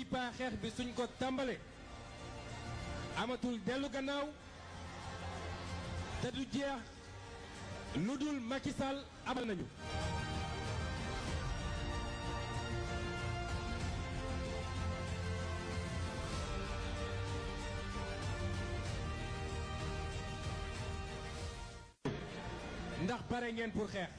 paa xeex bi suñ ko tàmbale amatul dellu gannaaw te du jeex lu dul Macky Sall abal nañu ndax pare ngeen pour xeex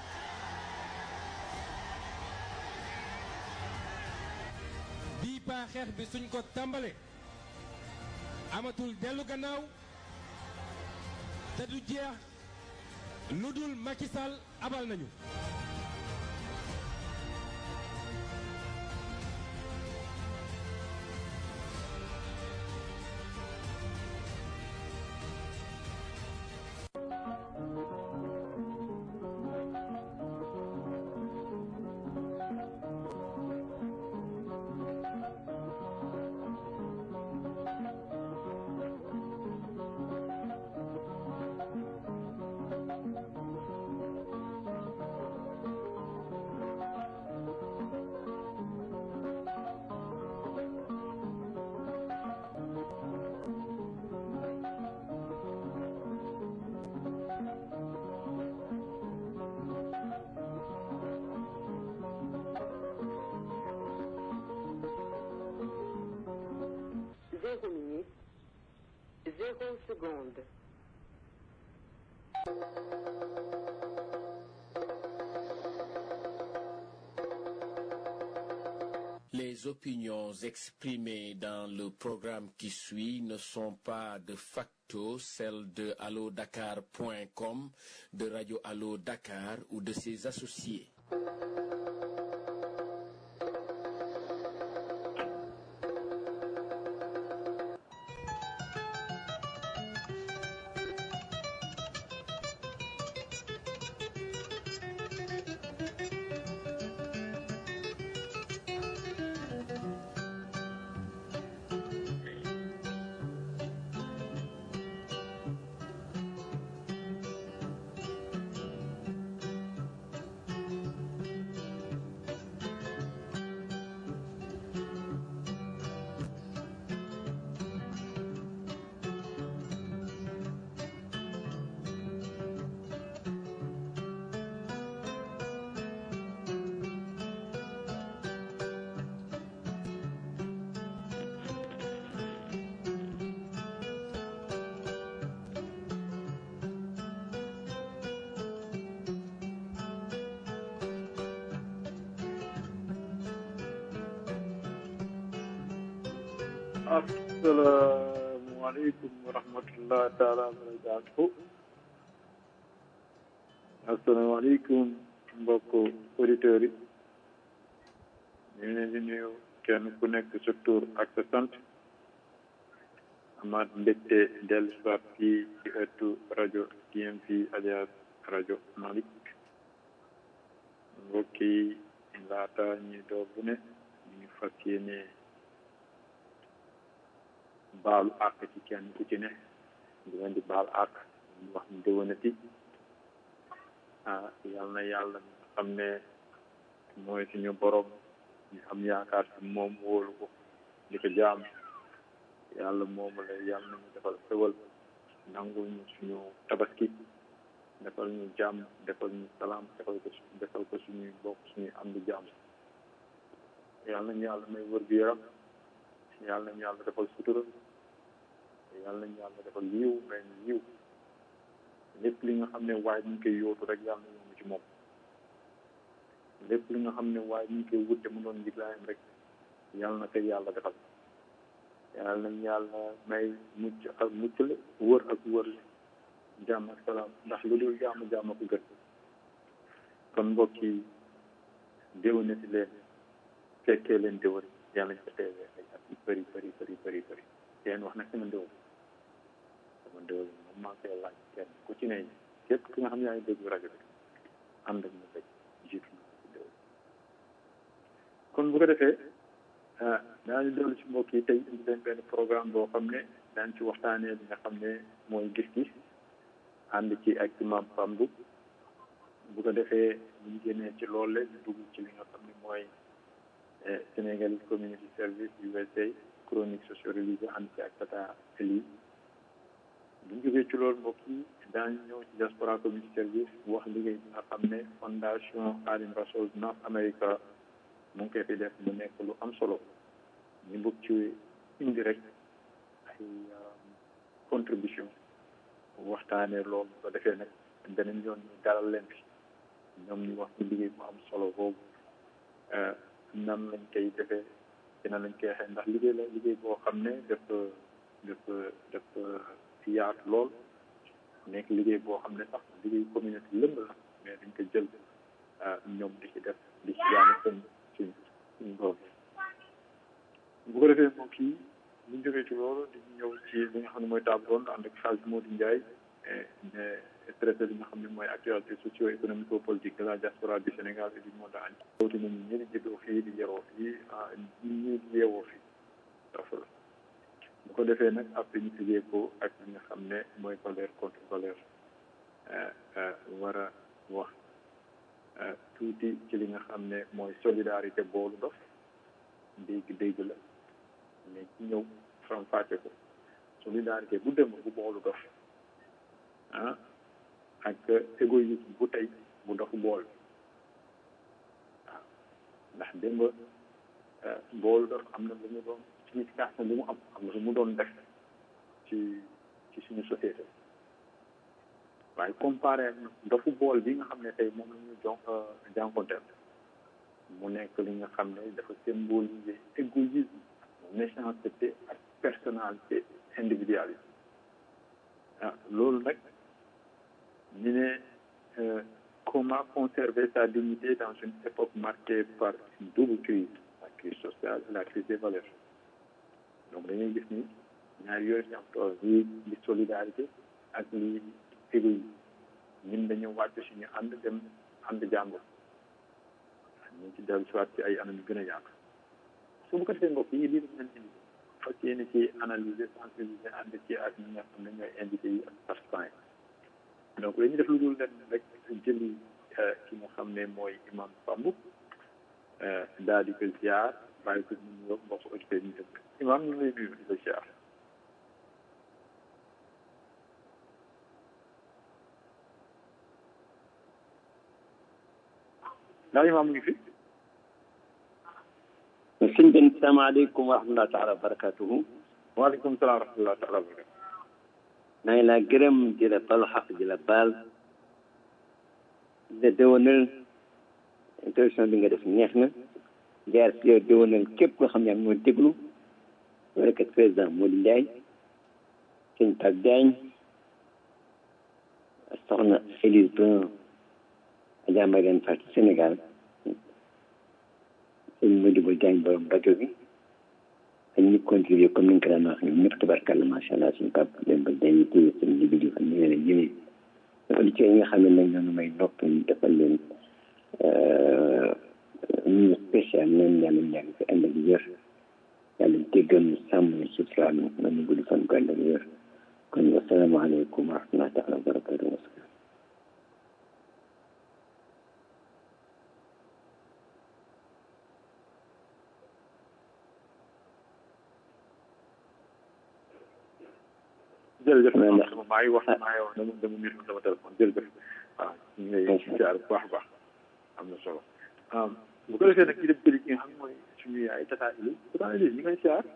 bii paa xeex bi suñ ko tàmbale amatul dellu gannaaw te du jeex lu dul Macky Sall abal nañu Zéro minute, zéro seconde. Les opinions exprimées dans le programme qui suit ne sont pas de facto celles de allodakar.com, de Radio Allo Dakar ou de ses associés. asalaamaaleykum wa rahmatulah taala wa barakaatuhu asalaamaaleykum mbokk auditeurs yi ñu ngi leen di nuyu kenn ku nekk sa tur ak sa sant amaat mbégte dellu si waat fii ci ëttu rajo TMP alias rajo Malick mbokk yi laata ñuy door bu ne ñu ngi fas yéene baalu àq ci kenn ku ci ne di leen di baal àq ñu wax ñu déwénati ah yal na yàlla mi nga xam ne mooy suñu borom ñu am yaakaar ci moom wóolu ko di ko jaam yàlla moomu la yàlla nañu defal xewal nangul ñu suñu tabaski defal ñu jàmm defal ñu salaam defal ko defal ko suñuy bokk suñuy am di jàmm yàlla nañu yàlla may wër gu yaram yàlla nañu yàlla defal sutura yàlla nañu yàlla defal yiw may ñu yiw lépp li nga xam ne waaye ñu ngi koy yóotu rek yàlla na yomb ci moom lépp li nga xam ne waaye ñu ngi koy wute mu doon njiglaayam rek yàlla na koy yàlla defal yàlla nañu yàlla may mucc ak muccale wër ak wërle jàmm ak salaam ndax lu dul jàmm jàmm ko gën kon mbokk yi déwénati leen fekkee leen déwén yàlla ñu ko teewee ay at yu bëri bëri bëri bëri bëri teen wax nag sama déwén sama déwén moom maa koy laaj kenn ku ci ne képp ki nga xam ne yaa ngi déglu rajo bi ànd ak ñu rek jiitu na ci déwén kon bu ko defee daañu dellu ci mbokk yi tey indi leen benn programme boo xam ne daañ ci waxtaanee li nga xam ne mooy gis-gis ànd ci ak imam Pambu bu ko defee bu ñu génnee ci loolu ñu dugg ci li nga xam ne mooy Sénégalese Community Service USA chronique socio-religieuse ànd ci ak Tata Eli bu ñu jógee ci loolu mbokk yi daañu ñëw ci diaspora community service wax liggéey bi nga xam ne fondation Khadim Rassoul North America mu ngi koy fi def mu nekk lu am solo ñu bëgg ci indi rek ay contribution waxtaanee loolu bu ko defee nag beneen yoon ñu dalal leen fi ñoom ñu wax ci liggéey bu am solo boobu nan lañ koy defee dina lañ koy xee ndax liggéey la liggéey boo xam ne dafa dafa dafa yaatu lool nekk liggéey boo xam ne sax liggéey communauté lëmb la mais dañ ko jël ñoom di ci def di ci jaane seen suñ suñ borom bu ko defee moom kii bu ñu jógee ci loolu di ñëw ci li nga xam ne mooy table ronde ànd ak Hadj Modou Ndiaye mais traité li nga xam ne mooy actualité socio économico politique de la diaspora du Sénégal et du monde entier. loolu nañu ñi di juddoo fii di yaroo fii ñi di yeewoo fii dafa la bu ko defee nag après ñu tëjee ko ak li nga xam ne mooy colère contre colère war a wax tuuti ci li nga xam ne mooy solidarité boolu dof dégg dégg la mais ci ñëw faram fàcce ko solidarité bu dem bu boolu dof ah ak égoïsme bu tey bu dofu bool waaw ndax démb boolu dof am na lu mu doon signification bu mu am am na lu mu doon def ci ci suñu société waaye comparé dofu bool bi nga xam ne tey moom la ñu jon jànkonteel mu nekk li nga xam ne dafa symboliser égoïsme méchanceté ak personnalité individualisme ah loolu nag ñu ne comment conserver sa dignité dans une époque marquée par une double crise la crise sociale et la crise des valeurs donc dañuy gis ni ñaar yooyu ñu am tool lii li solidarité ak lii égoïsme ñun dañu wàcc suñu ànd dem ànd jàngo ñu ci dellu soit ci ay anam yu gën a yaatu su bu ko defee mbokk yi lii dañ leen indi fas yéene ci analyser sensibiliser ànd ci ak ñi nga xam ne ñooy invité yi ak participants yi donc dañuy def lu dul leen rek jëli ki nga xam ne mooy imam Samb daal di ko ziar bàyyi ko ñu ñëw mbokk auditeurs ñu dëkk imam ñu ngi lay nuyu di la ziar ndax imam mu ngi fi sëñ bi salaamaaleykum wa rahmatulah taala wa barakatuhu waaleykum salaam wa rahmatulah taala wa barakatuhu maa ngi laa gërëm di la balu xaq di la baal di la déwénal introduction bi nga def neex na jaar si yow déwénal képp koo xam ne moo déglu warakat président Modou Ndiaye sëñ Pape Diagne soxna Élise Brun Adja Mariane Fatou Sénégal sëñ Modibo Diagne borom rajo bi ak ñi contribué comme ni nga ko daan wax ñoom ñëpp tabarkàlla macha allah suñu pap dem ba dañuy téye seen libi di xam ne leen jëmee auditeurs yi nga xam ne nag ñoo may nopp ñu defal leen ñu spécial leen yàlla ñaan fi ànd ak wér yàlla déggal ñu sàmm ñu suturaal ñu nañu gudd fan ko ànd ak wér kon wasalaamaaleykum wa rahmatulah taala wa barakatuh jërëjëf maa ngi wax maa ngi wax dama dama miir sama téléphone jërëjëf waaw ñu ngi lay ziar bu baax a baax am na solo bu ko defee nag ñu dem jëli ki nga xam mooy suñu yaay tata Elise tata Elise ñu ngi lay ziar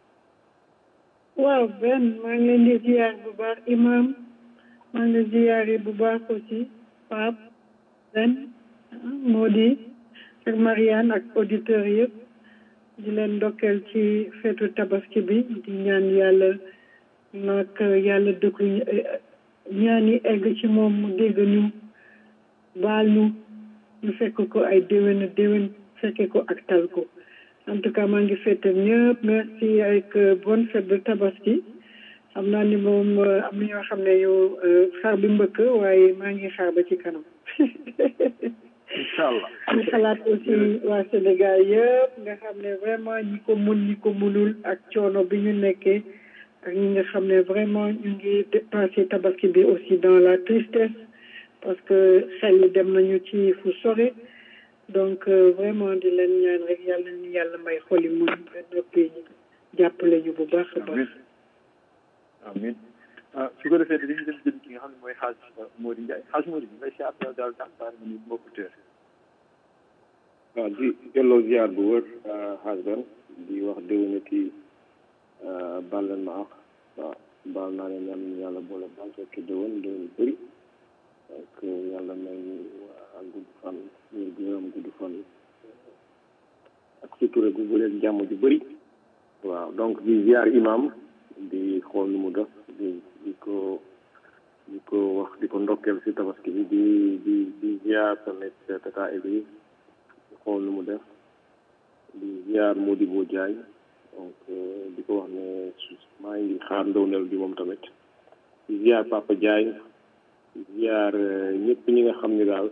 waaw benn maa ngi leen di ziar bu baax imam maa ngi leen ziar bu baax aussi Pape benn moo di ak Marianne ak auditeurs yëpp di leen ndokkeel ci feetu tabaski bi di ñaan yàlla nag yàlla dëkk ñaan yi egg ci moom mu dégg ñu baal ñu ñu fekk ko ay déwén déwén fekke ko ak tal ko en tout cas maa ngi fête ñëpp merci avec bonne fête de tabaski xam naa ni moom am na ñoo xam ne yow xar bi mbëkk waaye maa ngi xaar ba ci kanam incha allah ñu xalaat aussi waa Sénégal yëpp nga xam ne vraiment ñi ko mun ñi ko munul ak coono bi ñu nekkee ak ñi nga xam ne vraiment ñu ngi passé tabaski bi aussi dans la tristesse parce que xel yi dem nañu ci fu sore donc vraiment di leen ñaan rek yàlla ni yàlla may xoli muñ ba noppi jàppale ñu bu baax a baax amiin ah su ko defee dañuy dem jël ki nga xam ne mooy xaaj Mody Ndiaye xaaj Mody bi ngay siyaar daal daal daal baal ma ni mbokku teer waaw di delloo ziar bu wër xaaj ban di wax déwénati baal leen ma ak waaw baal naa leen yàlla ñu yàlla boole baal fekk déwén déwén bëri donc yàlla may ñu ak gudd fan wér gu yaram gudd fan ak sutura gu bu leen jàmm ju bëri waaw donc di ziar imam di xool nu mu def di di ko di ko wax di ko ndokkeel si tabaski bi di di di ziar tamit tata Elise di xool nu mu def di ziar Modibo Diagne donc di ko wax ne maa ngi xaar ndowneel bi moom tamit di ziar Papa Diagne di ziar ñëpp ñi nga xam ne daal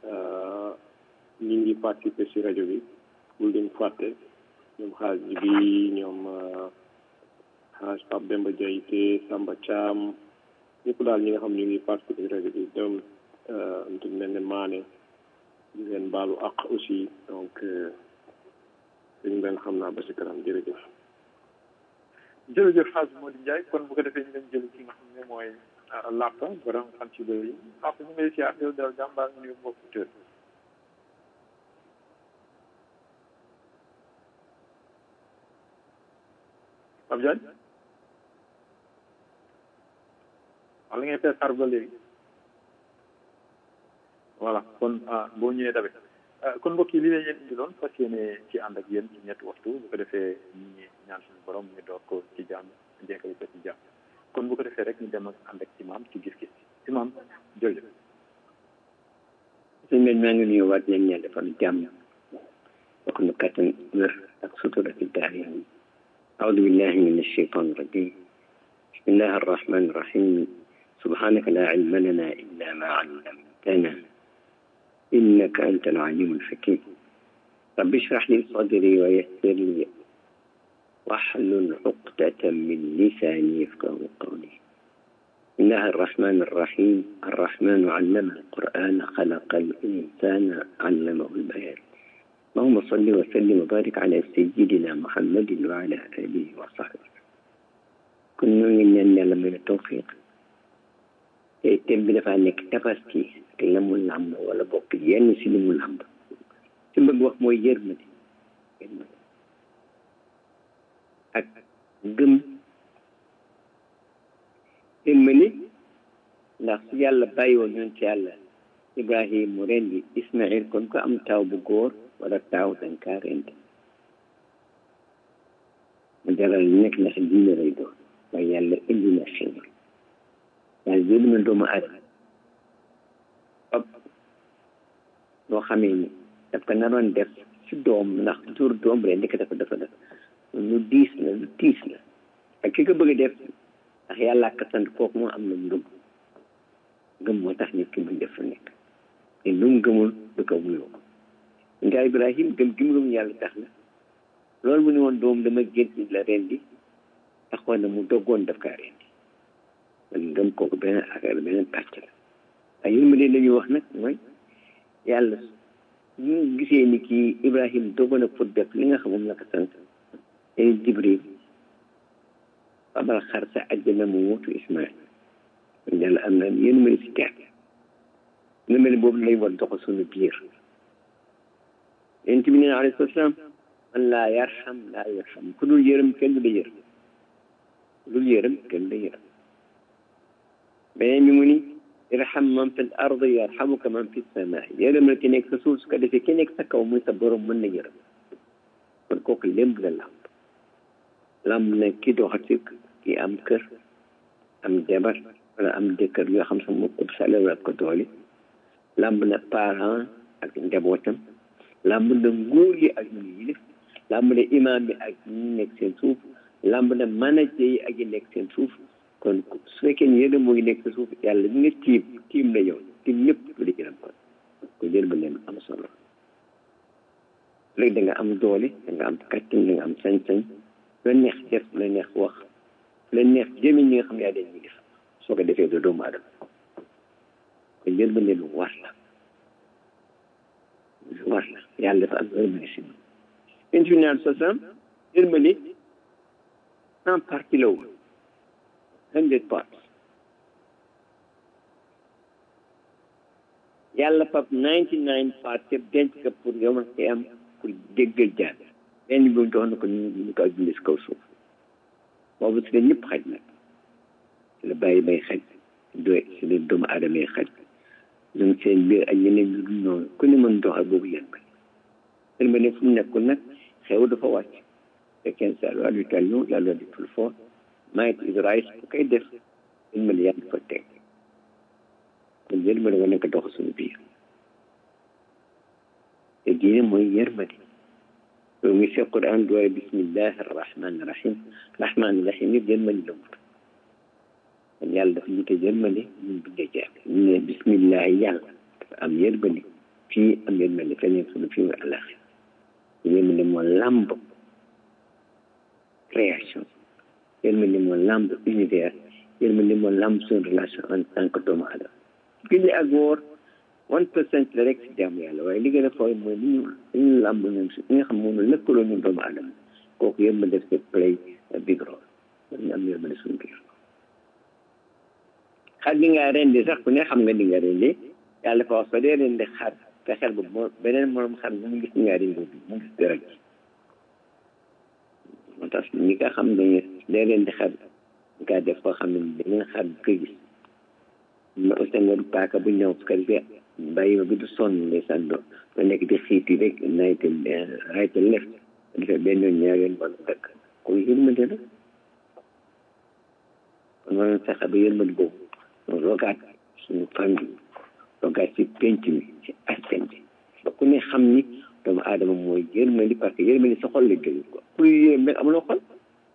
ñi ngi participer si rajo bi bul leen fàtte ñoom xaaj bi ñoom xaaj Pape Demba Diayte Samba Thiam ñëpp daal ñi nga xam ñu ngi participer si rajo bi dem ntu mel ne maane di leen baalu ak aussi donc suñu leen xam naa ba si kanam jërëjëf jërëjëf xaaj Mody Ndiaye kon bu ko defee ñu leen jël ki nga xam ne mooy Lapa borom xam ci bëri yi Lapa ñu ngi lay siyaar del dal jàmbaar ñu mbokk tër Pape Diagne wala ngay fee xar ba léegi voilà kon boo ñëwee dabe kon mbokk yi li leen yéen indi loon fas yéene ci ànd ak yéen ci ñetti waxtu bu ko defee ñu ñaan suñu borom ñu door ko ci jàmm jekkali ko ci jàmm kon bu ko defee rek ñu dem ak ànd ak imam ci gis-gis imam jërëjëf suñ leen maa ngi nuyu waat leen ñaan defal jàmm wax nu kattan wér ak sutura ci daar yi أعوذ بالله من الشيطان الرجيم بسم الله الرحمن الرحيم سبحانك لا علم لنا إلا ما علمتنا إنك أنت العليم الحكيم رب اشرح لي صدري ويسر لي واحلل عقدة من لساني يفقه قولي بسم الله الرحمن الرحيم الرحمن علم القرآن خلق الإنسان علمه البيان اللهم صل وسلم وبارك على سيدنا محمد وعلى آله وصحبه كنا من يعلم من التوفيق تم dafa nekk tabaski ak la mu làmb wala bokk yenn si li mu làmb ci bëgg wax mooy yërmande yërmande ak gëm yërmande ndax su yàlla bàyyi woon ñoon ci yàlla ibrahim mu rendi ismail kon ko am taw bu góor wala taaw dañ kaa rendi mu jaral nekk ndax diine lay doon waaye yàlla indi na xéwal yàlla yóbbu na doomu aadama ab loo xamee ni daf ko naroon def si doom ndax jur doom rek ndekk dafa dafa def lu diis la lu tiis la ak ki ko bëgg a def ndax yàlla ka sant kooku moo am na ngëm ngëm moo tax nit ki muy def lu nekk te lu mu gëmul du ko wuyoo nga Ibrahim gëm gi mu gëm yàlla tax na loolu mu ne woon doom dama gént la rendi taxoon na mu doggoon daf kaa rendi kon ngëm kooku beneen affaire beneen pàcc la waaye yéen ma leen dañuy wax nag mooy yàlla ñu gisee ni kii Ibrahim doggoon na pour def li nga xam moom la ko sant te Jibril babal xar sa àjjana mu wutu Ismaïl kon yàlla am na yéen ma si teer nga mel ni boobu lay war dox suñu biir yonent bi nee na alayhi salaam man laa yarham laa yarham ku dul yërëm kenn du la yërëm ku dul yërëm kenn du la yërëm beneen bi mu ni irham man fi l ard yarhamuka man fi sama yërëm la ki nekk sa suuf su ko defee ki nekk sa kaw muy sa borom mën na yërëm kon kooku lémb la làmb làmb na ki doxati ki am kër am jabar wala am jëkkër yoo xam sa mu ëpp salaire ak ko doole làmb na parent ak njabootam làmb na nguur yi ak ñu yilif làmb na imam bi ak ñu nekk seen suuf làmb na manager yi ak yi nekk seen suuf kon su fekkee ni yéen moo ngi nekk sa suuf yàlla ñu nga tiim tiim la yow tiim ñëpp lu di gërëm kon ko jël ba leen am solo léegi da nga am doole da nga am kattan da nga am sañ-sañ la neex def la neex wax la neex jëmi ñi nga xam yaa leen ñi def soo ko defee doo doomu aadama ko jël ba leen war la war la yàlla dafa am yërmande si ñun yéen fi naan sosam yërmande en partie la woon hundred parts yàlla fab ninety nine parts yëpp denc ko pour yow ma am pour déggal jaan benn bi jox na ko ñu ñu ko dundee si kaw suuf boobu si la ñëpp xaj nag si la bàyyi bay xaj doy si la doomu aadama yi xaj ñoom seen biir ak ñeneen ñu dul noonu ku ne mën doxal boobu yërmande yërmande fu mu nekkul nag xew dafa wàcc fekkee sa loi du talion la loi du plus fort might is right bu koy def yërmande yàlla dafa teg kon yërmande war nekk dox suñu biir te diine mooy yërmande loolu ngi seq Quran dooye bismillahi arrahmani rahim rahmani rahim yëpp yërmande la wut kon yàlla dafa ñu te yërmande ñun bindee jaar ñu ne bismillahi yàlla dafa am yërmande fii am yërmande feneen suñu fii nga àllaxi yërmande moo làmb création yërmande moo làmb univers yërmande moo làmb suñu relation en tant que doomu aadama julli ak woor one percent la rek si jaamu yàlla waaye li gën a fooy mooy li ñu li ñu làmb ñun si li nga xam moom la lëkkaloo ñun doomu aadama kooku yërmande def si play big role ñu am yërmande suñu biir xar bi nga rendi sax ku ne xam nga di nga rendi yàlla dafa wax soo dee rendi xar fexeel ba moo beneen morom xar bu mu gis nga rendi bi mu gis dara ji moo tax ñi nga xam ne dee rendi xar nga def koo xam ne beneen xar bu ko gis ma aussi nga paaka bu ñëw su ko defee bàyyi ma bi du sonn ndeysaan do ba nekk di xiiti rek nayte rayte lef defee benn yoon ñaar yoon wala dëkk koy yërmande la kon waroon fexe ba yërmande boobu rogaat suñu famille rogaat ci penc mi ci askan bi ba ku ne xam ni doomu aadama mooy yërmande parce que yërmande sa xol la gën ko kuy yërëm rek amuloo xol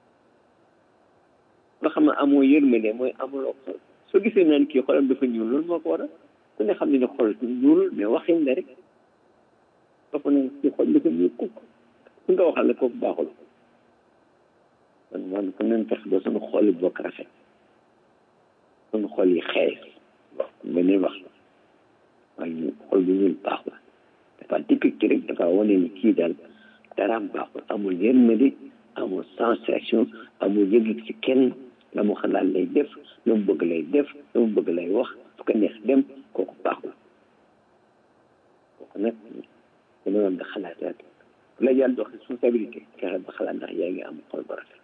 nga xam ne amoo yërmande mooy amuloo xol soo gisee naan kii xolam dafa ñuul loolu moo ko waral ku ne xam ne ne xol ñuul mais waxin la rek dafa ne kii xol dafa ñuul kukk ku nga waxal la kooku baaxul kon man ku nañ fex ba suñu xol yi bokk rafet suñu xol yi xees beneen wax la waaye xol bu ñuul baax la dafa typique rek dafa wane ni kii daal daraam baaxul amul yërmande amul sensation amul yëg ci kenn la mu xalaat lay def la mu bëgg lay def la mu bëgg lay wax fu ko neex dem kooku baaxul kooku nag dama doon nga xalaataat fu la yàlla dox responsabilité fexe ba xalaat ndax yaa ngi am xol bu rafet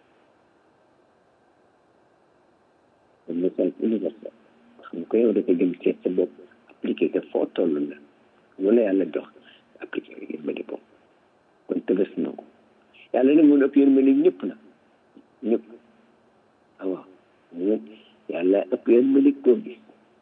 un message universel xam ko yow dafa jëm seet sa bopp appliqué ko foo toll la loolu yàlla jox appliqué ko yërmande boobu kon tëbës na ko yàlla nag mun ëpp yërmande ñëpp na ñëpp waaw ñun yàlla ëpp yërmande koo gis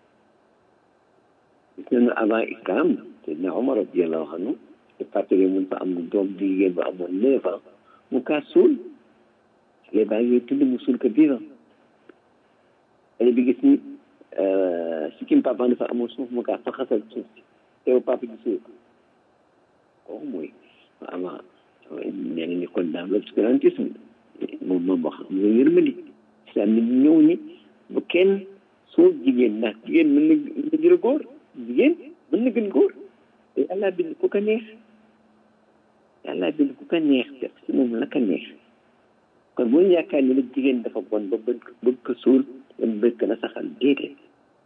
gis nañu avant islam Seydina Omar radiyallahu anhu te fàttali mun fa am doom di jigéen ba amoon neuf ans mu kaa suul xale baa ngi tudd mu suul ko vivant xale bi gis ni sikkim papa dafa amoon suuf mu kaa faxasal suuf si teew papa ji suul ko kooku mooy avant nee na ni kon daal l'obscurantisme moom moom wax am nga yërmandi islam ni ñëw ni bu kenn soo jigéen ndax jigéen mën na mën na jël góor jigéen mën na gën góor te yàlla bind ku ko neex yàlla bind ku ko neex def si moom la ko neex kon bu ñu yaakaar ni nag jigéen dafa bon ba bëgg bëgg ko suul dem bëgg na saxal déedéet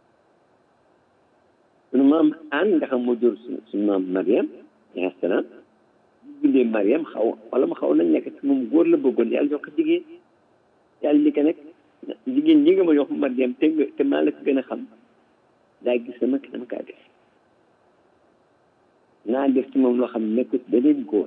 sunu maam aan nga xam moo jur suñu maam Mariam alayhi salaam bindee Mariam xaw wala ma xaw nañ nekk ci moom góor la bëggoon yàlla jox ko jigéen yàlla ni ko nag jigéen ñi nga ma jox Mariam te nga te maa la ko gën a xam daa gis sama kanam kaa def naa def ci moom loo xam ne nekk ci beneen góor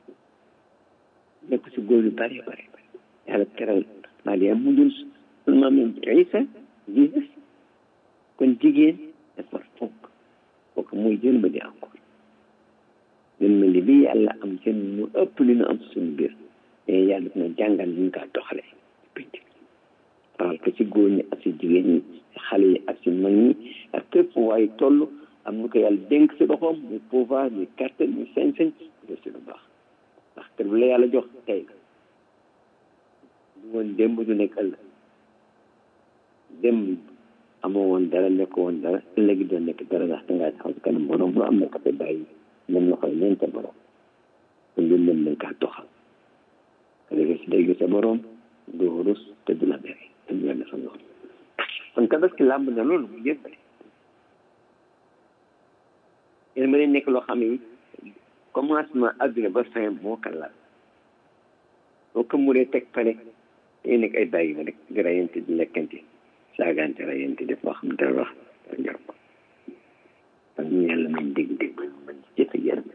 nekk ci góor yu bare bare bare yàlla teral Mariam mu dul sunu maam Isa Jesus kon jigéen dafa fonk kooku mooy yërmande encore yërmande bi yàlla am seen mu ëpp li ñu am suñu biir mais yàlla dina jàngal ñu kaa doxale pénc rawal ko ci góor ñi ak ci jigéen ñi xale yi ak ci mag ñi ak képp waaye toll am nu ko yàlla dénk si loxoom muy pouvoir muy kàttan muy sañ-sañ def si lu baax ndax kër bu la yàlla jox tey du woon démb du nekk ëllëg démb amoo woon dara nekk woon dara ëllëg doon nekk dara ndax dangaa taxaw si kanam borom lu am na ko fa bàyyi dem na xool leen sa borom kon loolu leen nañ kaa doxal léegi si dégg sa borom doo rus te du la bere te du la defal loolu kon tabaski làmb na loolu mu jël yéen ma leen nekk loo xam ne commencement adduna ba fin moo ko laal boo ko muree teg pare yéen nekk ay bàyyi ma rek di rayante di lekkante saagante rayante def loo xam dara wax dara njor ko kon ñu yàlla may dégg dégg ba mu mën ci jëfe yaram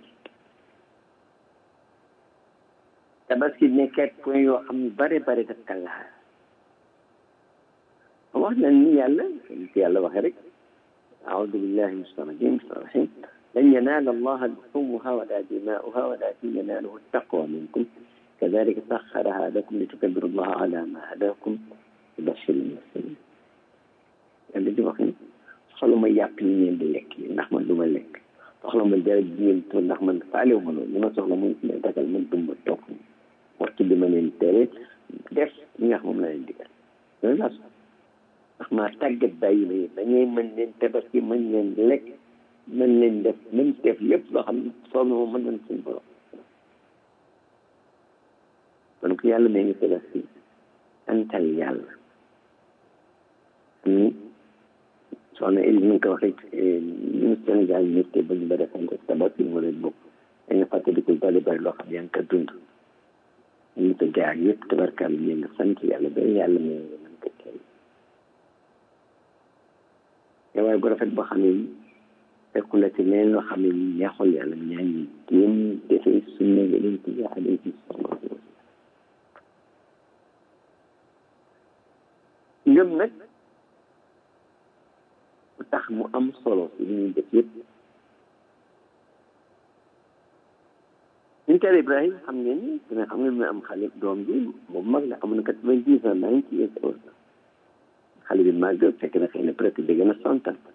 tabaski nekkat point yoo xam ne bare bare daf ka laal wax na ni yàlla ci yàlla waxe rek أعوذ بالله من الشيطان الرجيم بسم الله الرحمن الرحيم لن ينال الله لحومها ولا دماؤها ولكن يناله التقوى منكم كذلك سخرها لكم لتكبروا الله على ما هداكم وبشر المسلمين yàlla di wax ni soxla ma yàpp yi ngeen di lekk yi ndax man du ma lekk soxla ma dara ji ngeen tuur ndax man faalewu ma loolu li ma soxla muy ne dagal man dumba topp waxtu bi ma leen tere def li nga xam moom la leen digal loolu laa soxla ndax maa tàggat bàyyi ma yi dañuy mën leen tabaski mën leen lekk mën leen def mën def lépp loo xam ne soob na moom mën nañ suñu borom kon ku yàlla mee ngi tabaski antal yàlla ni soxna Eli ni nga ko waxee ñu Sénégal ñëpp ba ñu bëri sant tabaski moo leen bokk dañu fàttaliku bari bari loo xam yaa ngi ko dund ñu ko jaar yëpp tabarkaal ñu ngi sant yàlla ba yàlla mee ngi mën ko tey te waaye bu rafet boo xam ne fekku la ci leneen loo xam ne neexul yàlla ñaan ñi jéem defee sunna yeneen ci alayhi salaatu wa ngëm nag lu tax mu am solo ci li ñuy def yëpp ñun teel Ibrahima xam ngeen ni dina xam ngeen ne am xale doom bi boobu mag la amoon na quatre-vingt-dix ans ninety years old xale bi màgg fekk na xëy na peut être dégg na cent ans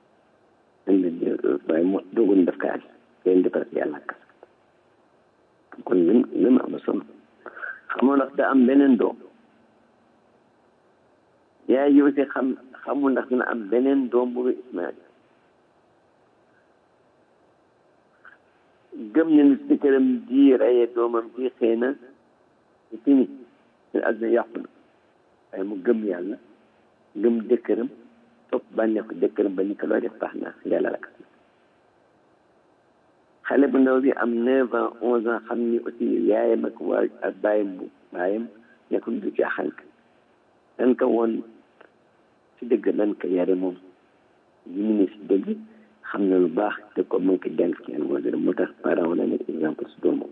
waaye mo doogoon def kaay leen defar yàlla ak kon lim lim am solo xamoon ndax da am beneen doom yaay yow si xam xamul ndax dina am beneen doom bu Ismaïl gëm ne ni si këram ji reye doomam ji xëy na ci fini àdduna yàqu na waaye mu gëm yàlla gëm dëkkëram topp bànneeku dëkkëram ba ñu ko looy def baax na yàlla la xale bu ndaw bi am neuf ans onze ans xam ni aussi yaayam ak waa ak bàyyam bu bàyyam nekkul du caaxaan dan ko woon ci dëgg dan ko yare moom yi mu ne si dëgg xam na lu baax te ko mën ko jàng ci yàlla wala moo tax parent wala nekk exemple su doomam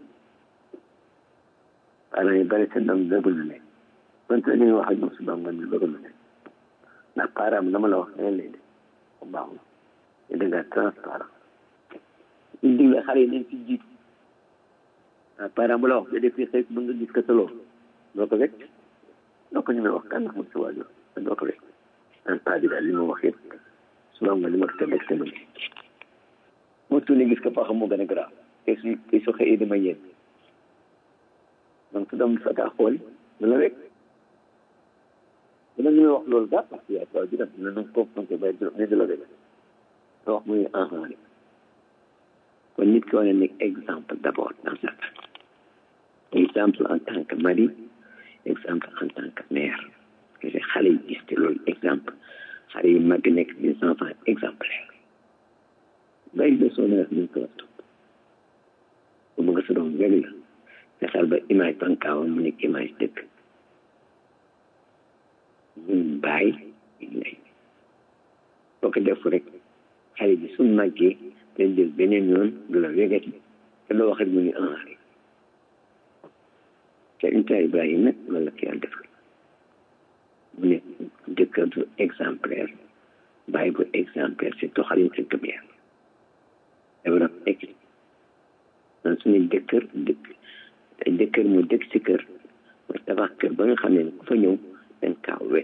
parent yi bari seen doom bëgg na nekk wante li nga wax ak ñoom su doom nga bëgg na nekk ndax parent bi dama la wax leneen lay def bu baaxul te da ngaa transparent ñu digle xale yi nañ ci jiitu waaw parent bu la wax da def fii xëy mën nga gis ko sa loolu doo ko rek doo ko ñu may wax kan ndax mu si waajur doo ko rek en pas bi daal li ma wax yëpp suba nga li ma ko teg rek tamit moo tuuti gis ko foo xam moo gën a grave te su te su xëyee dama yéen donc su doom fa kaa xool dana rek dina ñu wax loolu daa parce que yaay waaw juram dina nag confronté bay ne di la rek nga wax muy enfant rek kon nit ki war a nekk exemple d' abord dans sa exemple en tant que mari exemple en tant que mère que xale yi gis te loolu exemple xale yi mag nekk des enfants exemplaires bay leçon na ñu ko war topp bu bëgg sa doom wég la fexeel ba image bankaawa mu nekk image dëkk ñun bàyyi lay boo ko def rek xale bi su màggee dañ jël beneen yoon du la wégati te loo wax rek mu ni en rek te unta Ibrahima nag loolu la ko yàlla defal mu ne jëkkër bu exemplaire bàyyi bu exemplaire si doxalin si gëm yàlla dafa doon egg man suñu jëkkër dëkk jëkkër mu dëkk si kër mu tabax kër ba nga xam ne ku fa ñëw dañ kaa wet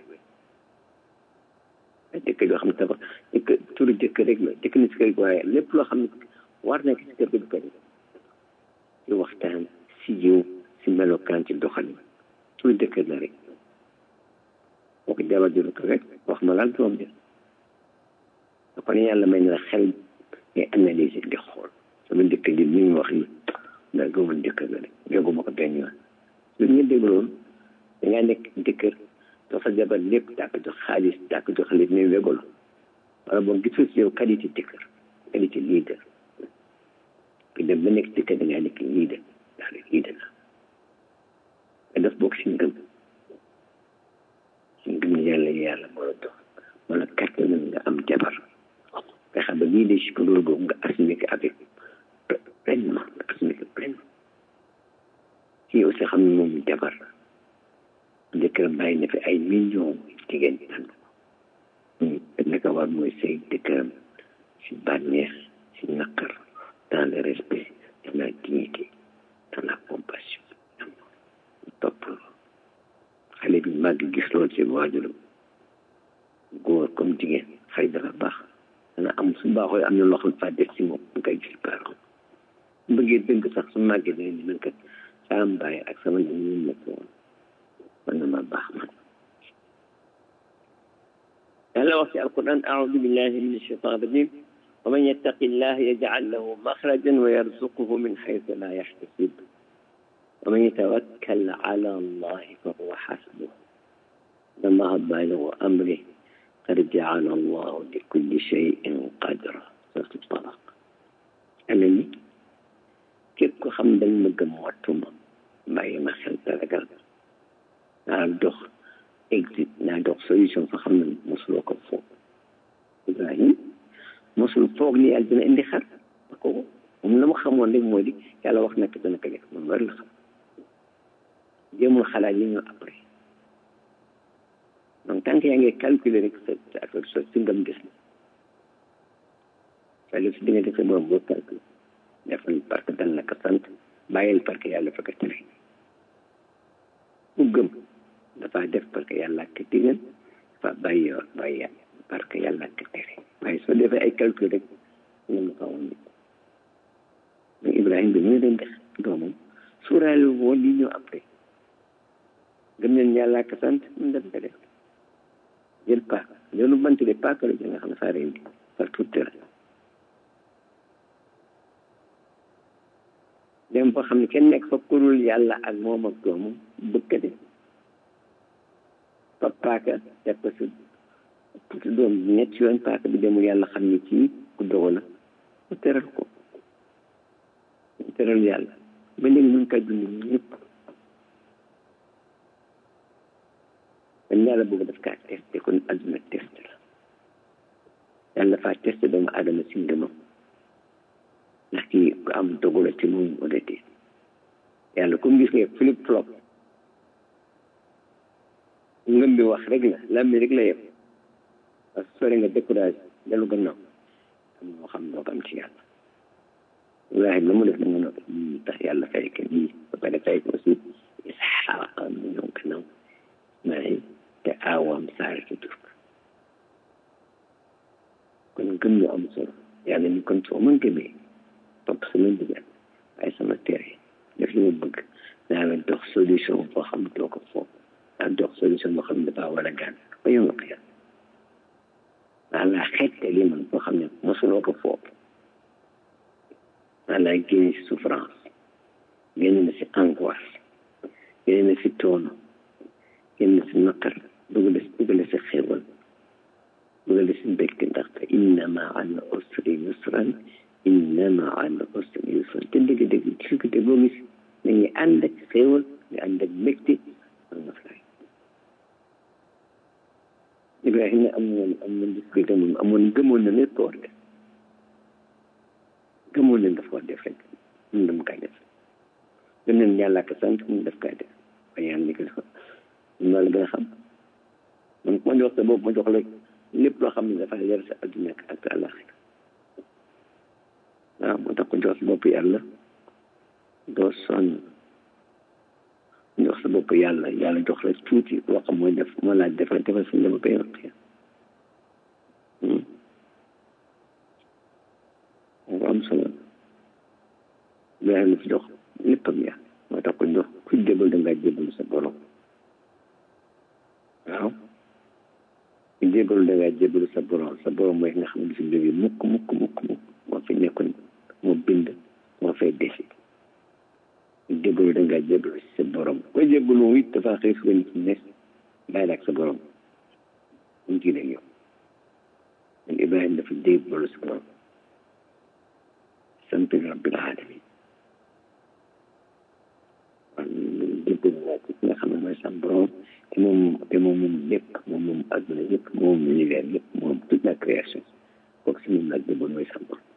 jëkkër yoo xam ne tabax jëkkër turu jëkkër rek la jëkk na si kër gi waaye lépp loo xam ne war nekk si kër gi du ko def si waxtaan si jiw si melokaan ci doxalin turu jëkkër la rek boo ko jabar juru ko rek wax ma laal doom ja kon yàlla may na la xel ngay analyser di xool sama dëkk ji mi ngi wax ni ndax gëmuma dëkk ga de jóguma ko benn yoon lu ñu dégloon da ngaa nekk dëkkër jox sa jabar lépp daa ko jox xaalis daa ko jox lépp mais wégolo wala boog gisul si yow qualité dëkkër qualité leader ku dem ba nekk dëkkër da ngaa nekk leader ndax rek leader la nga def bokk si ngëm si ngëm yàlla yàlla moo la jox wala kàttan nga am jabar nga xam ne leadership loolu boobu nga assumé ko avec pleinement nga assumé ko pleinement kii aussi xam ne moom jabar la jëkkëram bàyyi na fi ay millions jigéen tànn naka war mooy sëy jëkkëram si bànneex si naqar dans le respect dans la dignité dans la compassion topp xale bi màgg gis loolu ci waajuram góor comme jigéen xëy dafa baax dana am su baaxoo am na loo xam fa def si moom nga koy gis baax bëggee dëgg sax su màggee dana ni man kat saa am bàyyi ak sama ñoom ñu nekk woon man na ma baax man yàlla wax ci alquran aoudu billahi min alchaitan rajim wa man yattaqi llah yajcal lahu maxrajan wa yarzuquhu min xaytu la yaxtasib wa man yatawakkal ala allahi fa huwa xasbuh inna allaha baaligu amri qad jacala allahu li kulli cheyin qadra suratu talaq ana ni képp ko xam dañ ma gëm wattuma bàyyi ma xel taragal naa dox exit naa dox solution fa xam ne mosuloo ko foog Ibrahim mosul foog ni yàlla dina indi xar ko moom la mu xamoon rek moo di yàlla wax na ko dana ko def moom war la xam jéemul xalaat li ñu après donc tant que yaa ngi calculer rek sa sa affaire so si ngam des na wala si diggante sa borom boo calculer defal parce que dal na ko sant bàyyil parce que yàlla fa ko tere ku gëm dafa def parce que yàlla ak digal dafa bàyyi bàyyi yàlla parce que yàlla ak tere waaye soo defee ay calcul rek nga ma xawoon nit mais Ibrahima bi mu leen def doomam suuraale woon li ñëw après gëm leen yàlla ak sant mu dem ko def jël paaka loolu bant de paaka la nga xam ne saa rendi par tout terrain dem fa xam ne kenn nekk fa kurul yàlla ak moom ak doomam bëgg de fa paaka def ko si puti doom ñetti yoon paaka bi demul yàlla xam ne kii ku dogo la mu teral ko mu teral yàlla ba léegi ñu ngi koy dund ñëpp kon yàlla boobu daf kaa testé kon adduna test la yàlla faa testé doomu adama si ngëmam ndax kii ku am dogu la ci moom wala déet yàlla comme gis nga flip flop ngëm bi wax rek la lam bi rek la yem parce que sore nga découragé dellu gannaaw am moo xam doo ko am ci yàlla Ibrahima la mu def na nga noppi tax yàlla fay ko lii ba pare fay ko aussi Isxaaqa mu ñëw gannaaw Ismaïl te aawam Saara ci tur kon gëm ñu am solo yàlla ni kon soo mën gëmee topp sama ndigal waaye sama tere def li ma bëgg naa la dox solution boo xam doo ko foog naa dox solution boo xam ne dafa war a gaan ba yow nga xiyal naa laa xette li man boo xam ne mosuloo ko foog naa laa génne si souffrance génne na si angoisse génne na si toono génne na si naqar dugal dugal si xéwal dugal si mbégte ndaxte inna maa al usri yusran inna maa al usri yusran te dëgg-dëgg difficulté boo gis nañu ànd ak xéewal ñu ànd ak mbégte ak noflaay Ibrahima amoon amoon difficulté moom amoon gëmoon na lépp war def gëmoon na dafa war def rek mun dama kay def gëm nañ yàlla ak sant mun def kay def waaye yàlla ni ko def loolu la gën a xam man ku ma jox sa bopp ma jox la lépp loo xam ne dafa yar sa adduna ak àllaxira waaw moo tax ko jox sa bopp yàlla doo sonn jox sa bopp yàlla yàlla jox la tuuti loo xam mooy def moo laaj defal defal suñu dama koy wax moo am solo yàlla fi jox léppam yàlla moo tax ko jox ku jébal da ngaa jébal sa borom waaw ku jébal da ngaa jébal sa borom sa borom mooy nga xam ne du fi jógee mukk mukk mukk mukk moo fi nekkoon moo bind moo fay desi jébbalu da ngaa jébbalu si sa borom ko jébbalu it dafa xëy suba nit ne bàyyi ak sa borom mu ci yow man Ibrahima dafa jébbalu si borom sant rabbil alamin kon jébbalu laa ci nga xam ne mooy sa borom te moom te moom moom lépp moom moom adduna yëpp moom univers yëpp moom toute la création kooku si moom laa jébbalu mooy sa borom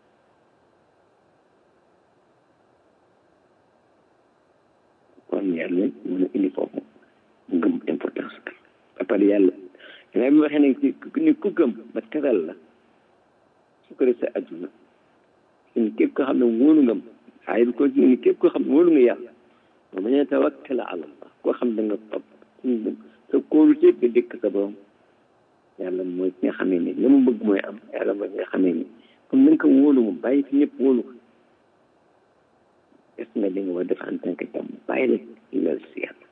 kon yàlla mën a indi foofu ngëm importance ba pare yàlla danaa bi waxee ne ni ku gëm ba teral la su ko def sa adduna ni képp koo xam ne wóolu ngam ay bi continue ni képp koo xam ne wóolu nga yàlla wa man yatawakkala ala allah koo xam da nga topp sa kóolu ci nga dëkk sa borom yàlla mooy ki nga xamee ni la mu bëgg mooy am yàlla mooy ki nga xamee ni comme na nga ko wóolu mu bàyyi fi ñëpp wóolu ko def nga li nga war def en tant que jàmm bàyyi la lool si yàlla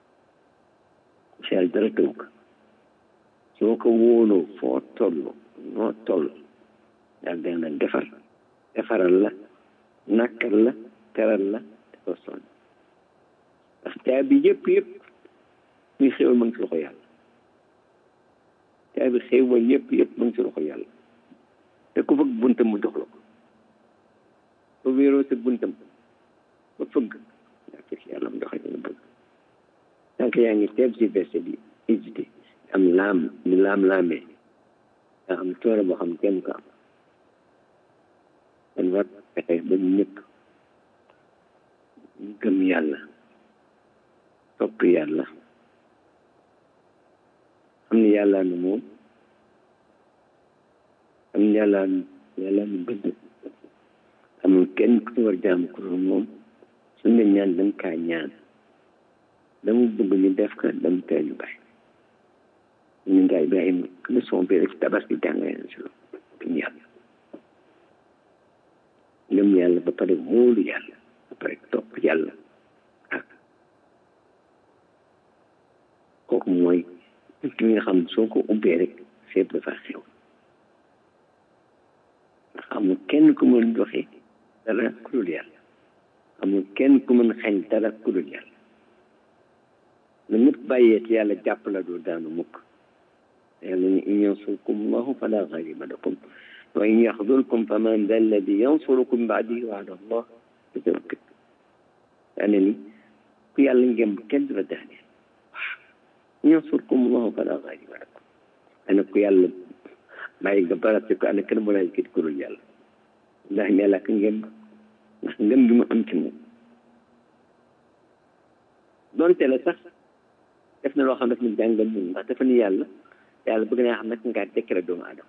si yàlla dara tëw ko soo ko wóoloo foo toll noo toll yàlla dana la defar defaral la nakkal la teral la te ko sonn ndax caabi yëpp yëpp muy xéwal ma ngi si loxo yàlla caabi xéwal yëpp yëpp ma ngi si loxo yàlla te ku fëgg buntam mu jox la ko ba wéeroo sa buntam ba fëgg yaa fekk yàlla mu joxe la bëgg tant yaa ngi teeb si verset bi hésité am laam ni laam-laamee nga am coono boo xam kenn ko am kon war fexe ba ñëpp gëm yàlla topp yàlla xam ne yàlla nu moom xam ne yàlla nu yàlla nu bëgg amul kenn ku war jaam ku dul moom suñ ne ñaan dañ kaa ñaan dama bëgg ñu def ko dama tee ñu bàyyi ñu nga Ibrahima leçon bi rek tabaski jàngale na si loolu gëm yàlla gëm yàlla ba pare wóolu yàlla ba pare topp yàlla ak kooku mooy ki nga xam soo ko ubbee rek fépp dafa xew ndax amul kenn ku mën joxe dara ku dul yàlla amul kenn ku mën xañ dara ku dul yàlla na ñëpp bàyyee ci yàlla jàpp la doo daanu mukk yàlla ni in yansurkum allahu fala ghaliba lakum wa in yaxdulkum faman da alladi yansurukum baadihi wa ala allah fatawakkal daane ni ku yàlla ngem kenn du la daane waaw in yansurkum allahu fala ghaliba lakum ana ku yàlla bàyyi nga barate ko ana kenn mu lay kit ku dul yàlla ndax yàlla ka ngem ndax ngëm gi mu am ci moom donte la sax def na loo xam daf ñu jàngal ñun ndax dafa ni yàlla yàlla bëgg naa xam nag ngaa dekkale doomu aadama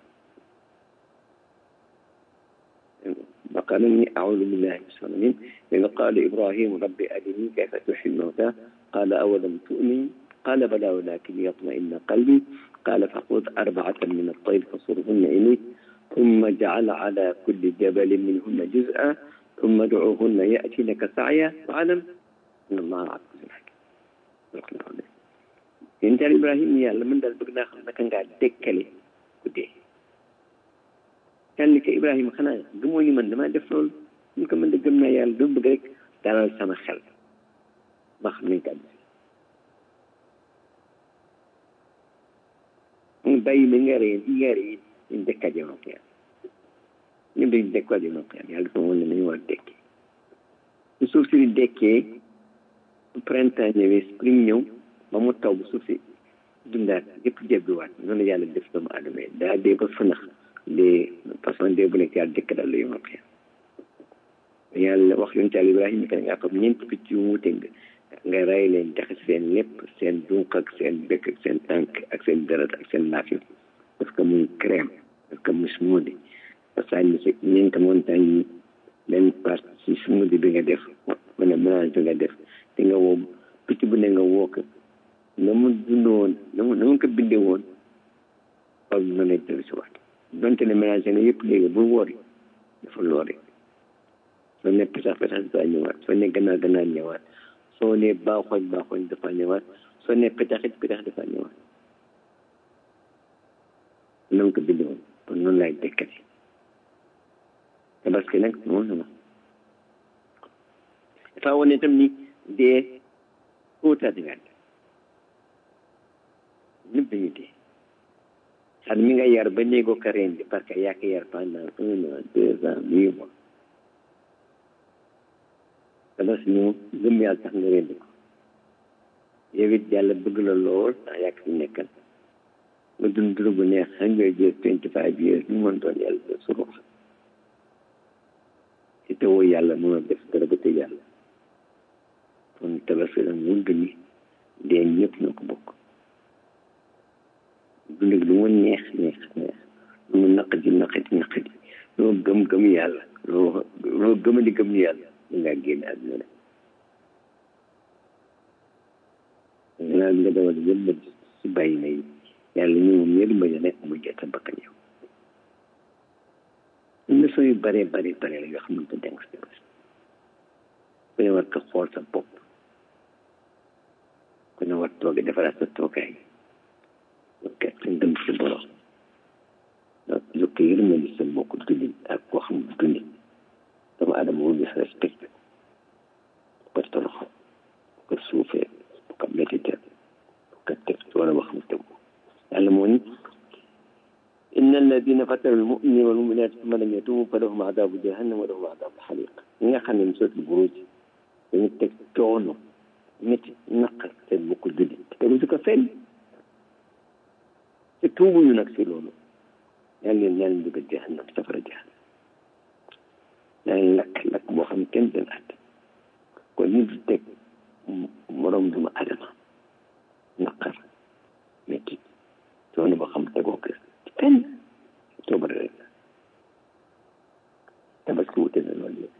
بقى مني أعوذ بالله من الشيطان الرجيم إذ قال إبراهيم رب أرني كيف تحيي الموتى قال أولم تؤمن قال بلى ولكن يطمئن قلبي قال فخذ أربعة من الطير فصرهن إليك ثم جعل على كل جبل منهن جزءا ثم ادعوهن يأتينك سعيا واعلم أن الله عزيز حكيم yéen daal Ibrahima yàlla man daal bëgg naa xam naka ngaa dekkale ku dee yàlla ko Ibrahima xanaa gëmoo ni man damaa def loolu ñu ko mën de gëm naa yàlla dama bëgg rek dalal sama xel ba xam nañ ko am mu bàyyi ma nga rey nga rey ñu dekkaat yow ak yàlla ñun dañu dekkaat yow ak yàlla yàlla dafa woon ne nañu war a dekkee su suuf si di dekkee printemps ñëwee spring ñëw ba mu taw bu suuf si dundaat yëpp jebbiwaat noonu yàlla def doomu aadama yi daa dee ba fënax dee façon dee bu nekk yàlla dëkk daal la yomal xeer yàlla wax yonent Yàlla Ibrahima que nga xam ñeenti picc yu wuute nga nga rey leen jaxas seen lépp seen dunq ak seen bëkk ak seen tànk ak seen deret ak seen laaf yi parce que muy crème parce que muy smoothie parce que ñu si ñeenti montagne yi benn partie si smoothie bi nga def mu ne mélange bi nga def te nga woo picc bu ne nga woo ko na mu dund woon na mu na mu ko bindee woon xool mën a dellu si waat donte ne mélange nga yëpp léegi bul woori dafa loori soo ne petax petax dafa ñëwaat soo ne gannaaw gannaaw ñëwaat soo ne baaxooñ baaxooñ dafa ñëwaat soo ne petaxit petax dafa ñëwaat na mu ko bindee woon kon noonu laay dekkati tabaski nag noonu la dafa wane itam ni dee kóotaati nga ñëpp dañuy dee xar mi nga yar ba néegoo ko rendi parce que yaa ko yar pendant un an deux ans huit mois tabaski moom gëm yàlla tax nga rendi ko yow it yàlla bëgg la lool ndax yaa ko fi nekkal nga dund dund bu neex hundred years twenty five years lu mën doon yàlla da surux si tewoo yàlla mën a def dara ba tëj yàlla kon tabaski nag mun ni dee ñëpp na ko bokk dund gi lu mu neex neex neex lu mu naqadi naqadi naqadi loo gëm gëm yàlla loo loo gëmadi gëm yàlla da ngaa génn àdduna rek gannaaw bi nga dawal yëpp si bàyyi na yi yàlla ñu moom yërmande nekk mu jot sa bakkan yow leçon yu bare bare bare la yoo xamante ne si ku ne war ko xool sa bopp ku ne war tooge defaraat sa toogaay ok sa ngëm si borom donc yokk yërmande sa mbokk jullit ak koo xam jullit doomu aadama wul gis respect bu ko toroxal bu ko suufee bu ko métiteel bu ko teg ci wala wax mu tegu yàlla moo ni inna alladina fataru almuminina walmuminat summa lam yatubu fa lahum adabu jahannam wa lahum adabu xaliq ñi nga xam ne sootul buruj dañu teg coono métti naqar seen mbokk jullit tegu si ko fenn te tuubuñu nag si loolu yàlla leen ñaan dugal jahannam safara jahannam yaa ngi lakk lakk boo xam kenn den at kon nit du teg morom duma adama naqar métti coono boo xam tegoo ko kenn coobare rek tabaski wute na loolu yëpp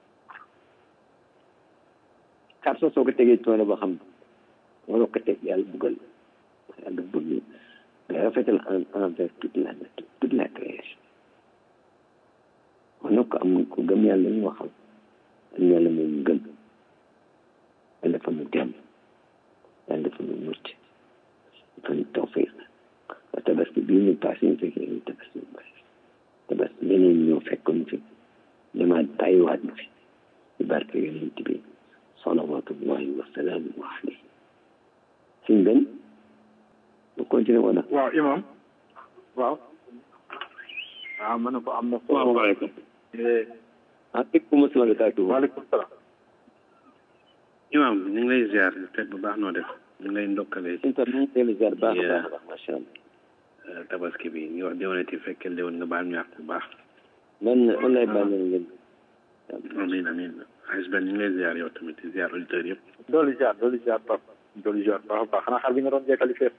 xar soo soo ko tegee coono boo xam waroo ko teg yàlla buggal yàlla bëgg nga rafetal en envers toute la nature toute la création kon nag ko am ko gëm yàlla ñu waxal am yàlla moom gëm yàlla dafa mu dem yàlla dafa mu mucc dafa ñu tawfiq tabaski bii ñu passé ñu fekkee ñu tabaski ñu passé tabaski leneen ñëw fekkoon fi demaat bàyyiwaat na fi ci barke yonent bi salawatullahi wa salaamu alayhi suñ benn mu continué wala waaw imam waaw waaw ma ne ko am na salaamaaleykum ah aleykum asalaam barakaatu waaleykum salaam imam ñu ngi lay ziar teg bu baax noo def ñu ngi lay ndokkalee suñ tam ñu ngi lay ziar baax a baax a baax macha allah tabaski bi ñu wax déwénati fekkee déwén nga baal ñu àq bu baax man man lay baal na ngeen amin amin xaalis benn ñu ngi lay ziar yow tamit di ziar auditeurs yëpp doolu ziar doolu ziar pap doolu ziar baax a baax xanaa xar bi nga doon jekkali fees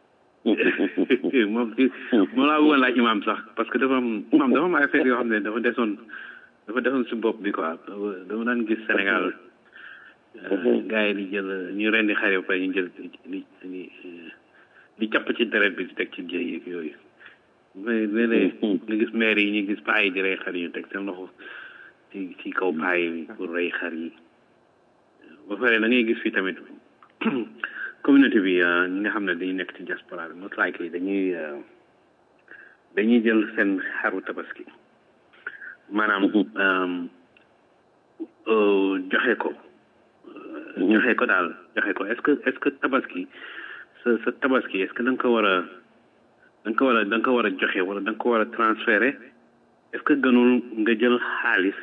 moom ci moom laa bëggoon laaj imam sax parce que dafa am imam dafa am ay affaire yoo xam ne dafa desoon dafa desoon si bopp bi quoi dama daan gis Sénégal gars yi di jël ñu rendi xar yi ba pare ñu jël li li di capp ci deret bi di teg ci jëy yeeg yooyu mais léeg-léeg nga gis maire yi ñu gis paa yi di rey xar yi ñu teg seen loxo ci ci kaw paa yi pour rey xar yi ba pare da ngay gis fii tamit communauté bi ñi nga xam ne dañuy nekk ci diaspora bi most likely dañuy dañuy jël seen xaru tabaski maanaam joxe ko joxe ko daal joxe ko est-ce que est-ce que tabaski sa sa tabaski est-ce que da nga ko war a da nga ko war a da nga ko war a joxe wala da nga ko war a transférer est-ce que gënul nga jël xaalis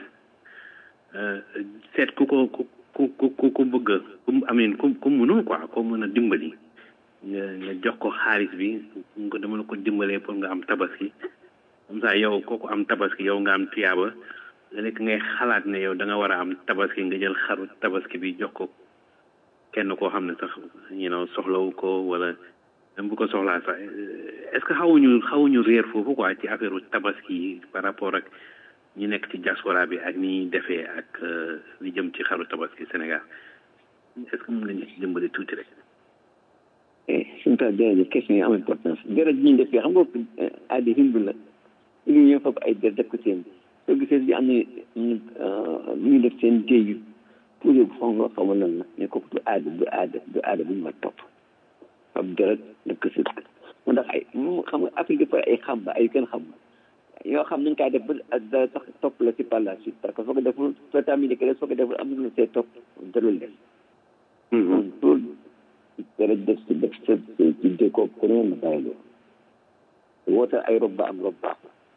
seet ku ko ku ku ku ku bëgg ku amin ku ku mënul quoi ko mën a dimbali nga nga jox ko xaalis bi nga dama la ko dimbalee pour nga am tabaski comme ça yow kooku am tabaski yow nga am tiyaaba nga nekk ngay xalaat ne yow da nga war a am tabaski nga jël xaru tabaski bi jox ko kenn koo xam ne sax you know soxlawu ko wala même bu ko soxlaa sax est-ce que xawuñu xawuñu réer foofu quoi ci affaire tabaski yi par rapport ak ñi nekk ci diaspora bi ak ni defee ak li jëm ci xaru tabaski Sénégal est-ce que mën nañu ci dimbali tuuti rek. suñu taal jërëjëf question yi am importance deret ñi def xam nga aada hindu la ñu ñëw foofu ay der def ko seen soo gisee bi am na lu ñu def seen jéeyu pour yóbbu xaw nga xaw ma lan la mais kooku du aada du aada du aada bu ñu ma topp fab deret def ko seen moo tax ay moom xam nga Afrique dafa ay xam ba ay kenn xam yoo xam nañ kaa def ba da sax topp la si par la suite parce que soo ko deful soo terminé que soo ko deful am na lu see topp jarul def pour dara def si def sa ci dékoo ku ne na bàyyi loolu woote ay rob ba am rob baax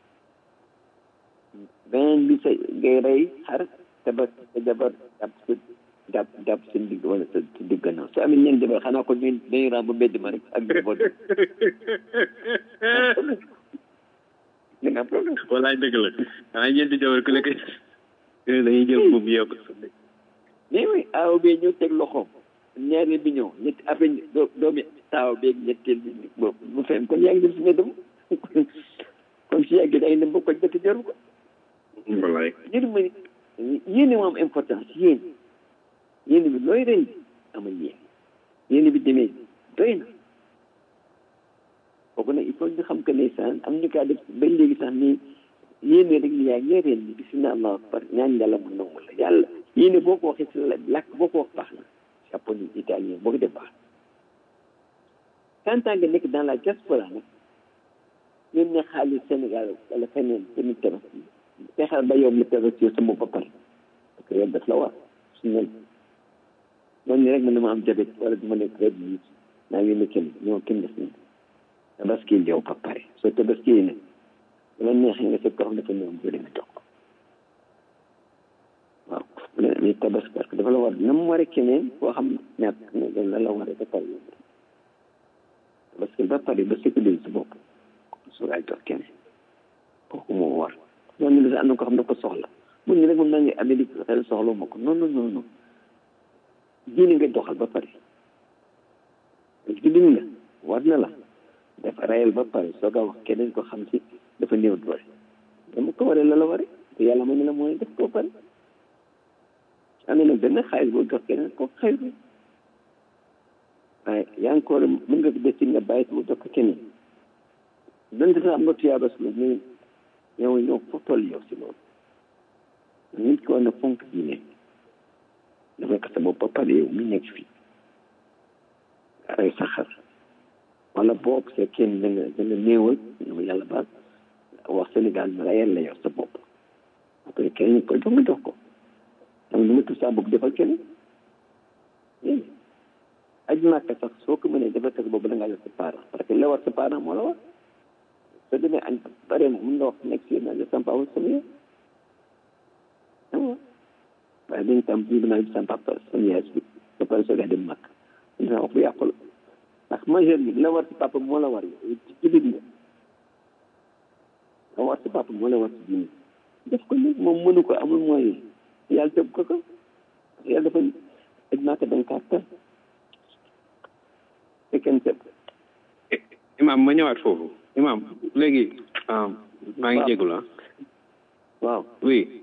beneen bi sa ngay rey xar te ba sa jabar jàpp sa jàpp jàpp sa digg wala sa sa digg gannaaw su amee ñeent jabar xanaa ko ñu dañuy ram ba mbedd ma rek ak njaboot da nga problème walaay dëgg la xanaa ñeenti jabar ku nekk dañuy jël buum yokk mais oui aaw bee ñëw teg loxoom ñaareel bi ñëw ñetti après doo doomi taaw beeg ñetteel bi boobu bu fen kon yaa ngi dem si mbedd ma kon si yàgg da ngay dem ba ko dëkk jaru ko walaay yéen ma yéene moo am importance yéen yéene bi looy rëy amal yéen yéene bi demee doy na kooku nag il faut ñu xam que ndeysaan am ñu kaa def ba léegi sax ni yéene rek ni yaa ngi reen ni bisimilah allahu akbar ñaan yàlla mu nangu la yàlla yéene boo ko waxee si la làkk boo ko wax baax na japonais italien boo ko def baax quand nga nekk dans la diaspora nag ñun ne xaalis Sénégal wala feneen tamit tabaski fexeel ba yow mu tabaski sa bopp ba pare parce que yow daf la war su ne noonu ni rek man dama am jabet wala dama nekk rek yi naa yónni kenn ñoo kenn def ni tabaski yow ba pare soo tabaski ne dama neexee nga fekk ko xam dafa ñëw bu demee toog waaw ni tabaski parce que dafa la war na mu waree keneen koo xam ñàkk ne dañ la la waree ba pare tabaski ba pare ba sécuriser sa bopp su ngay jox keneen kooku moo war ñooñu la am na ko xam ne ko soxla mun ñu rek moom naa ngi Amérique xel soxla ma ko non non non non diine nga doxal ba pare jullit nga war na la dafa rayal ba pare soog a wax keneen ko xam si dafa néew doole dama ko waree la la waree te yàlla may na la mooy def ko pare amee nag benn xaalis boo jox keneen ko xayru waaye yaa ngi ko mën nga ko def ci nga bàyyi mu jox ko keneen donte sax am nga tuyaaba si loolu mais yow yow foo toll yow si loolu nit ki war na fonk diine dafa ko sa bopp ba pare yow mi nekk fii ay saxar wala boog c'est kenn da nga da nga néewal yow yàlla baal wax Sénégal ma rayal la yow sa bopp après keneen ko jox nga jox ko am lu ma tudd saa bopp defal keneen aj màkka sax soo ko mënee defal ko sa bopp da ngaa yor sa parent parce que la war sa parent moo la war soo demee añ bare na mun nga wax nekk si naa sama papa sama yaay waaw waaye dañu tam bii naa sama papa sama yaay bi ba pare soo dem màkk dina wax bu yàqu la ndax majeur bi la war si papa moo la war yow ci jullit nga la war si papa moo la war si diine def ko léegi moom mënu ko amul mooy yàlla tëb ko ko yàlla dafa aj màkka da nga kaa tëb fekkee tëb imam ma ñëwaat foofu imam léegi maa ngi jégalu ah waaw oui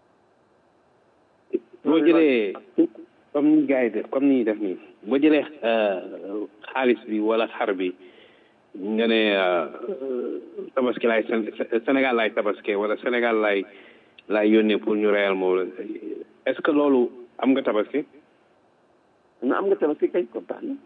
boo jëlee comme ni gars yi def comme ni ñuy def nii boo jëlee xaalis bi wala xar bi nga ne tabaski laay Sénégal laay tabaski wala Sénégal laay laay yónnee pour ñu reyal moom la est-ce que loolu am nga tabaski na am nga tabaski kañ ko baax na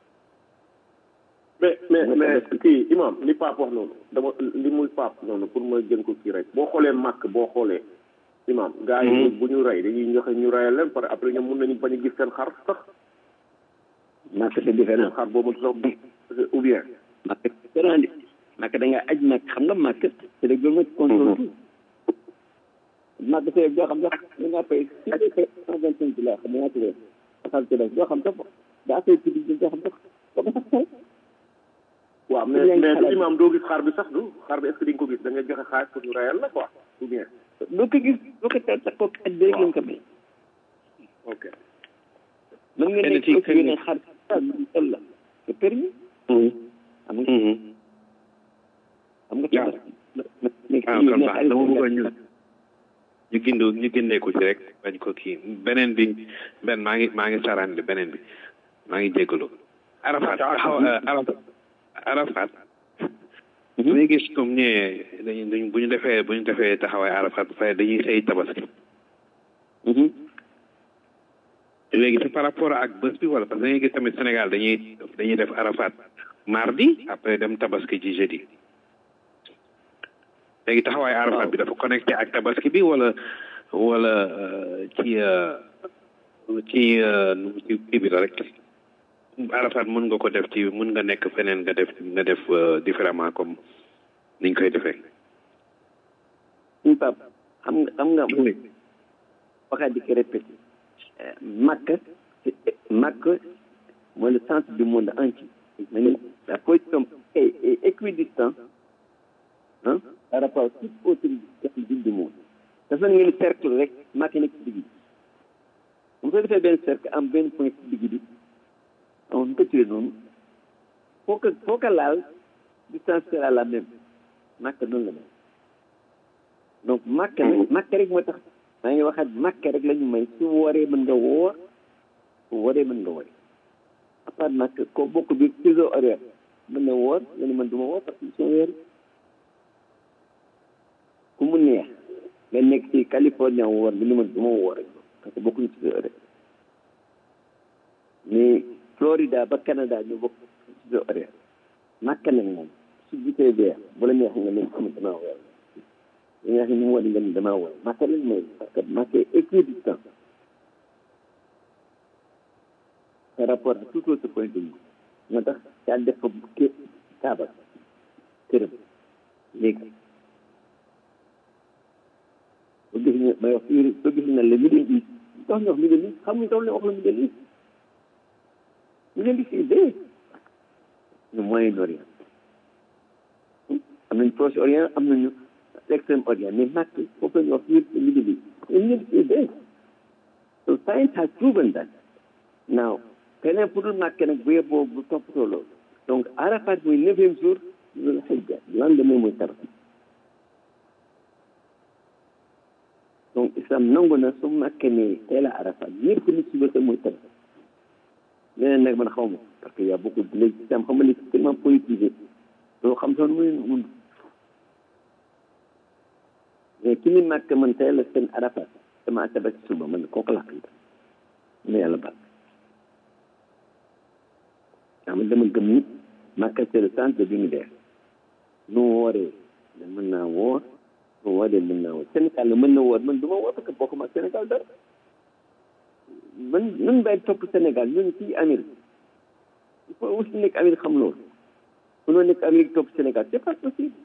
mais mais mais kii imam li Pape wax noonu dama li muy Pape noonu pour ma jën ko kii rek boo xoolee màkk boo xoolee imam gars yi bu ñu rey dañuy joxe ñu reyal leen pare après ñoom mun nañu bañ a gis seen xar sax màkk c'est différent xar boobu sax ou bien màkk différent de màkk da nga aj màkk xam nga màkk c'est le gouvernement qui contrôle màkk c'est doo xam sax da ngaa fay cent vingt cinq dollars xam nga tuddee xal ci doo xam sax daa fay public doo xam sax doo ko sax fay waaw mais mais du imam doo gis xaar bi sax du xaar bi est-ce que di nga ko gis da ngay joxe xaalis pour ñu reyal la quoi ou bien doo ko gis doo ko teel sax kooku aj bi rek lañ ko may ok mën nga nekk aussi yeneen xar tol la c'est permis am nga am nga tabax ah kon baax dama bëggoon ñu ñu gindu ñu gindee ko ci rek bañ ko kii beneen bi benn maa ngi maa ngi saraan beneen bi maa ngi jégalu Arafat taxaw Arafat Arafat bu ñu gis comme ñëwee dañu dañ bu ñu defee bu ñu defee taxawaay Arafat ba pare dañuy xëy tabaski léegi c'est par rapport ak bés bi wala parce que dañuy gis tamit Sénégal dañuy dañuy def Arafat mardi après dem tabaski ci jeudi léegi taxawaay arafat bi dafa connecté ak tabaski bi wala wala ci ci ci kii bi la rek arafat mën nga ko def ci mën nga nekk feneen nga def nga def différemment comme niñ koy defee suñu pap xam nga xam nga waxaat di ko répété Makka Makka mooy le centre du monde entier mais la position est, est équidistante hein, par rapport à toute autre ville du monde dafa ngeen cercle rek Makka nekk ci digg bi bu ko defee benn cercle am benn point ci digg bi on ko tuddee noonu foo ko foo ko laal distance sera la même Makka noonu la mel donc Makka nag Makka rek moo tax maa ngi waxaat Makka rek la ñu may su wooree mën nga woor su wooree mën nga woor à part Makka ko bokk bi fuseau horaire mën na woor nga ni man du ma woor parce que soo weer ku mu neex nga nekk ci Californie woor nga ni man du ma woor rek parce que bokkuñu fuseau horaire mais Florida ba Canada ñu bokk fuseau horaire Makka nag moom su gisee weer bu la neex nga ne am damaa woor li nga xam ne mu wane nga ni damaa woor Makka lañ mooy parce que Makka est équidistant par rapport à tout autre point de vue moo tax yaa def fa ké kaaba këram léegi soo gis ne may wax fii soo gis ne la Middle East tax ñu wax Middle East xamuñ tax ne wax la Middle East Middle East est dee ñu Moyen-Orient am nañ Proche-Orient am nañu l'extrême-orient mais Makka foofu la ñu wax fii Middle East Middle East est dee so science has proven that now keneen pour dul màkke nag bu yeboo bu toppatoo loolu donc arafat muy neuvième jour loolu xijja lendemain muy tabaski donc islam nangu na su màkke ne teel a arafat ñëpp nit suba sa muy tabaski leneen nag man xaw ma parce que y a beaucoup de léegi islam xam nga léegi tellement politisé loo xam sax muy mun mais ki ni màkk man teel a seen arafat dama tabaski suba man kooku laa xam ne yàlla baal xam nga dama gëm ni Makka c'est le centre de l'univers nu wooree da mën naa woor nu wooree mën naa woor Sénégal la mën na woor man du ma woor parce que bokkuma ak Sénégal dara man nun bàyyi topp Sénégal ñun fii Amérique il faut aussi nekk Amérique xam loolu mënoo nekk Amérique topp Sénégal c'est pas possible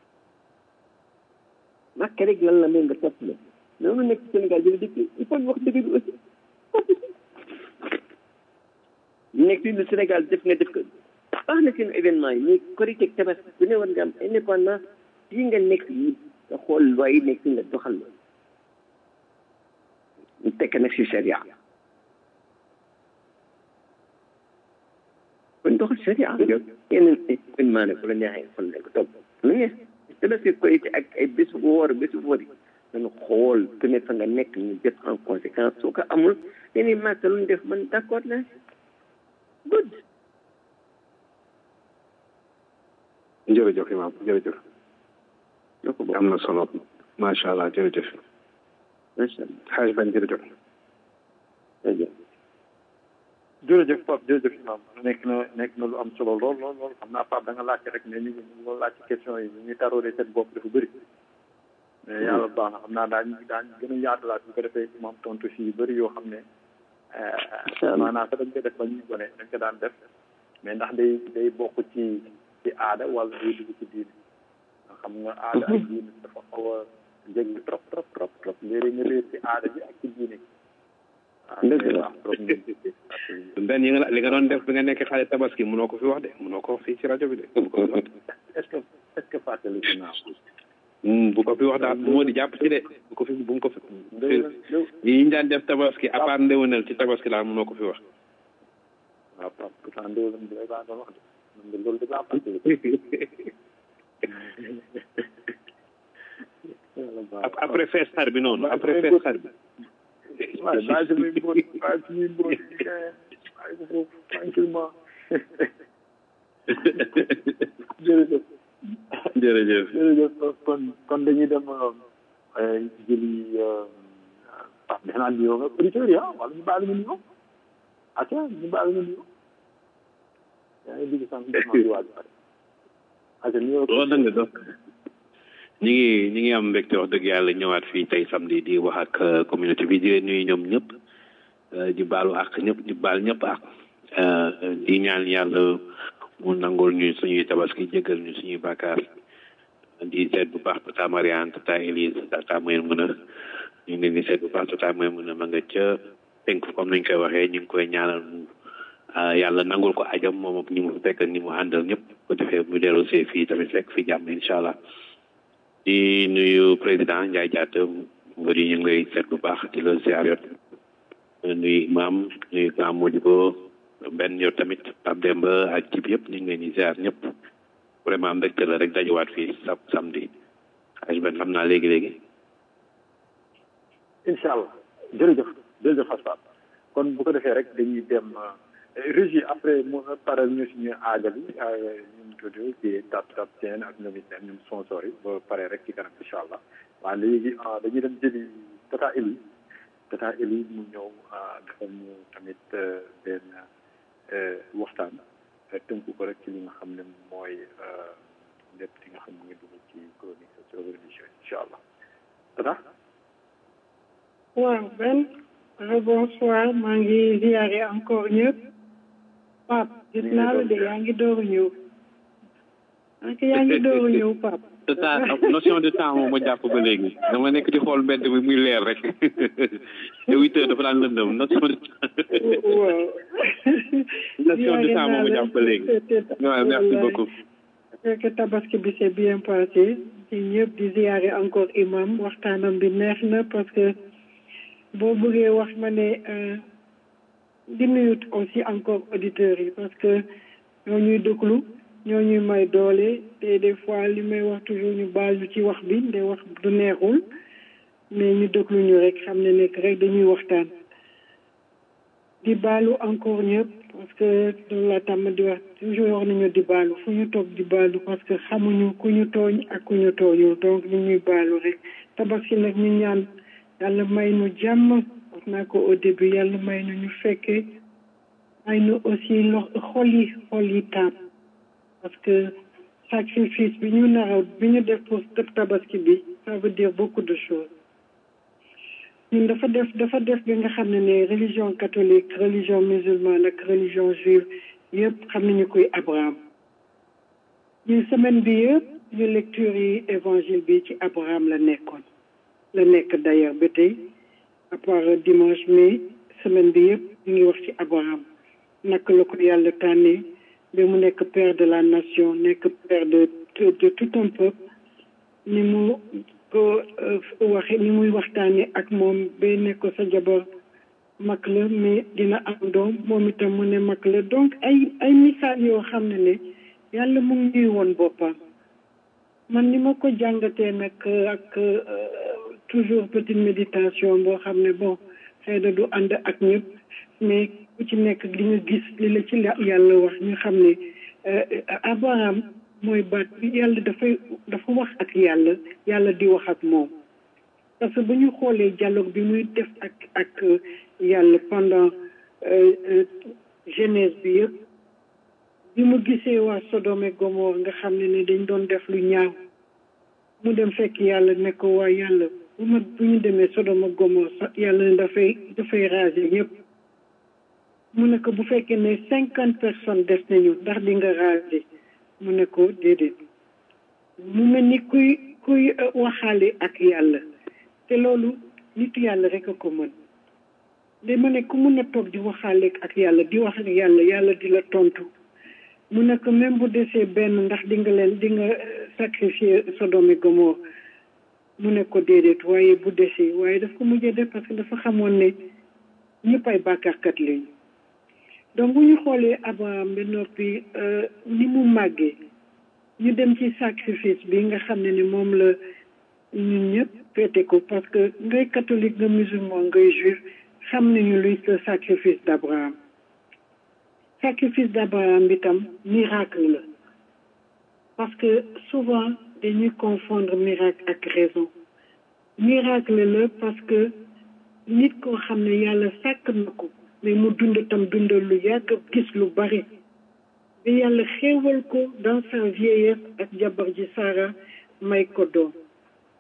Makka rek lan la mel nga topp la mais mënoo nekk Sénégal jële dëkk il faut ñu wax dëgg bi aussi nekk fii lu Sénégal def nga def ko baax na seen événement yi mais korité ak tabaski bu ne war nga am indépendance fii nga nekk yi nga xool loi yi nekk fi nga doxal la ñu tekk nag si sharia kon doxal sharia yow yeneen événement ne bu la neexee xool ne ko topp lu ngeen tabaski korité ak ay bés bu woor bés bu wari dañu xool ku ne fa nga nekk ñu def en conséquence soo ko amul yeneen màkk lu ñu def man d'accord naa good jërëjëf imam jërëjëf am na solo macha allah jërëjëf macha allah xaaj bañ jërëjëf jërëjëf jërëjëf Pape jërëjëf imam nekk na nekk na lu am solo lool lool lool xam naa Pape da nga laajte rek mais nit ñi loolu laaj ci question yi ñu taroodee seen bopp dafa bëri mais yàlla baax na xam naa daañu daañu gën a yaatalaat bu ko defee imam tontu si yu bëri yoo xam ne maanaam sax dañ koy def ba ñuy gone dañ ko daan def mais ndax day day bokk ci ci aada wala day dugg ci diine nga xam nga aada ak diine dafa xaw a jéggi trop trop trop trop léeg-léeg nga réer ci aada bi ak ci diine dëgg la benn yi nga li nga doon def bi nga nekk xale tabaski mënoo ko fi wax de mënoo ko wax fii ci rajo bi de est-ce que est-ce que fàttali ko naa ko bu ko fi wax daal moo di jàpp ci de bu ko fi bu mu ko fi yi ñu daan def tabaski à part ndéwénal ci tabaski daal mënoo ko fi wax waaw Pape pourtant ndéwénal bi laa doon wax de man de loolu de laa fàttali après fees xar bi noonu après fees xar bi waaw bàyyi si muy mbóot bàyyi si muy mbóot bàyyi ko foofu tranquillement jërëjëf jërëjëf jërëjëf kon kon dañuy dem jëli Pape defe naa nuyoo nga auditeurs yi ah wala ñu baal ñu nuyoo acca ñu baal ñu nuyoo yaa ngi dégg sànq di waaj pare acca nuyoo loolu da nga dox ñi ngi ñi ngi am mbégte wax dëgg yàlla ñëwaat fii tey samedi di wax ak communauté bi di leen nuyu ñoom ñëpp di baalu ak ñëpp di baal ñëpp ak di ñaan yàlla mu nangul ñu suñuy tabaski jégal ñu suñuy bàkkaar di seet bu baax tata Mariane tata Elise tata mooy mën a ñu ngi leen di seet bu baax tata mooy mën a ma nga ca penk comme nañ koy waxee ñu ngi koy ñaanal mu yàlla nangul ko ajam moom ak ñi mu fekk ak ñi mu àndal ñëpp ko defee mu dellu see fii tamit fekk fi jàmm incha allah di nuyu président Ndiaye Diatta mbër yi ñu ngi lay seet bu baax di la ziar yot nuyu imam nuyu grand Modibo benn yow tamit Pape Demba ak jib yëpp ñu ngi leen di ziar ñëpp vraiment mbégte la rek dajewaat fii sa samedi xaj ben xam naa léegi-léegi incha allah jërëjëf jërëjëf Aspa kon bu ko defee rek dañuy dem régie après mu paral ñu suñu aagal yi ñu mu tudd ci tap tap seen ak ñoom it ñoom sponsor yi ba pare rek ci kanam incha allah waaw léegi dañuy dem jëli tata Eli tata Eli mu ñëw defal ñu tamit benn waxtaan tënku ko rek ci li nga xam ne mooy lépp li nga xam ne ngi dugg ci chronique sur religion incha allah tata waaw Ben bonsoir maa ngi ziare encore ñëpp Pape gis naa la de yaa ngi door a ñëw ak yaa ngi door a ñëw Pape tata notion de temps moom ma jàpp ba léegi dama nekk di xool mbedd bi muy leer rek te huit heures dafa daan lëndëm notion de waaw notion de temps moom ma jàpp ba léegi waaw merci beaucoup fekk tabaski bi c'est bien passé ci ñëpp di ziare encore imam waxtaanam bi neex na parce que boo bëggee wax ma ne di nuyu aussi encore auditeurs yi parce que ñoo ñuy déglu ñoo ñuy may doole te des fois li may wax toujours ñu baal ñu ci wax bi de wax du neexul mais ñu déglu ñu rek xam ne nekk rek dañuy waxtaan di baalu encore ñëpp parce que loolu la tàmm di wax toujours wax nañu di baalu fu ñu toog di baalu parce que xamuñu ku ñu tooñ ak ku ñu tooñul donc ñu ñuy baalu rek tabaski nag ñu ñaan yàlla may nu jàmm wax naa ko au début yàlla may nu ñu fekkee may nu aussi lo xol yi xol yi taab parce que sacrifice bi ñu naraw bi ñu def pour tabaski bi ça veut dire beaucoup de choses ñun dafa def dafa def bi nga xam ne ne religion catholique religion musulmane ak religion juive yëpp xam nañu koy Abraham ñu semaine bi yëpp ñu lecture yi évangile bi ci Abraham la nekkoon la nekk d'ailleurs ba tey à part dimanche mais semaine bi yëpp ñu ngi wax ci Abraham naka la ko yàlla tànnee ba mu nekk père de la nation nekk père de de tout un peuple ni mu ko waxe ni muy waxtaane ak moom ba ne ko sa jabar mag la mais dina am doom moom itam mu ne mag la donc ay ay misaal yoo xam ne ne yàlla mu ngi ñuy woon boppam man ni ma ko jàngatee nag ak toujours petite méditation boo xam ne bon xëy na du ànd ak ñëpp mais ku ci nekk li nga gis li la ci yàlla wax ñu xam ne Abraham mooy baat bi yàlla dafay dafa wax ak yàlla yàlla di wax ak moom parce que bu ñu xoolee dialogue bi muy def ak ak yàlla pendant jeunesse bi yëpp bi mu gisee waa Sodome et Gomorre nga xam ne ne dañ doon def lu ñaaw mu dem fekk yàlla ne ko waa yàlla bu ma bu ñu demee Sodome ak Gomorre sax yàlla ne dafay dafay raser ñëpp mu ne ko bu fekkee ne cinquante personnes des nañu ndax di nga raser mu ne ko déedéet mu mel ni kuy kuy waxaale ak yàlla te loolu nitu yàlla rek a ko mën de ma ne ku mun a toog di waxaale ak yàlla di wax ak yàlla yàlla di la tontu mu ne ko même bu desee benn ndax di nga leen di nga sacrifier Sodome et Gomorre mu ne ko déedéet waaye bu desee waaye daf ko mujjee def parce que dafa xamoon ne ñëpp ay bàkkaarkat lañu donc bu ñu xoolee Abraham ba noppi ni mu màggee ñu dem ci sacrifice bi nga xam ne ni moom la ñun ñëpp féete ko parce que ngay catholique nga musulman ngay juif xam nañu luy le sacrifice d'Abraham sacrifice d'Abraham bi tam miracle la parce que souvent dañuy confondre miracle ak raison miracle la parce que nit koo xam ne yàlla sàkk na ko mais mu dund tam dundal lu yàgg gis lu bari bi yàlla xéewal ko dans sa vieillesse ak jabar ji Sara may ko doom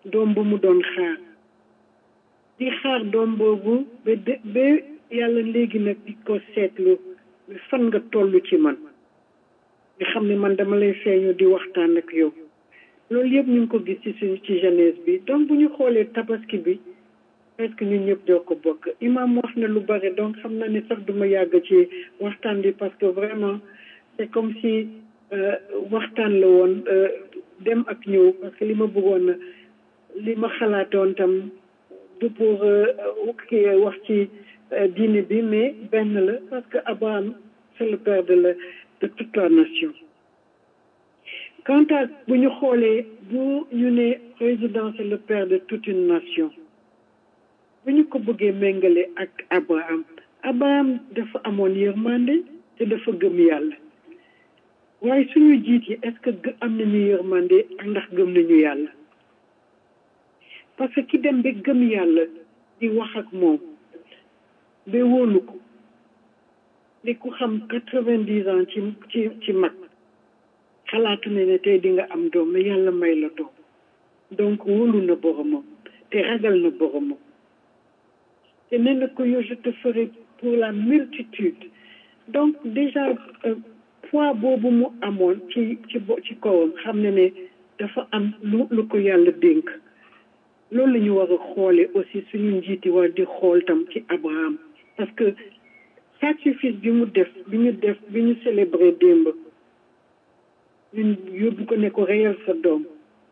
doom bu mu doon xaar di xaar doom boobu ba de ba yàlla léegi nag di ko seetlu fan nga toll ci man nga xam ne man dama lay feeñu di waxtaan ak yow loolu yëpp ñu ngi ko gis ci suñu ci jeunesse bi donc bu ñu xoolee tabaski bi presque ñun ñëpp doo ko bokk imam wax na lu bare donc xam naa ne sax duma yàgg ci waxtaan bi parce que vraiment c'est comme si waxtaan la woon dem ak ñëw parce que li ma bëggoon li ma xalaatoon tam du pour kii wax ci diine bi mais benn la parce que Abraham c'est le père de la de toute la nation quant à bu ñu xoolee bu ñu ne président c'est le père de toute une nation bu ñu ko bëggee méngale ak Abraham Abraham dafa amoon yërmande te dafa gëm yàlla waaye suñu jiit yi est-ce que am nañu yërmande ak ndax gëm nañu yàlla parce que ki dem ba gëm yàlla di wax ak moom ba wóolu ko di ku xam quatre-vingt-dix ans ci ci ci mag xalaatu ne ne tey di nga am doom mais yàlla may la doom donc wóolu na boromam te ragal na boromam te nee na ko yow je te ferai pour la multitude donc déjà poids boobu mu amoon ci ci ci kawam xam ne ne dafa am lu lu ko yàlla dénk loolu la ñu war a xoole aussi suñu njiiti war di xool tam ci Abraham parce que sacrifice bi mu def bi ñu def bi ñu célébrer démb ñun yóbbu ko ne ko reyal sa doom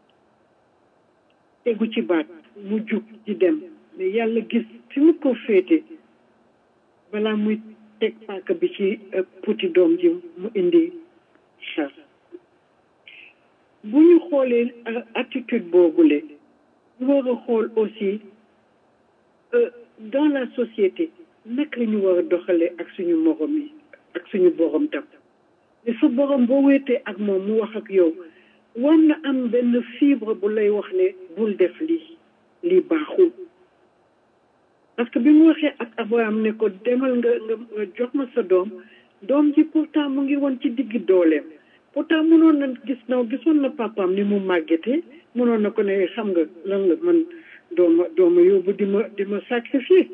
tegu ci baat mu jug di dem mais yàlla gis fi mu ko féete balaa muy teg paaka bi ci puti doom ji mu indi xar bu ñu xoolee attitude boobule ñu war a xool aussi dans la société naka la ñu war a doxalee ak suñu morom yi ak suñu borom tam mais sa borom boo wéetee ak moom mu wax ak yow war na am benn fibre bu lay wax ne bul def lii lii baaxul parce que bi mu waxee ak Abraham ne ko demal nga nga jox ma sa doom doom ji pourtant mu ngi woon ci diggi dooleem pourtant mënoon na gis na gisoon na papaam ni mu màggetee mënoon na ko ne xam nga lan la man dooma dooma yóbbu di ma di ma sacrifier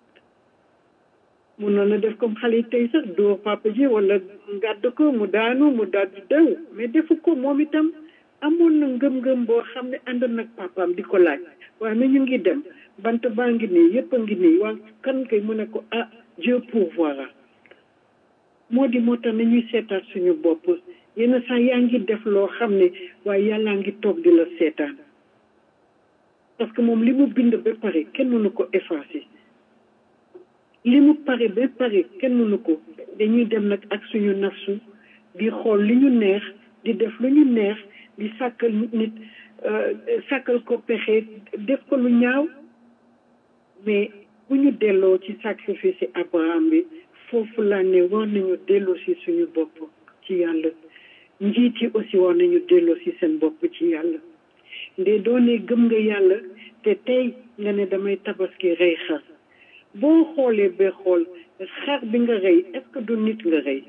mënoon na def comme xale yi tey sax dóor papa ji wala ngàdd ko mu daanu mu daal di daw mais defu ko moom itam amoon na ngëm-ngëm boo xam ne ànd nag papaam di ko laaj waaye na ñu ngi dem bant baa ngi nii yëpp a ngi nii waa kan kay mu ne ko ah Dieu pourvoira moo di moo tax nañuy seetaat suñu bopp yenn saa yaa ngi def loo xam ne waaye yàllaa ngi toog di la seetaan parce que moom li mu bind ba pare kenn mënu ko effacer li mu pare ba pare kenn mënu ko dañuy dem nag ak suñu nafsu di xool li ñu neex di def lu ñu neex di sàkkal nit sàkkal ko pexe def ko lu ñaaw mais bu ñu delloo ci sacrifice Abraham bi foofu laa ne war nañu delloo si suñu bopp ci yàlla njiit yi aussi war nañu delloo si seen bopp ci yàlla nde doone gëm nga yàlla te tey nga ne damay tabaski rey xar boo xoolee ba xool xar bi nga rey est-ce que du nit nga rey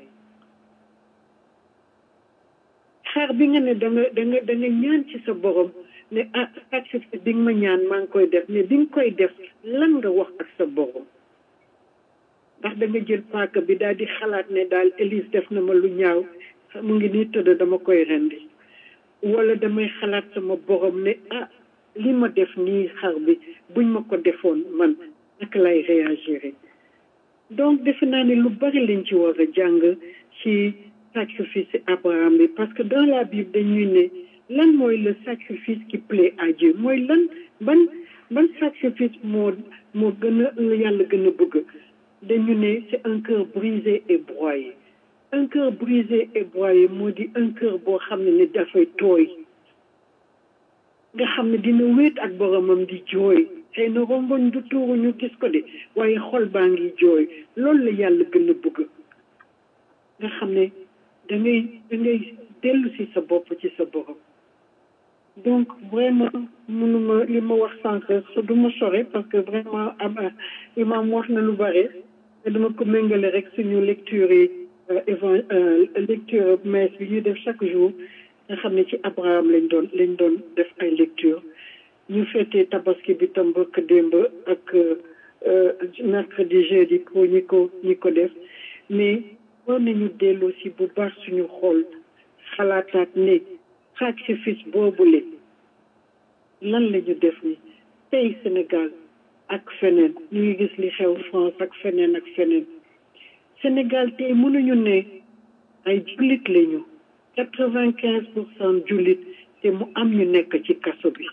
xar bi nga ne da nga da nga da nga ñaan ci sa borom ne ah sacrifice bi nga ma ñaan maa ngi koy def mais bi nga koy def lan nga wax ak sa borom ndax da nga jël paaka bi daal di xalaat ne daal Élise def na ma lu ñaaw mu ngi nii tëdd dama koy rendi wala damay xalaat sama borom ne ah li ma def nii xar bi buñ ma ko defoon man naka lay réagir donc defe naa ne lu bari lañ ci war a jàng ci sacrifice Abraham bi parce que dans la Bible dañuy ne lan mooy le sacrifice qui plaît à Dieu mooy lan ban ban sacrifice moo moo gën a la yàlla gën a bëgg dañu ne c'est un cœur brisé et broyé un cœur brisé et broyé moo di un cœur boo xam ne ne dafay tooy nga xam ne dina wéet ak boromam di jooy xëy na rongoñ du tuuru ñu gis ko de waaye xol baa ngi jooy loolu la yàlla gën a bëgg nga xam ne da ngay da ngay dellu si sa bopp ci sa borom donc vraiment mënuma li ma wax sànq du ma sore parce que vraiment am imam wax na lu bare te dama ko méngale rek suñu lecture yi évan lecture messe bi ñuy def chaque jour nga xam ne ci Abraham lañ doon lañ doon def ay lecture ñu féetee tabaski bi tam bëkk démb ak mercredi jeudi pour ñi ko ñi ko def mais war nañu delloo si bu baax suñu xol xalaataat ne sacrifice boobule lan la ñu def ni tey Sénégal ak feneen ñu ngi gis li xew France ak feneen ak feneen Sénégal tey mënuñu ne ay jullit lañu quatre vingt quinze pour cent jullit te mu am ñu nekk ci kaso bi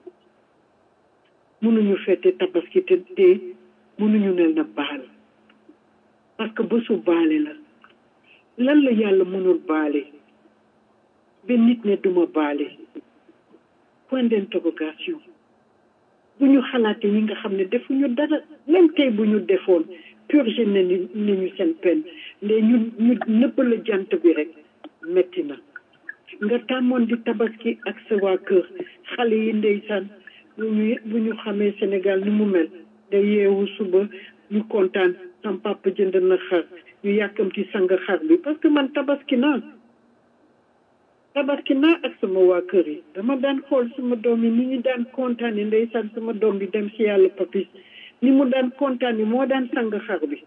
mënuñu fete tabaski te te mënuñu ne na baal parce que bésu baale la lan la yàlla mënul baale ba nit ne duma baale point d'interrogation bu ñu xalaatee ñi nga xam ne defuñu dara même tey bu ñu defoon purgé nañu nañu seen peine mais ñu ñu nëbb la jant bi rek metti na nga tàmmoon di tabaski ak sa waa kër xale yi ndeysaan bu ñu bu ñu xamee Sénégal ni mu mel day yeewu suba ñu kontaan sam papa jënd na xar ñu yàkkamti sang xar bi parce que man tabaski naa tabaski naa ak sama waa kër yi dama daan xool sama doom yi ni ñu daan kontaane ndeysaan sama doom bi dem si yàlla papis ni mu daan kontaane moo daan sang xar bi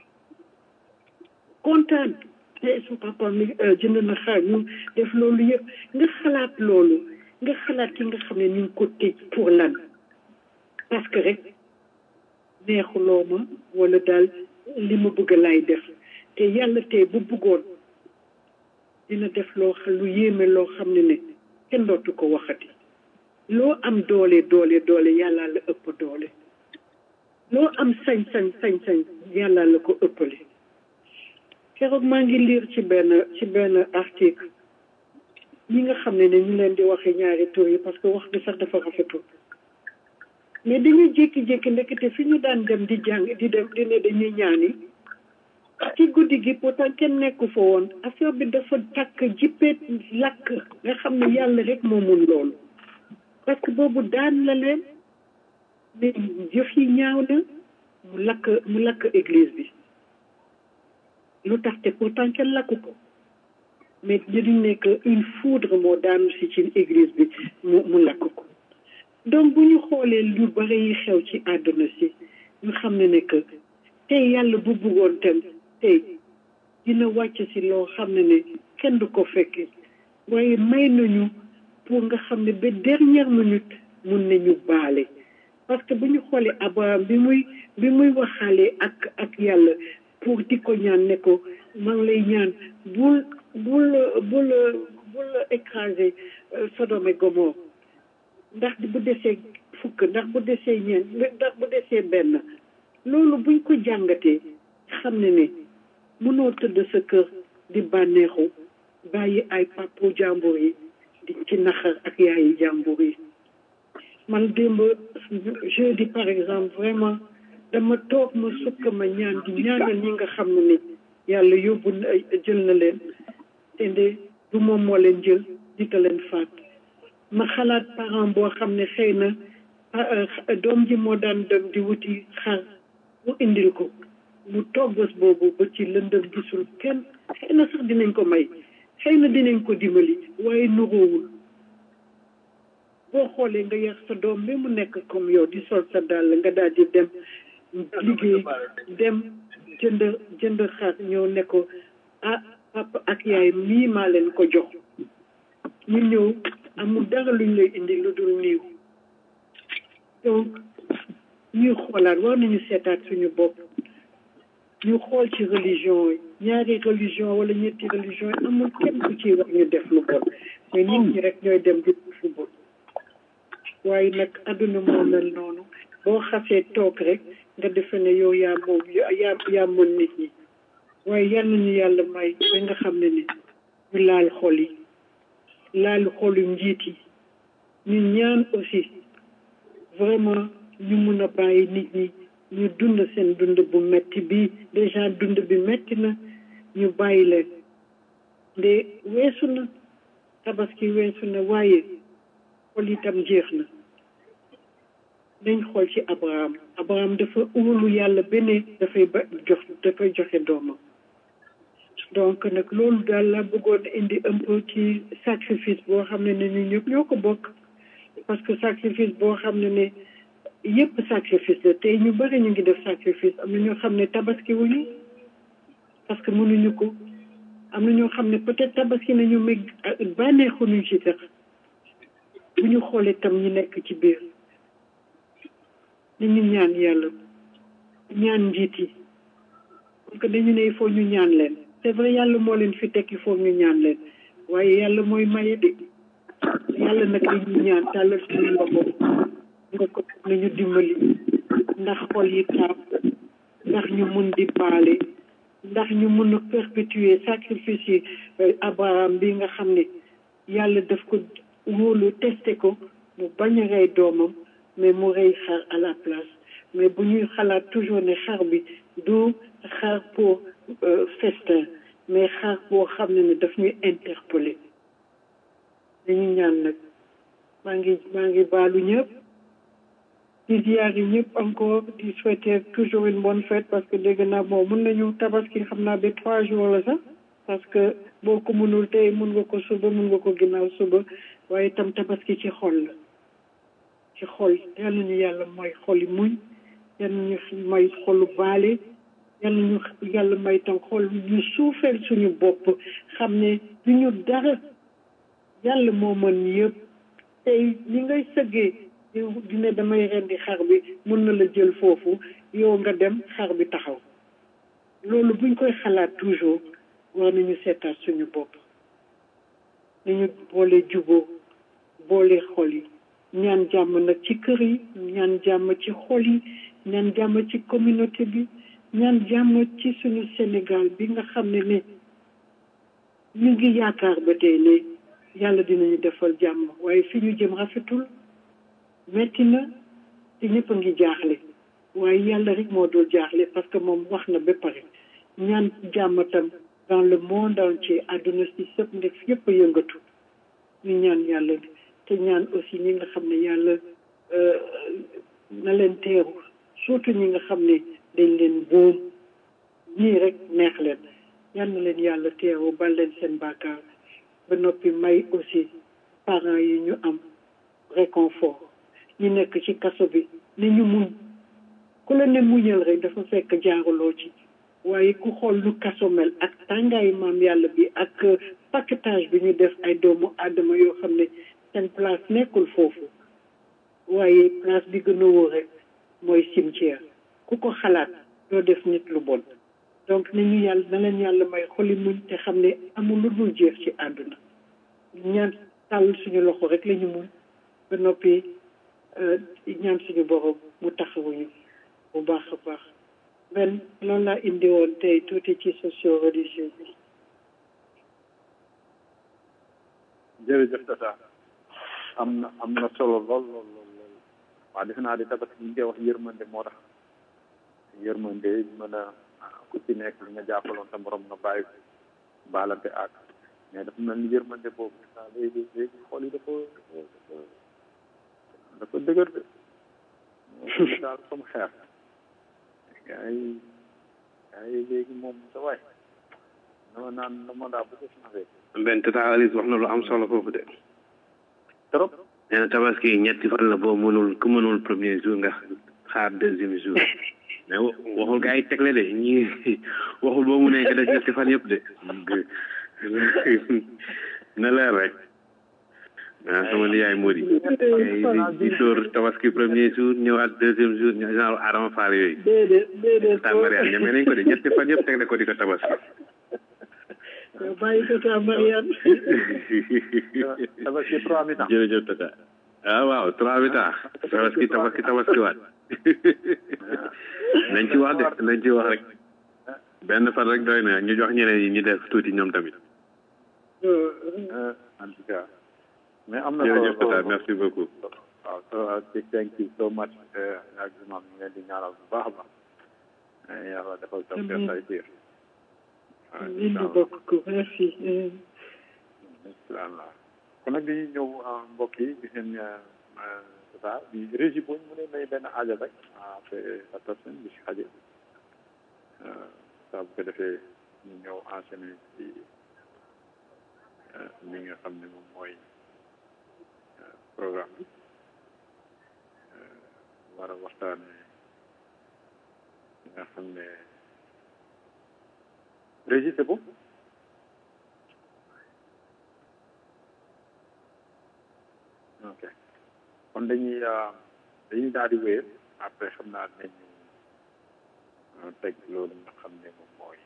kontaan te su papa mi jënd na xar ñu def loolu yëpp nga xalaat loolu nga xalaat ki nga xam ne ñu ngi ko tëj pour lan parce que rek neexuloo ma wala daal li ma bëgg laay def te yàlla tey bu bëggoon dina def loo xam lu yéeme loo xam ne ne kenn dootu ko waxati loo am doole doole doole yàlla la ëpp doole loo am sañ-sañ sañ-sañ yàlla la ko ëppale keroog maa ngi liir ci benn ci benn article ñi nga xam ne ne ñu leen di waxe ñaari tur yi parce que wax bi sax dafa rafetul mais dañuy jékki-jékki ndekete fi ñu daan dem di jàng di dem di ne dañuy ñaani ci guddi gi pourtant kenn nekku fa woon affaire bi dafa takk jippeet lakk nga xam ne yàlla rek moo mun loolu parce que boobu daan la leen mais jëf yi ñaaw na mu lakk mu lakk église bi lu tax te pourtant kenn lakku ko mais ñu nekk une foudre moo daanu si ci église bi mu mu lakk ko donc bu ñu xoolee lu bari yi xew ci àdduna si ñu xam ne ne que tey yàlla bu bëggoon tam tey dina wàcc si loo xam ne ne kenn du ko fekke waaye may nañu pour nga xam ne ba dernière minute mun nañu baale parce que bu ñu xoolee Abraham bi muy bi muy waxaale ak ak yàlla pour di ko ñaan ne ko maa ngi lay ñaan bul bul bul bul écraser Sodome et Gomorre ndax bu desee fukk ndax bu desee ñeent ndax bu desee benn loolu buñ ko jàngatee xam ne ne mënoo tëdd sa kër di bànneexu bàyyi ay papu jàmbur yi di ci naxar ak yaayi jàmbur yi man démb jeudi par exemple vraiment dama toog ma sukk ma ñaan di ñaanal ñi nga xam ne ni yàlla yóbbu na jël na leen te de du moom moo leen jël dita leen faat ma xalaat parent boo xam ne xëy na doom ji moo daan dem di wuti xar mu indil ko mu toog bés boobu ba ci lëndëm gisul kenn xëy na sax dinañ ko may xëy na dinañ ko dimbali waaye nuróowul boo xoolee nga yar sa doom bi mu nekk comme yow di sol sa dàll nga daal di dem liggéey dem jënd jënd xar ñëw ne ko ah papa ak yaay mii maa leen ko jox ñu ñëw amul dara luñ lay indi lu dul niiw donc ñuy xoolaat war nañu seetaat suñu bopp ñu xool ci religion yi ñaari religion wala ñetti religion yi amul kenn ku ci wax ñu def lu bon mais nit ñi rek ñooy dem di fu bon waaye nag àdduna moo mel noonu boo xasee toog rek nga defe ne yow yaa moom yaa yaa mën nit ñi waaye yal nañu yàlla may ba nga xam ne ni ñu laal xol yi laal xolu njiit yi ñu ñaan aussi vraiment ñu mun a bàyyi nit ñi ñu dund seen dund bu metti bi déjà dund bi metti na ñu bàyyi leen nde weesu na tabaski weesu na waaye xol itam jeex na nañ xool ci abraham abraham dafa óolu yàlla bene dafay ba jox dafay joxe doomam donc nag loolu daal la bëggoon indi un peu ci sacrifice boo xam ne ne ñu ñëpp ñoo ko bokk parce que sacrifice boo xam ne ne yëpp sacrifice la tey ñu bëri ñu ngi def sacrifice am na ñoo xam ne tabaski wuñu parce que mënuñu ko am na ñoo xam ne peut-être tabaski nañu mais bànneexuñu ci sax bu ñu xoolee tam ñi nekk ci biir nañu ñaan yàlla ñaan njiit yi parce que dañu ne il faut ñu ñaan leen c'est vrai yàlla moo leen fi teg il faut ñu ñaan leen waaye yàlla mooy maye de yàlla nag li ñu ñaan tàllal suñu loxo nga ko nañu dimbali ndax xol yi taab ndax ñu mun di baale ndax ñu mun a perpétuer sacrifice yi Abraham bi nga xam ne yàlla daf ko wóolu testé ko mu bañ a rey doomam mais mu rey xar à la place mais bu ñuy xalaat toujours ne xar bi du xar pour festin mais xar boo xam ne ne daf ñuy interpeller dañu ñaan nag maa ngi maa ngi baalu ñëpp di ziar yi ñëpp encore di souhaiter toujours une bonne fête parce que dégg naa bon mun nañu tabaski xam naa ba trois jours la sax parce que boo ko mënul tey mun nga ko suba mun nga ko ginnaaw suba waaye itam tabaski ci xol la ci xol yal nañu yàlla mooy xoli muñ yal nañu may xolu baale yal nañu yàlla may tam xol ñu suufeel suñu bopp xam ne du ñu dara yàlla moo mën yëpp tey li ngay sëggee dina damay rendi xar bi mun na la jël foofu yow nga dem xar bi taxaw loolu buñ koy xalaat toujours war nañu seetaat suñu bopp nañu boole juboo boole xol yi ñaan jàmm nag ci kër yi ñaan jàmm ci xol yi ñaan jàmm ci communauté bi ñaan jàmm ci suñu Sénégal bi nga xam ne ne ñu ngi yaakaar ba tey ne yàlla dinañu defal jàmm waaye fi ñu jëm rafetul metti na te ñëpp a ngi jaaxle waaye yàlla rek moo dul jaaxle parce que moom wax na ba pare ñaan jàmm tam dans le monde entier àdduna si sëpp ndek yëpp a yëngatu ñu ñaan yàlla te ñaan aussi ñi nga xam ne yàlla na leen teeru surtout ñi nga xam ne dañ leen boom ñii rek neex leen yal na leen yàlla teeru bal leen seen bàkkaar ba noppi may aussi parents yi ñu am réconfort ñi nekk ci kaso bi ne ñu muñ ku la ne muñal rek dafa fekk jaaruloo ci waaye ku xool lu kaso mel ak tàngaayu maam yàlla bi ak paquetage bi ñu def ay doomu aadama yoo xam ne seen place nekkul foofu waaye place bi gën a wóor rek mooy cimetière ku ko xalaat doo def nit lu bon donc nañu yàlla na leen yàlla may xoli muñ te xam ne amul lu dul jeex ci àdduna ñaan tàll suñu loxo rek la ñu muñ ba noppi ñaan suñu borom mu taxawuñu bu baax a baax benn loolu laa indi woon tey tuuti ci socio religieux bi jërëjëf tata am na am na solo lool lool lool lool waaw defe naa di tabaski ñu koy wax yërmande moo tax yërmande mën a ku ci nekk li nga jàppaloon sa borom nga bàyyi ko baalante ak mais dafa mel ni yërmande boobu saa léegi léegi xool yi dafa dafa dafa dëgër de daal comme xeer gaa yi gaa yi léegi moom sa waay dama naan dama daa bu ko changé benn tata Alice wax na lu am solo foofu de trop nee na tabaski ñetti fan la boo mënul ku mënul premier jour nga xaar deuxième jour mais waxul gaa yi tegle de ñi waxul boo mu nekk def ñetti fan yëpp de na leer rek ah sama niyaay Mody di dóor tabaski premier jour ñëwaat deuxième jour genre Adama Fall yooyu déedéet déedéet taan Mariane ñeme nañ ko de ñetti fan yëpp tegle ko di ko tabaski yow bàyyi ko sa Mariane tabaski trois mi temps jërëjëf tata ah waaw trois mi temps tabaski tabaski tabaski waat nañ ci wax de nañ ci wax rek benn fan rek doy na ñu jox ñeneen yi ñu def tuuti ñoom tamit en tout cas mais am na jërëjëf tata merci beaucoup waaw so thank you so much ak imam ñu leen di ñaanal bu baax a baax yàlla defal taw feex say tiir Amiin ñu bokk ko merci inshallah kon nag dañuy ñëw mbokk yi gis ngeen tata bi régie boobu mu ne may benn aaja rek après la personne bi si xaje saa bu ko defee ñu ñëw enchaîner ci li nga xam ne moom mooy programme bi waxtaane nga xam ne Régis c'est bon ok kon dañuy dañuy daal di wéyal après xam naa nañ teg loolu nga xam ne moom mooy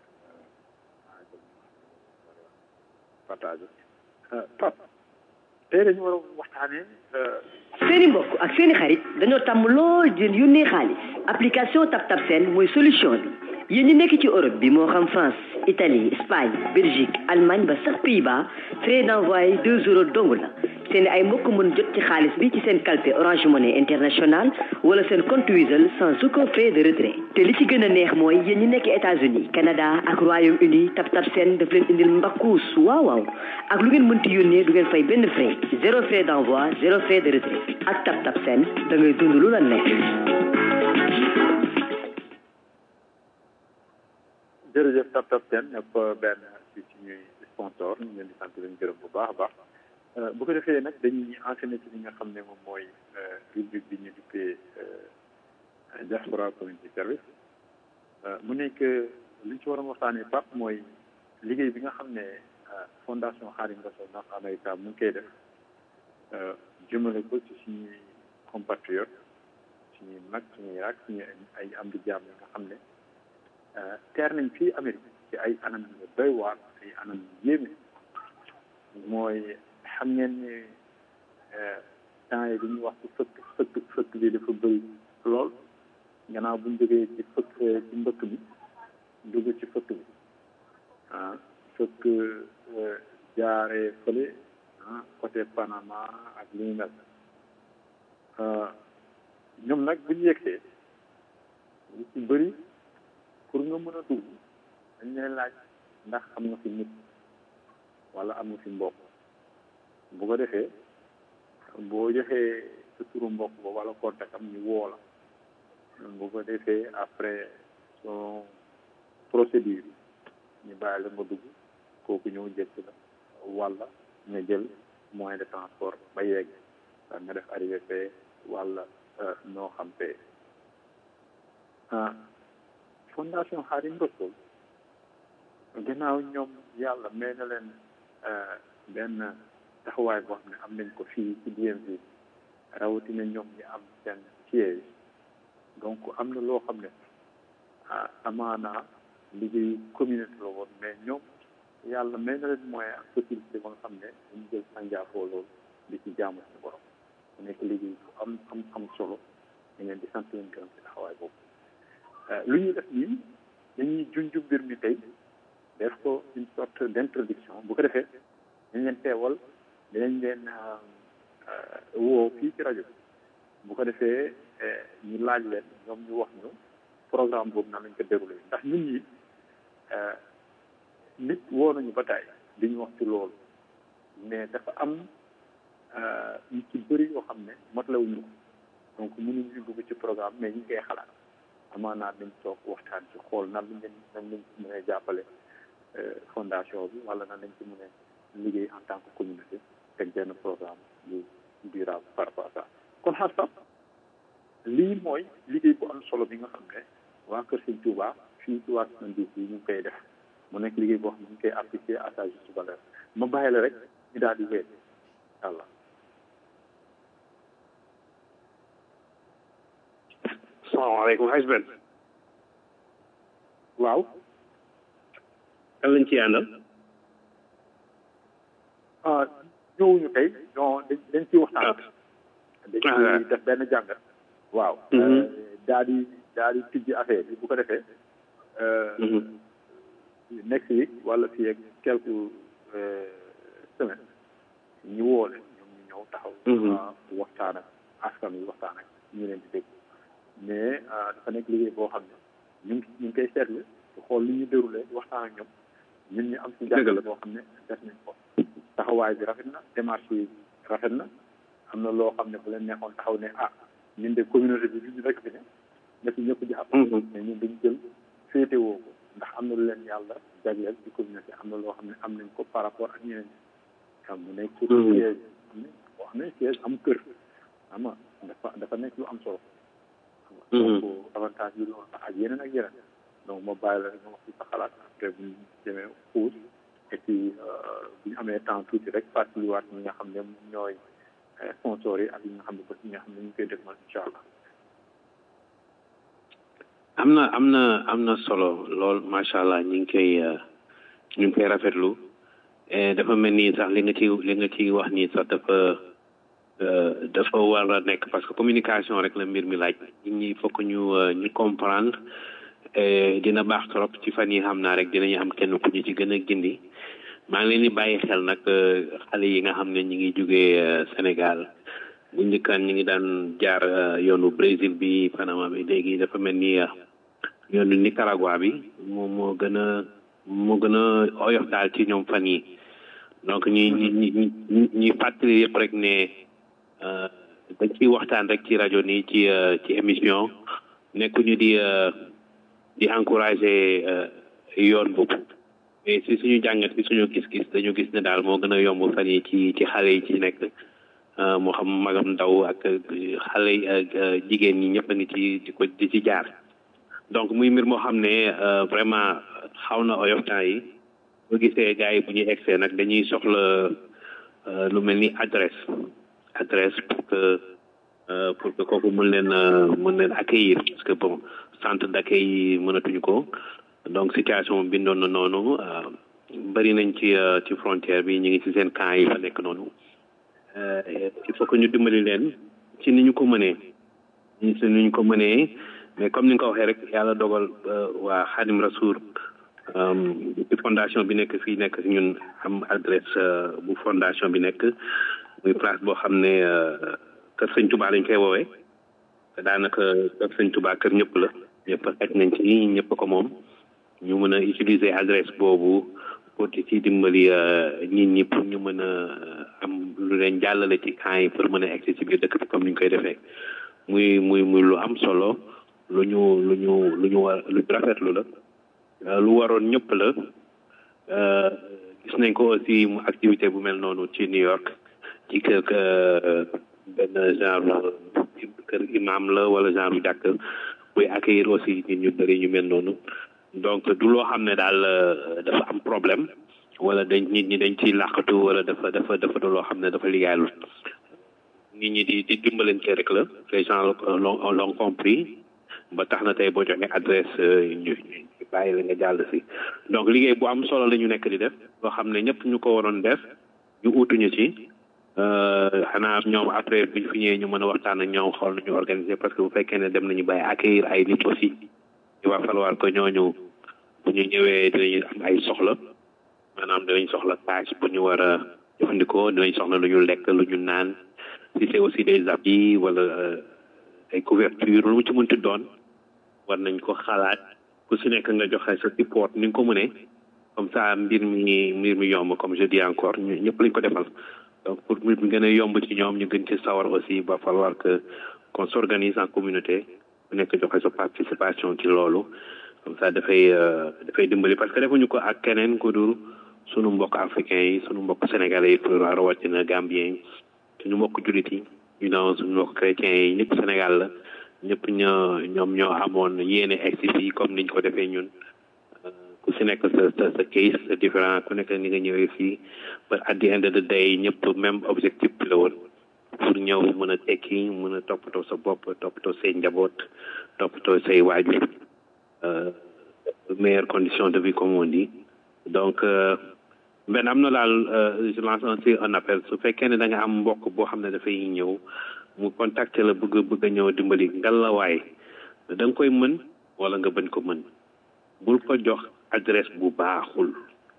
partage Pape tey dañu war a waxtaanee seeni mbokk ak seeni xarit dañoo tàmm lool di yónnee xaalis application TapTap Send mooy solution bi yéen ñi nekk ci Europe bi moo xam France Italie Espagne Belgique Allemagne ba sax Pays-Bas frais d'envoi deux euros dong la seen ay mbokk mën jot ci xaalis bi ci seen kalpe Orange Money International wala seen compte Wizall sans aucun frais de retrait te li ci gën a neex mooy yéen ñi nekk États-Unis Canada ak Royaume-Uni TapTap Send daf leen indil mbakkuus waaw waaw ak lu ngeen mënti yónnee du ngeen fay benn frais zéro frais d'envoi zéro frais de retrait ak TapTap Send da ngay dund lu la neex. jërëjëf TapTap Send nekk benn ci suñuy sponsor ñu leen di sant leen gërëm bu baax a baax bu ko defee nag dañuy enchaîner ci li nga xam ne moom mooy rubrique bi ñu duppee diaspora community service mu nekk li ñu ci waroon waxtaanee Pape mooy liggéey bi nga xam ne fondation Xaadim Rasul ndax Amerika mu ngi koy def jëmale ko ci suñuy compatriotes suñuy mag suñuy rak suñuy ay am di jàmm yi nga xam ne teer nañ fii Amérique ci ay anam yu doy waar ay anam yu yéeme mooy xam ngeen ne temps yi dañuy wax ci fëkk fëkk fëkk bi dafa bëri lool gannaaw bu ñu jógee ci fëkk ci mbëkk bi dugg ci fëkk bi ah fëkk jaaree fële ah côté Panama ak li ñu mel ñoom nag bu ñu yegsee lu ci bëri pour nga mën a dugg dañ lay laaj ndax am nga fi nit wala am nga fi mbokk bu ko defee boo joxee sa turu mbokk ba wala contact am ñu woo la bu ko defee après son procédure ñu bàyyi la nga dugg kooku ñëw jël si la wala nga jël moyen de transport ba yegg nga def arrivé fee wala noo xam fee ah fondation Xaadim Rasul gannaaw ñoom yàlla may na leen benn taxawaay boo xam ne am nañ ko fii ci DMV rawatina ñoom ñi am seen siège donc am na loo xam ne amaana liggéeyu communauté la woon mais ñoom yàlla may na leen moyen ak possibilité ba nga xam ne dañu jël sànjaafoo loolu di ci jaamu suñu borom mu nekk liggéey bu am am am solo da ngeen di sant leen gërëm ci taxawaay boobu lu ñuy def nii dañuy junju mbir mi tey def ko une sorte d' introduction bu ko defee dañ leen teewal dinañ leen woo fii ci rajo bu ko defee ñu laaj leen ñoom ñu wax ñu programme boobu nan lañ ko déroulé ndax nit ñi nit woo nañu ba tey di ñu wax ci loolu mais dafa am ñu ci bëri yoo xam ne matlawuñu ko donc mënuñu dugg ci programme mais ñu ngi koy xalaat amaanaat nañ toog waxtaan ci xool nan lañ leen nan lañ ci mën a jàppale fondation bi wala nan lañ ci mën a liggéey en tant que communauté teg benn programme bu durable par rapport à ça kon xam sax lii mooy liggéey bu am solo bi nga xam ne waa Kër Sëñ Touba fii ci Washington DC ñu ngi koy def mu nekk liggéey boo xam ne ñu ngi koy appliqué à sa juste valeur ma bàyyi la rek ñu daal di wéet yàlla salaamaaleykum xaj ben waaw kan lañ ci àndal ah ñëwuñu tey non dañ dañ ciy waxtaan dañ ciy def benn jàngat waaw daal di daal di tijji affaire bi bu ko defee next week wala fii ak quelques semaines ñu woo leen ñoom ñu ñëw taxaw waxtaan ak askan wi waxtaan ak ñu leen di dégg mais dafa nekk liggéey boo xam ne ñu ngi ñu ngi koy seetlu xool li ñu déroulé waxtaan ak ñoom ñun ñu am ci jàngale boo xam ne def nañ ko taxawaay bi rafet na démarche yi rafet na am na loo xam ne bu leen neexoon taxaw ne ah ñun de communauté bi ñu rek fi ne na fi ñëpp jàpp mais ñun dañu jël féetewoo ko ndax am na lu leen yàlla jagleel ci communauté am na loo xam ne am nañ ko par rapport ak ñeneen xam mu nekk surtout siège am ne boo xam ne siège am kër ama dafa dafa nekk lu am solo donc avantage bi loolu la ak yeneen ak yeneen donc ma bàyyi la rek nga wax ci sa xalaat après bu ñu demee xuus et puis bu ñu amee temps tuuti rek fàttaliwaat ñi nga xam ne ñooy sponsors yi ak yi nga xam ne bés yi nga xam ne ñu ngi koy dégmal incha allah. am na am na am na solo lool macha allah ñu ngi koy ñu ngi koy rafetlu dafa mel ni sax li nga ci li nga ci wax nii sax dafa dafa war a nekk parce que communication rek la mbir mi laaj nit ñi fokk ñu ñu comprendre dina baax trop ci fan yi xam naa rek dinañu am kenn ku ñu ci gën a gindi maa ngi leen di bàyyi xel nag xale yi nga xam ne ñi ngi jógee Sénégal bu njëkkaan ñi ngi daan jaar yoonu Brésil bi Panama bi léegi dafa mel ni yoonu Nicaragua bi moom moo gën a moo gën a oyof daal ci ñoom fan yi donc ñi ñi ñi ñi fàttali yëpp rek ne dañ ciy waxtaan rek ci rajo nii ci ci émission nekkuñu di di encourager yoon boobu mais si suñu jàngat si suñu gis-gis dañu gis ne daal moo gën a yomb fan yi ci ci xale yi ci nekk moo xam magam ndaw ak xale yi ak jigéen ñi ñëpp a ngi ci di ko di ci jaar donc muy mbir moo xam ne vraiment xaw na oyof temps yi boo gisee gars yi bu ñuy egsee nag dañuy soxla lu mel ni adresse adresse pour que pour que kooku mën leen mën leen accueillir parce que bon centre d'accueil yi mënatuñu ko donc situation bindoon na noonu bëri nañ ci ci frontière bi ñu ngi ci seen camp yi fa nekk noonu il faut que ñu dimbali leen ci ni ñu ko mënee ci ni ñu ko mënee mais comme ni nga ko waxee rek yàlla dogal waa Xadim Rasoul ci fondation bi nekk fii nekk ñun am adresse bu fondation bi nekk muy place boo xam ne kër sëñ Touba lañ koy woowee te daanaka kër sëñ Touba kër ñëpp la ñëpp xaj nañ ci ñëpp ko moom ñu mën a utiliser adresse boobu pour di ci dimbali nit ñi pour ñu mën a am lu leen jàllale ci camp yi pour mën a egg ci biir dëkk bi comme ni ñu koy defee muy muy muy lu am solo lu ñu lu ñu lu ñu war lu rafetlu la lu waroon ñëpp la gis nañ ko aussi mu activité bu mel noonu ci New York ci kër benn genre kër imam la wala genre jàkk buy accueillir aussi nit ñu bëri ñu mel noonu donc du loo xam ne daal dafa am problème wala dañ nit ñi dañ ciy làqatu wala dafa dafa dafa du loo xam ne dafa liggéeyalul nit ñi di di dimbalante rek la les gens l'ont l'ont compris ba tax na tey boo joxee adresse ñu bàyyi la nga jàll si donc liggéey bu am solo la ñu nekk di def loo xam ne ñëpp ñu ko waroon def ñu uutuñu ci xanaa ñoom après biñ fi ñëwee ñu mën a waxtaan ak ñoom xool nañu organiser parce que bu fekkee ne dem nañu bàyyi accueillir ay nit aussi il va falloir que ñooñu bu ñu ñëwee dinañu am ay soxla maanaam dinañ soxla tâche bu ñu war a jëfandikoo dinañ soxla lu ñu lekk lu ñu naan si c'est aussi des habits wala ay couverture lu mu ci mënti doon war nañ ko xalaat ku si nekk nga joxe sa support ni nga ko mënee comme ça mbir mi mbir mi yomb comme je dis encore ñu ñëpp lañ ko defal donc pour mbir mi gën a yomb ci ñoom ñu gën ci sawar aussi va falloir que qu'on s'organise en communauté ku nekk joxe sa participation ci loolu comme ça dafay dafay dimbali parce que defuñu ko ak keneen ku dul sunu mbokk africain yi sunu mbokk sénégalais yi pour rawatina gambien yi suñu mbokk jullit yi ñu naan suñu mbokk chrétiens yi ñëpp Sénégal la ñëpp ñoo ñoom ñoo amoon yéene egsi fii comme niñ ko defee ñun ku si nekk sa sa sa case sa différent ku nekk ni nga ñëwee fii ba at the end of the day ñëpp même objectif bi la woon pour ñëw mën a tekki mën a toppatoo sa bopp toppatoo say njaboot toppatoo say waajur meilleure condition de vie comme on dit donc benn am na daal je lance aussi un appel su fekkee ne da nga am mbokk boo xam ne dafay ñëw mu contacter la bëgg bëgg a ñëw dimbali ngalawaay da nga koy mën wala nga bañ ko mën bul ko jox adresse bu baaxul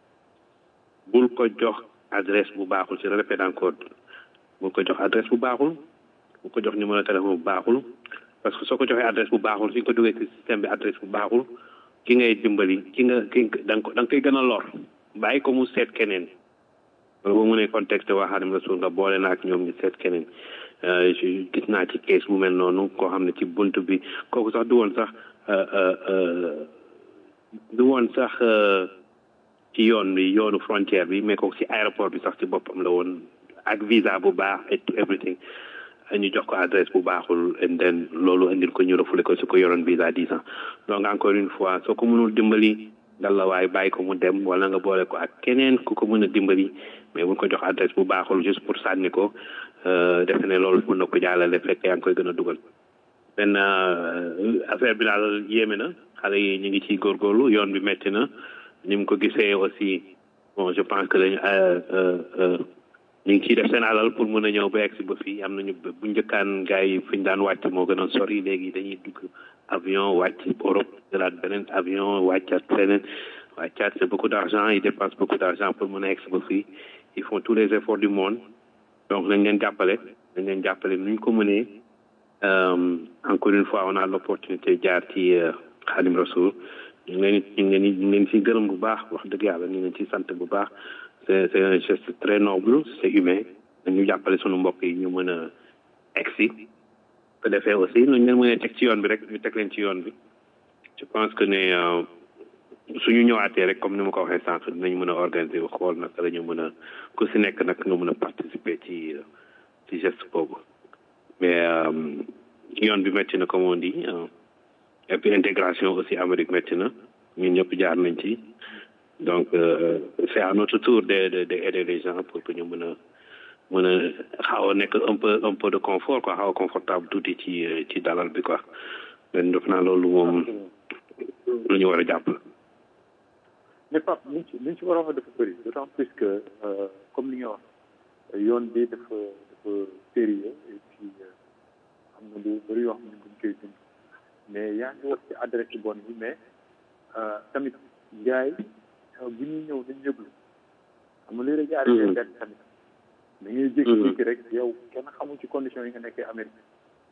bul ko jox adresse bu baaxul je répète encore bul ko jox adresse bu baaxul bul ko jox numéro téléphone bu baaxul parce que soo ko joxee adresse bu baaxul suñ ko duggee ci système bi adresse bu baaxul ki ngay dimbali ki nga ki da nga ko da nga koy gën a lor bàyyi ko mu seet keneen wala boo mënee contexte waa Xaadim Rasul nga boole na ak ñoom ñu seet keneen gis naa ci case bu mel noonu koo xam ne ci bunt bi kooku sax du woon sax du woon sax ci yoon bi yoonu frontière bi mais kooku ci aéroport bi sax ci boppam la woon ak visa bu baax et everything ñu jox ko adresse bu baaxul and then loolu indil ko ñu refoulé ko su ko yoroon visa dix ans donc encore une fois soo ko mënul dimbali dal la waaye bàyyi ko mu dem wala nga boole ko ak keneen ku ko mën a dimbali mais buñ ko jox adresse bu baaxul juste pour sànni ko defe ne loolu mën na ko jàllale fekk yaa ngi koy gën a dugal benn affaire bi daal yéeme na xale yi ñu ngi ciy góorgóorlu yoon bi metti na ni mu ko gisee aussi bon je pense que dañu ñu ngi ciy def seen alal pour mën a ñëw ba egsi ba fii am nañu bu njëkkaan gars yi fi ñu daan wàcc moo gën a sori léegi dañuy dugg avion wàcc Europe jëlaat beneen avion wàccaat feneen wàccaat c'est beaucoup d'argent ils dépensent beaucoup d'argent pour mën a egsi ba fii ils font tous les efforts du monde donc nañ leen jàppale nañ leen jàppale nuñ ko mënee encore une fois on a l'opportunité jaar ci Khadim Rasoul ñu ngi leen ñu ngi leen ñu ngi leen ciy gërëm bu baax wax dëgg yàlla ñu ngi leen ciy sant bu baax c'est c'est un geste très noble c'est humain dañu jàppale sunu mbokk yi ñu mën a egsi ko defee aussi nuñ leen mën a teg ci yoon bi rek ñu teg leen ci yoon bi je pense que ne suñu ñëwaatee rek comme ni ma ko waxee sànq dinañ mën a organiser xool naka la ñu mën a ku si nekk nag nga mën a participer ci ci geste boobu mais yoon bi métti na comme on dit et puis intégration aussi Amérique métti na ñun ñëpp jaar nañ ci donc c'est à notre tour de de de aider les gens pour que ñu mën a mën a xaw a nekk un peu un peu de confort quoi xaw a confortable tuuti ci ci dalal bi quoi mais def naa loolu moom lu ñu war a jàpp la mais Pape liñ ci liñ ci war a wax dafa bëri d'autant plus que comme li nga wax yoon bi dafa dafa sérieux et puis am na lu bëri yoo xam ne buñ koy dund mais yaa ngi wax ci adresse bon bi mais tamit jaay bu ñuy ñëw dañ yëglu xam nga léeg-léeg jaari benn tamit da ngay jékki-jékki rek yow kenn xamul ci condition yi nga nekkee Amérique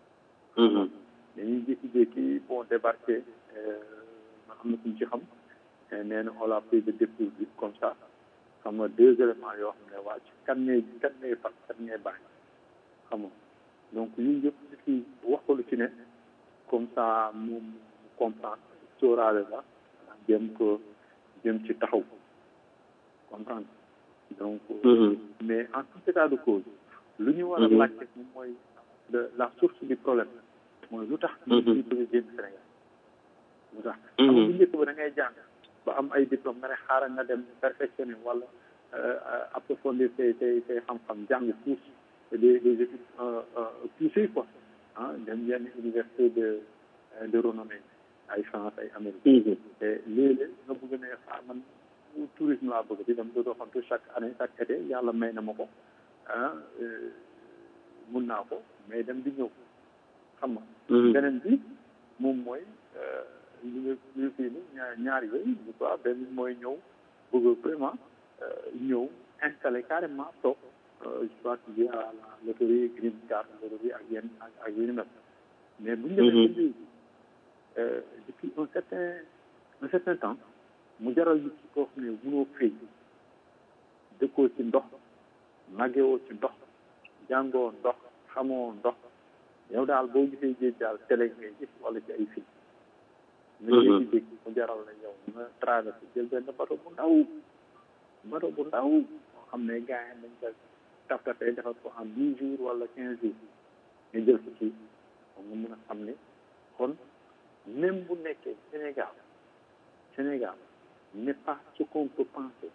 dañuy jékki-jékki bon débarqué ma am na kuñ ci xam nee na on l'a pris de dépourvu comme ça xam nga deux éléments yoo xam ne wàcc kan ngay kan ngay fat kan ngay bàyyi xam nga donc yooyu yëpp nit ki wax ko lu ci ne comme ça moom mu comprendre sóoraale la jëm ko jëm ci taxaw comprendre donc mais en tout état de cause lu ñu war a laajte moom mooy la source du problème mooy lu tax ñu ci bëgg a génn Sénégal lu tax xam nga bu njëkk ba da ngay jàng ba am ay diplôme nga ne xaaral nga dem perfectionner wala approfondir say say say xam-xam jàng pousse des des études poussées quoi ah dem yenn université de de renommée ay France ay Amérique te léeg-léeg nga bëgg ne xaar man tourisme laa bëgg di dem dootoo xam te chaque année chaque été yàlla may na ma ko ah mun naa ko mais dem di ñëw xam nga beneen bi moom mooy li nga li fii ni ñaar yooyu je crois benn mooy ñëw bëgg vraiment ñëw installé carrément toog je crois que via la loterie green card loterie ak yenn ak ak yu ni mel mais bu ñu demee ba léegi depuis un certain un certain temps mu jaral nit ki koo xam ne mënoo fay dëkkoo ci ndox màggewoo ci ndox jàngoo ndox xamoo ndox yow daal boo gisee géej daal télé ngay gis wala ci ay film nga jékki-jékki mu jaral la yow nga traversé jël benn bateau bu ndaw bateau bu ndaw moo xam ne gars yi dañ ko taf tafee defar ko en dix jours wala quinze jours nga jël ko ci moom nga mën a xam ne kon même bu nekkee Sénégal Sénégal n'est pas ce qu'on peut penser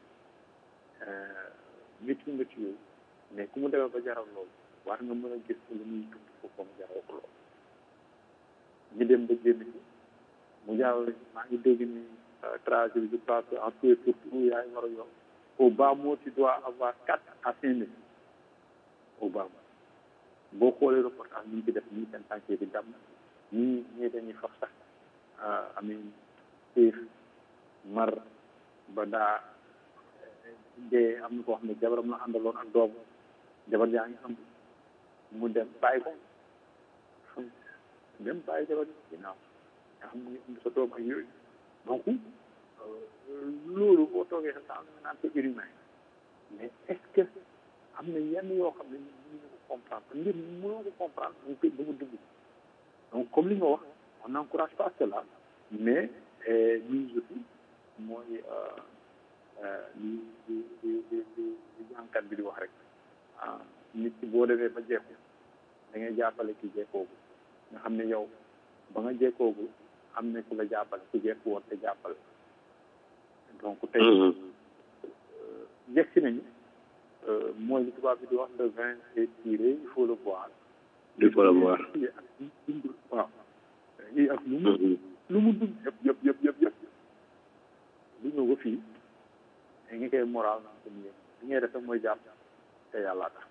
métti métti yooyu mais ku mu demee ba jaral loolu war nga mën a gis lu muy dund foofu mu jaral ko loolu ñu dem ba génn ci mu jaral maa ngi dégg ni trajet bi je pense en tout et pour tout yaa ngi war a yokk au bas mot tu dois avoir quatre à cinq mille au bas mot boo xoolee reportage ñu ngi ci def nii seen tànkee bi damm ñii ñii dañuy fax sax amin xiif mar ba daa dee am na koo xam ne jabaram la àndaloon ak doomu jabar yaa ngi am mu dem bàyyi ko xam dem bàyyi jabar yi ginnaaw nga xam ne am sa doom ak yooyu donc loolu boo toogee sa temps nga naan c'est inhumain mais est-ce que am na yenn yoo xam ne mënuñu ko comprendre mbir mi mënoo ko comprendre bu ko ba mu dugg donc comme li nga wax on n'encourage pas cela mais ñun aussi mooy li li li li li jànkat bi di wax rek ah nit ki boo demee ba jeexu da ngay jàppale ki jekkoogu nga xam ne yow ba nga jekkoogu am na ku la jàppale ku jekk woon te jàppale donc tey jekk si nañu mooy li tubaab bi di wax le vin est tiré il faut le boire il faut le boire waaw i ak lu mu lu mu dund yëpp yëpp yëpp yëpp yëpp lu ñëw ba fii da nga koy moral naa ko nii li ngay def mooy jàpp te yàlla tax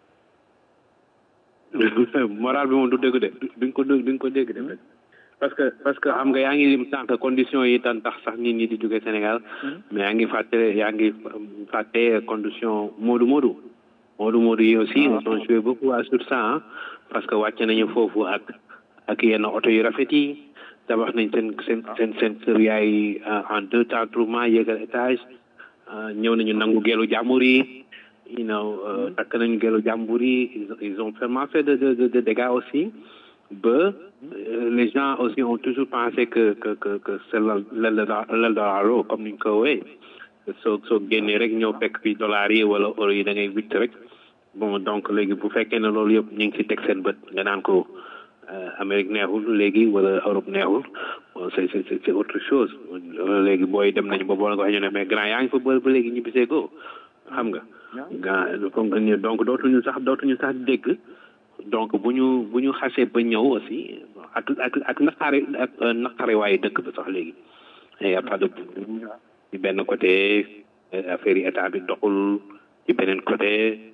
moral bi moom du dégg de duñ ko duñ ko dégg de parce que parce que xam nga yaa ngi lim sànq conditions yi tan tax sax nit ñi di jóge Sénégal mais yaa ngi fàtte yaa ngi fàtte condition Moodu Moodu Moodu Moodu yi aussi ils ont joué beaucoup à sur ça parce que wàcc nañu foofu ak ak yenn oto yu rafet yi tabax nañ seen seen seen seen kër yaay en deux temps troupement yéegal étage ñëw nañu nangu geelu jàmbur yi you know takk nañu geelu jàmbur yi ils ont vraiment fait de de de dégâts aussi ba les gens aussi ont toujours pensé que que que que c'est l'Eldorado comme ni ñu ko woowee soo soo génnee rek ñëw fekk fi dollars yi wala euro yi da ngay witt rek bon donc léegi bu fekkee ne loolu yëpp ñu ngi ci teg seen bët nga naan ko Amérique neexul léegi wala Europe neexul c'est c'est c'est autre chose léegi booy dem nañu ba boole ko ñu ne mais grand yaa ngi fa ba ba léegi ñibbisee ko xam nga. nga donc dootuñu sax dootuñu sax dégg. donc bu ñu bu ñu xasee ba ñëw aussi ak ak ak naqare ak naqare waaye dëkk ba sax léegi y a pas de ci benn côté affaire yi état bi doxul ci beneen côté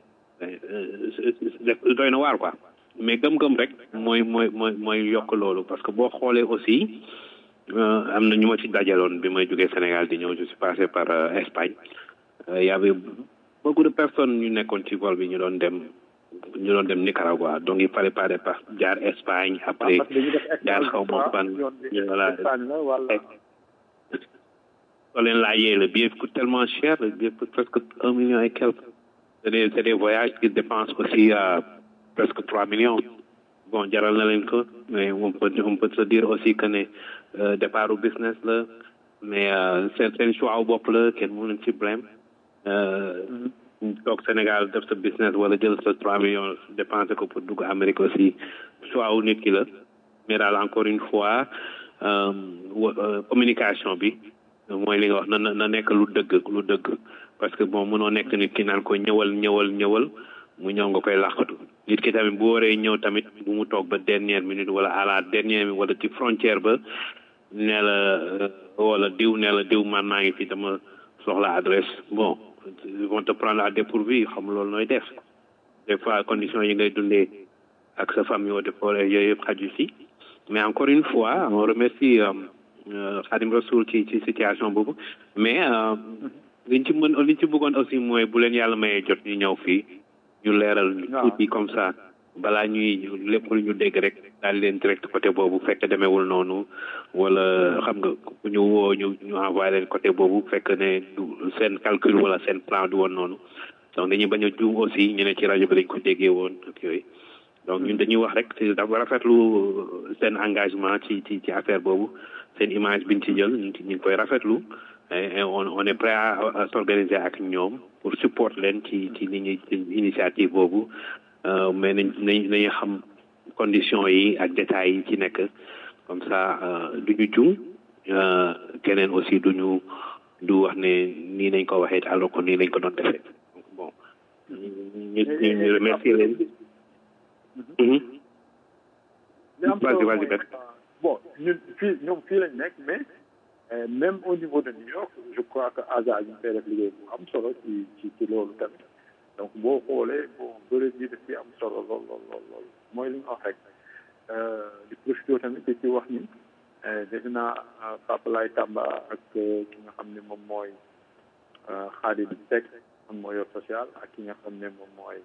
doy na waar quoi mais gëm-gëm rek mooy mooy mooy mooy yokk loolu parce que boo xoolee aussi am na ñu ma ci dajaloon bi may jógee Sénégal di ñëw je suis passé par Espagne y avait beaucoup de personnes ñu nekkoon ci vol bi ñu doon dem ñu doon dem Nicaragua donc il fallait pas départ jaar Espagne après jaar xaw ma fan voilà soo leen laajee le billet coûte tellement cher le billet coûte presque un million et quelques c'est des c'est des voyages qui dépensent aussi à presque trois millions bon jaral na leen ko mais on peut on peut se dire aussi que ne départ business la mais seen seen choix bopp la kenn mënu leen ci blème toog Sénégal def sa business wala jël sa trois millions dépensé ko pour dugg Amérique aussi choix wu nit ki la mais daal encore une fois communication bi mooy li nga wax na na nekk lu dëgg lu dëgg parce que bon mënoo nekk nit ki naan ko ñëwal ñëwal ñëwal mu ñëw nga koy làqatu nit ki tamit bu waree ñëw tamit bu mu toog ba dernière minute wala à la dernière minute wala ci frontière ba nee la wala diw nee la diw man maa ngi fi dama soxla adresse bon ils vont te prendre à dépourvu xam loolu nooy def des fois conditions yi ngay dundee ak sa famille wala forêt yooyu yëpp xaju si mais encore une fois on remercie Khadim Rasoul ci ci situation boobu mais liñ ci mën liñ ci bëggoon aussi mooy bu leen yàlla mayee jot ñu ñëw fii ñu leeral tuuti comme ça balaa ñuy lépp lu ñu dégg rek daal leen direct côté boobu fekk demeewul noonu wala xam nga bu ñu woo ñu ñu envoyé leen côté boobu fekk ne du seen calcul wala seen plan du woon noonu donc dañuy bañ a juum aussi ñu ne ci rajo bi lañ ko déggee woon ak yooyu donc ñun dañuy wax rek dafa rafetlu seen engagement ci ci ci affaire boobu seen image biñ ci jël ñu ngi koy rafetlu et on on est prêt à s'organiser ak ñoom pour support leen ci ci li ñuy initiative boobu mais nañ nañ nañu xam conditions yi ak détails yi ci nekk comme ça du ñu jum keneen aussi du ñu du wax ne nii nañ ko waxee alors que nii lañ ko doon defee donc bon ñu ñu ñu remercier leen. vas-y vas-y bet bon ñun fii ñoom fii lañ nekk mais même au niveau de New York je crois que ASA ñu fay def liggéey bu am solo ci ci ci loolu tamit donc boo xoolee bon bëri bi daf ci am solo lool lool lool lool mooy li nga wax rek di profité tamit di ci wax ni defe naa Papa Lay Tamba ak ki nga xam ne moom mooy Khadim Seck moom mooy yor social ak ki nga xam ne moom mooy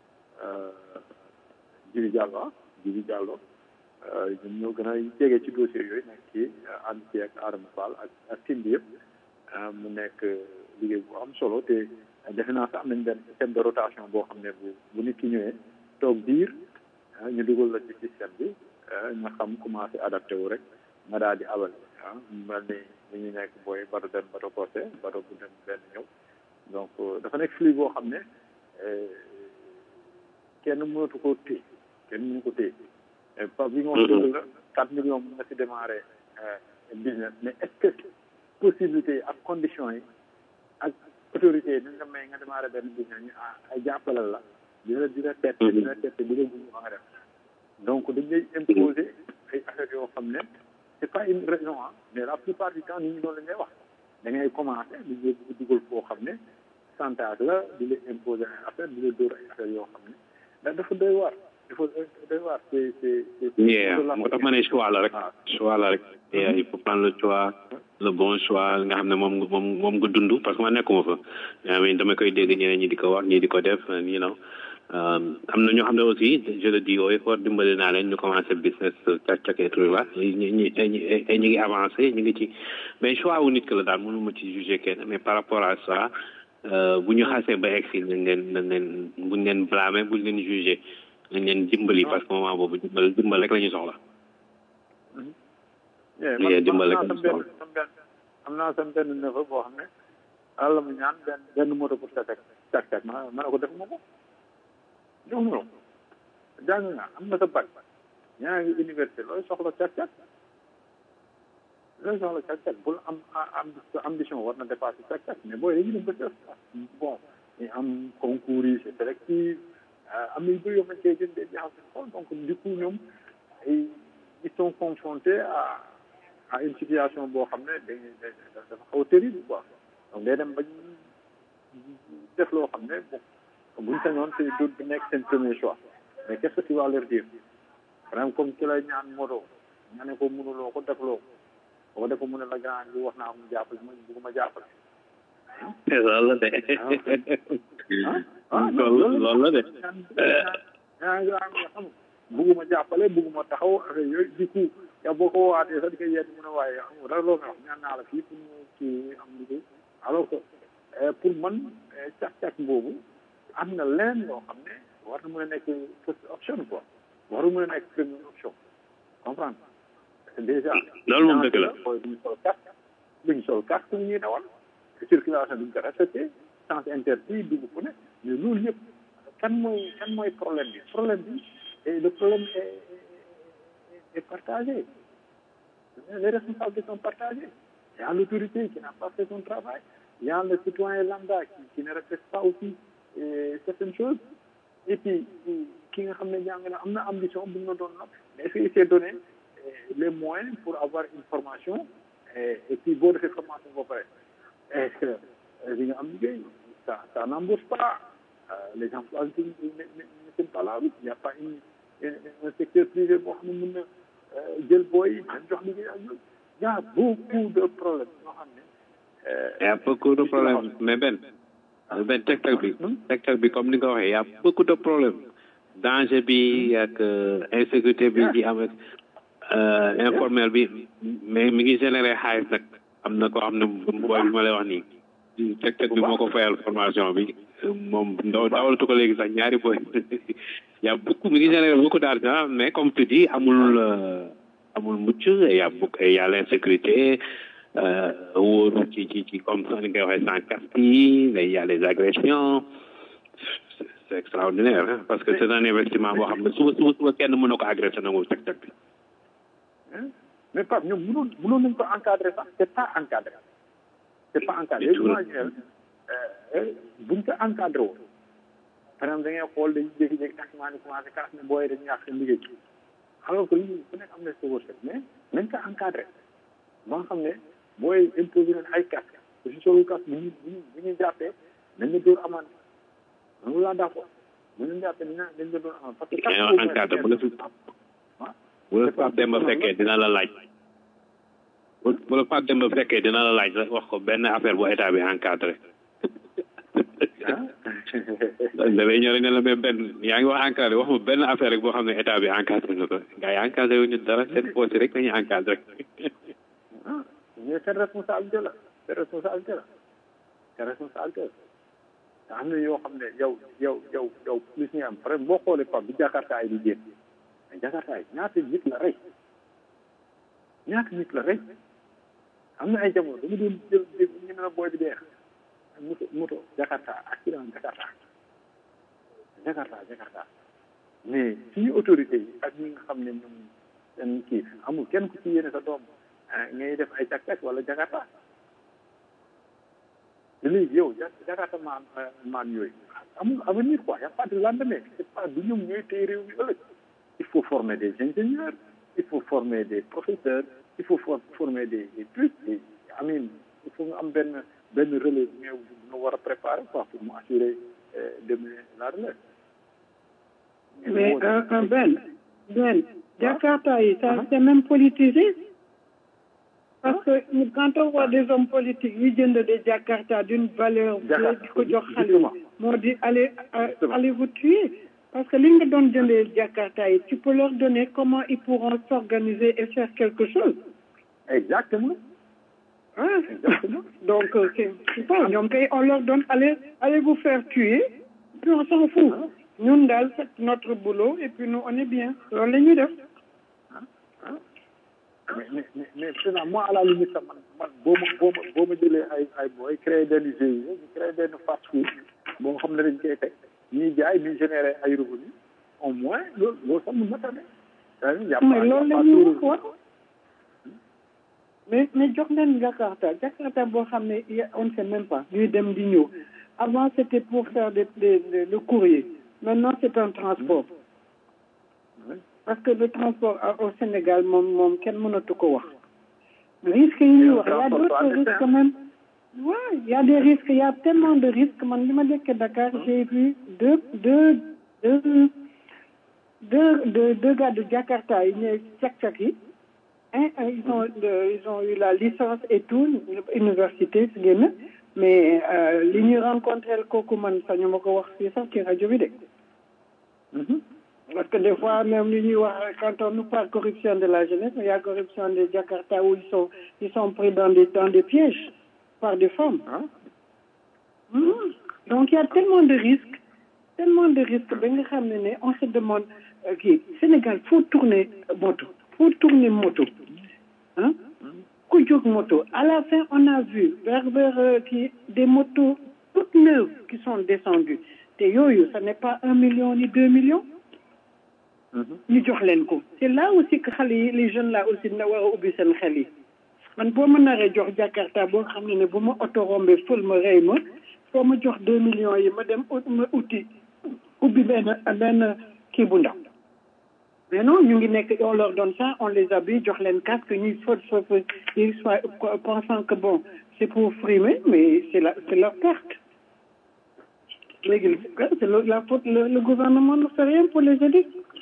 Djibi Diallo ah Djibi Diallo ñoom ñoo gën a jege ci dossier yooyu nekk ci ànd ci ak Adama Fall ak ak team bi yëpp mu nekk liggéey bu am solo te defe naa sax am nañ benn système de rotation boo xam ne bu bu nit ki ñëwee toog biir ñu dugal la ci système bi nga xam commencé adapté wu rek nga daal di abal ah mel ni ni ñu nekk booy bato dem bato porté bato bu dem benn ñëw donc dafa nekk flux boo xam ne kenn mënatu ko téye kenn mënu ko téye Pape bi nga wax dëgg la quatre millions mun nga si démarrer business mais est-ce que possibilité yi ak conditions yi ak autorité yi dañ la may nga démarrer benn business ñu ay jàppalal la dina dina tette dina tette dina bugg ba nga def donc dañ lay imposer ay affaires yoo xam ne c'est pas une raison ah mais la plupart du temps nit ñi loolu la ngay wax da ngay commencer di nga dugal foo xam ne chantage la di la imposer ay affaires di la dóor ay affaires yoo xam ne da dafa doy waar dafa doy waar c'est c'est c'est yeah moo tax ma ne choix la rek choix la rek yeah il faut prendre le choix le bon choix nga xam ne moom moom moom nga dund parce que ma nekkuma fa mais dama koy dégg ñeneen ñi di ko wax ñii di ko def you know am na ñoo xam ne aussi je le dis ooy for dimbali naa leen ñu commencé business cak cak et tout là ñi ñi ñi ñu ngi avancé ñu ngi ci mais choix wu nit que la daal mënu ma ci juger kenn mais par rapport à ça bu ñu xasee ba egg si nañ leen nañ leen buñ leen blâmer buñ leen juger nañ leen dimbali parce que moment boobu dimbal dimbal rek la ñu soxla. man dimbal rek la ñu soxla. am naa sam benn neveu boo xam ne àlla mu ñaan benn benn moto pour sa teg cak cak ma ma ne ko defuma ko jox ma ko jàng nga am na sa bac ñaa ngi université looy soxla cak cak looy soxla cak cak bul am am ambition war na dépasser cak cak mais booy dañu dem ba def bon ñu am concours yi c'est sélectif am na yu bëri yoo xamante ne jëndee jaxase xool donc du coup ñoom ils sont confrontés à à une situation boo xam ne dañ dafa xaw a terrible quoi donc day dem ba def loo xam ne bon buñ sañoon c'est du du nekk seen premier choix mais qu'est-ce que tu vas leur dire par exemple comme ki lay ñaan moto nga ne ko mënuloo ko defloo ko boo ko mu ne la grand bi wax naa ko mu jàppale ma bëgguma jàppale loolu la de loolu la de yaa ngi xam bugguma jàppale bugguma taxaw affaire yooyu du coup yow boo ko waatee sax di koy yedd mu ne waaye xam nga dara loo may wax ñaan naa la fii pour ñu kii am liggéey alors que pour man càq-càq boobu am na leen loo xam ne war na mën a nekk first option quoi waru mën a nekk première option comprendre déjà loolu moom dëgg la mooy duñ sol casque duñ sol casque bu ñuy dawal circulation duñ ko respecté sens interdit dugg fu ne mais loolu yëpp kan mooy kan mooy problème bi problème bi et le problème est, est, est partagé. Les responsabilités sont partagées. Il y a l'autorité qui n'a pas fait son travail. Il y a le citoyen lambda qui, qui ne respecte pas aussi euh, certaines choses. Et puis, qui n'a pas ambition, mais est-ce qu'il s'est donné les moyens pour avoir une formation et, et puis, bon, cette formation va faire. Est-ce que ça, ça n'embauche pas euh, les emplois ne, ne, ne sont pas là. Il n'y a pas une un secteur privé boo xam ne mën na jël booy yi dañ jox liggéey ak ñoom y a beaucoup de problèmes yoo xam ne y a beaucoup de problèmes mais Ben Ben secteur bi secteur bi comme ni nga ko waxee y a beaucoup de problèmes danger bi ak insécurité bi di am ak informel bi mais mi ngi généré xaalis nag am na koo xam ne booy bi ma lay wax nii secteur bi moo ko fayal formation bi moom ndaw dawalatu ko léegi sax ñaari booy y a beaucoup mi ngi généré beaucoup d'argent mais comme tu dis amul amul mucc y a beaucoup y a l'insécurité wóoru ci ci ci comme ça ni ngay waxee sans casque yi y a les agressions c'est extraordinaire hein, parce que c'est un investissement boo xam ne suba suba suba kenn mën na ko agressé nangu teg teg bi mais Pape ñoom mënoon mënoon nañ ko encadrer sax c'est pas encadré c'est pas encadré imagine buñ ko encadré woon par exemple da ngay xool dañuy jékki-jékki taximaan yi commencé kaas ne booy dañuy yàq seen liggéey alors que lii ku nekk am na sa wërsëg mais nañ ko encadré ba nga xam ne booy imposé leen ay casque te si solu casque bu ñu bu ñu bu ñu jàppee nañ la dóor amande loolu laa d'accord bu ñu jàppee dañ dañ la dóor amande parce que casque encadré bu la fi bu la Pape Demba fekkee dina la laaj bu la Pape Demba fekkee dina la laaj wax ko benn affaire bu état bi encadré dafay ñëw rek ne la mais benn yaa ngi wax encadré wax ma benn affaire rek boo xam ne état bi encadré na ko gars yi encadré wuñu dara seen poche rek dañuy encadré ah mais seen responsabilité la seen responsabilité la seen responsabilité la te am na yoo xam ne yow yow yow yow plus ñu am par exemple boo xoolee pam bi jakarta yi di génn mais jakarta yi ñaata nit la rey ñaata nit la rey am na ay jamono dama doon jël ñu ne la booy bi deex moto moto jakarta accident jakarta jakarta jakarta mais suñu autorité yi ak ñi nga xam ne ñoom seen kii amul kenn ku ci yéene sa doom ngay def ay càq-càq wala jakarta te léegi yow jakarta maan maan yooyu amul avenir quoi y a pas de lendemain c'est pas du ñoom ñooy téye réew mi ëllëg il faut former des ingénieurs il faut former des professeurs il faut former des des trucs et amin il faut nga am benn benn relais bu nga nga war a préparer quoi pour mu assurer demain la relève mais un Ben Ben Jakarta yi ça c'est même politisé parce que quand on voit des hommes politiques yi jënd des Jakarta d'une valeur di ko jox xale moo di allez allez vous tuer parce que li nga doon jëndee Jakarta yi tu peux leur donner comment ils pourront s'organiser et faire quelque chose exactement ah donc c'est c'est ça ñoom kay on leur donne allez allez vous faire tuer puis on s'en fout ñun daal faites notre boulot et puis nous on est bien loolu la ñuy def mais mais mais président moi à la limite sax man man boo ma boo ma boo ma jëlee ay ay booy créé benn GIE ñu créé benn fast food boo xam ne dañ koy teg ñuy jaay ñuy générer ay revenus au moins loolu loolu sax mun na tane mais loolu la ñuy wax wax mais mais jox leen Jakarta Jakarta boo xam ne on ne sait même pas ñuy dem di ñëw avant c'était pour faire des des le courrier maintenant c'est un transport parce que le transport au Sénégal moom moom kenn mënatu ko wax risques yi ñuy wax y a d'autres risques même ouais il y a des risques il y a tellement de risques man li ma dëkkee Dakar j'ai vu deux deux deux deux deux deux gars de Jakarta yi ñëw cak-cak yi hein ils ont ils ont eu la licence et tout université si génn mais li ñuy rencontré kooku man sañu ma ko wax fii sax ci rajo bi de parce que des fois même li ñuy wax quand on nous parle corruption de la jeunesse il y a corruption de Jakarta où ils sont ils sont pris dans des dans des pièges par des femmes mmh. donc il y a tellement de risques tellement de risques ba nga xam ne ne on se demande kii Sénégal faut tourner moto faut tourner moto ah ku jóg moto à la fin on a vu vers vers kii des motos toutes neuves qui sont descendues te yooyu ça n'est pas un million ni deux millions ñu jox leen ko c'est là aussi que xale yi les jeunes là aussi na war a ubbi seen xel yi man boo ma naree jox Jakarta boo xam ne ne bu ma oto rombé fël ma rey ma foo ma jox deux millions yi ma dem ma uti ubbi benn benn kii bu ndaw mais non ñu ngi nekk on leur donne ça on les habille jox leen casque ñuy fot fot ils soient pensant que bon c'est pour frimer mais c'est la c'est leur perte léegi c'est la faute le, le gouvernement ne fait rien pour les aider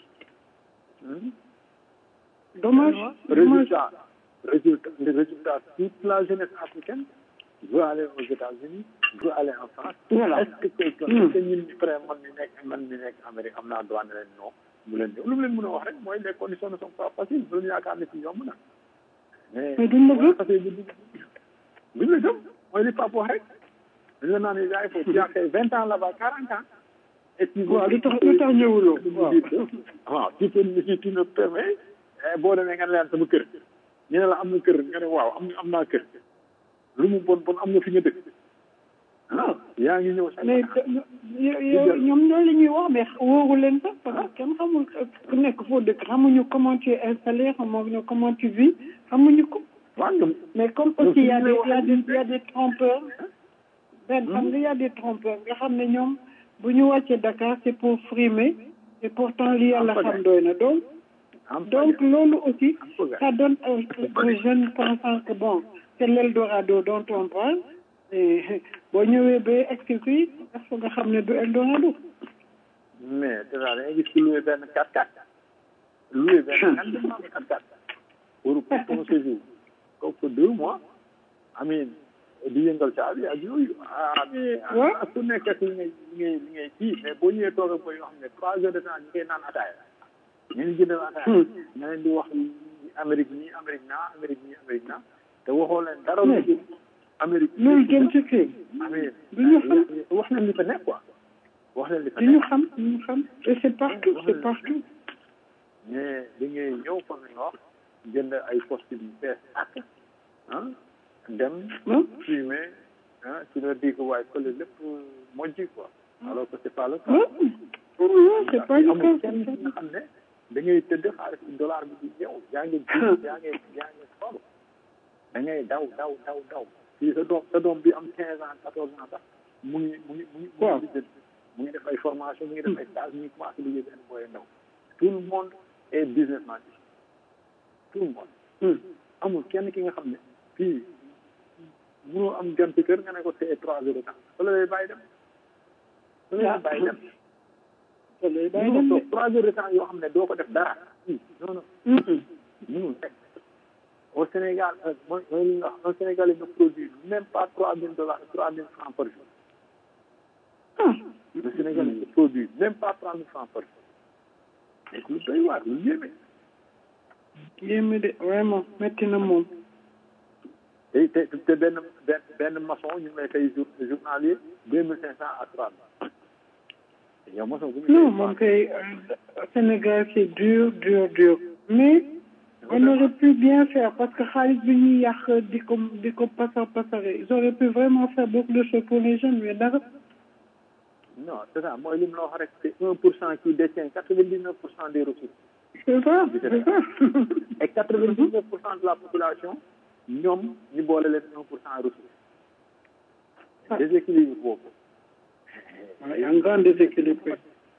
dommage résultat résultat le résultat toute la jeunesse africaine veut aller aux États-Unis veut aller en France voilà est-ce que quelqu'un est-ce que ñun frère man mi nekk man mi nekk Amérique am naa droit ne leen non bu leen lu mu leen mën a wax rek mooy les conditions ne sont pas faciles bu leen yaakaar ne fi yomb na mais duñ la gëm parce que duñ la gëm mooy li Pape wax rek dañ la naan il faut tu as fait vingt ans là-bas quarante ans et puis waaw lu tax lu tax ñëwuloo waaw waaw tu peux si tu me permets boo demee nga ne leen sama kër ñu ne la am na kër nga ne waaw am am naa kër lu mu bon bon am na fi nga dëkk ah yaa ngi ñëw mais ñoom loolu la ñuy wax mais wóoru leen sax parce que kenn xamul ku nekk foo dëkk xamuñu comment tu es installé xamuñu comment tu vis xamuñu ko mais comme aussi y a des y a des y a des trompeurs benn xam nga y a des trompeurs nga xam ne ñoom bu ñu wàccee Dakar c'est pour frimer et pourtant li yàlla xam doy na donc donc loolu aussi ça donne aux jeunes pensant que bon c'est l'Eldorado dont on parle et boo ñëwee ba egsi fii dafa nga xam ne du Eldorado mais déjà da ngay gis ku loué benn 4x4 loué benn grandement 4x4 pour pour ton séjour kooku deux mois amin di yëngal caabi ak yooyu ah mais ku nekk ak li ngay li ngay li ngay kii mais boo ñëwee toog ak booy yoo xam ne trois heures de temps ñu koy naan ataaya ñu ngi jëndal ataaya nga leen di wax Amérique nii Amérique naa Amérique nii Amérique naa te waxoo leen dara lu jëm Amérique loolu jëm ci kii amin du ñu xam wax leen li fa nekk quoi wax leen li fa du ñu xam du ñu xam et c'est partout c'est partout mais da ngay ñëw comme ni nga wax jënd ay poste yu bees ak ah dem fumer ah tu leur dis que waaye fële lépp mojji quoi alors que c'est pas le cas c'est pas du amul tout kenn ki nga xam ne da ngay tëdd xaalis dollar bi di ñëw yaa ngi ji yaa ngi yaa ngi xool da ngay daw daw daw daw fii sa doom sa doom bi am quinze ans quatorze ans sax mu ngi mu ngi mu ngi mu ngi di mu ngi def ay formation mu ngi def ay stage mu ngi commencé liggéey benn booy ndaw tout le monde est businessman ici tout le monde amul kenn ki nga xam ne fii mënoo am gan ci kër nga ne ko c'est trois heures de temps wala lay bàyyi dem wala lay bàyyi dem wala lay bàyyi mënoo dem toog trois heures de temps yoo xam ne doo ko def dara non non mënul nekk au Sénégal euh, mooy mooy li nga wax un Sénégalais ne produit même pas trois mille dollars trois mille francs par jour le Sénégalais ne produit même pas trois mille francs par jour donc lu doy waar lu yéeme yéeme de vraiment métti na moom te te te benn benn benn maçon ñu ngi lay fay jour journalier deux mille cinq cent à trois mille te yow maçon bu ñu non moom kay euh, Sénégal c'est dur dur dur mais on aurait pu bien faire parce que xaalis bi ñuy yàq di ko di ko pasar pasare ils auraient pu vraiment faire beaucoup de choses pour les jeunes mais dara non c'est ça mooy li mu la wax rek c'est un pour cent qui détient quatre vingt dix neuf pour cent des ressources c'est ça c'est ça et quatre vingt dix neuf pour cent de la population ñoom ñu boole leen un pour cent ressources déséquilibre boobu il y a un grand déséquilibre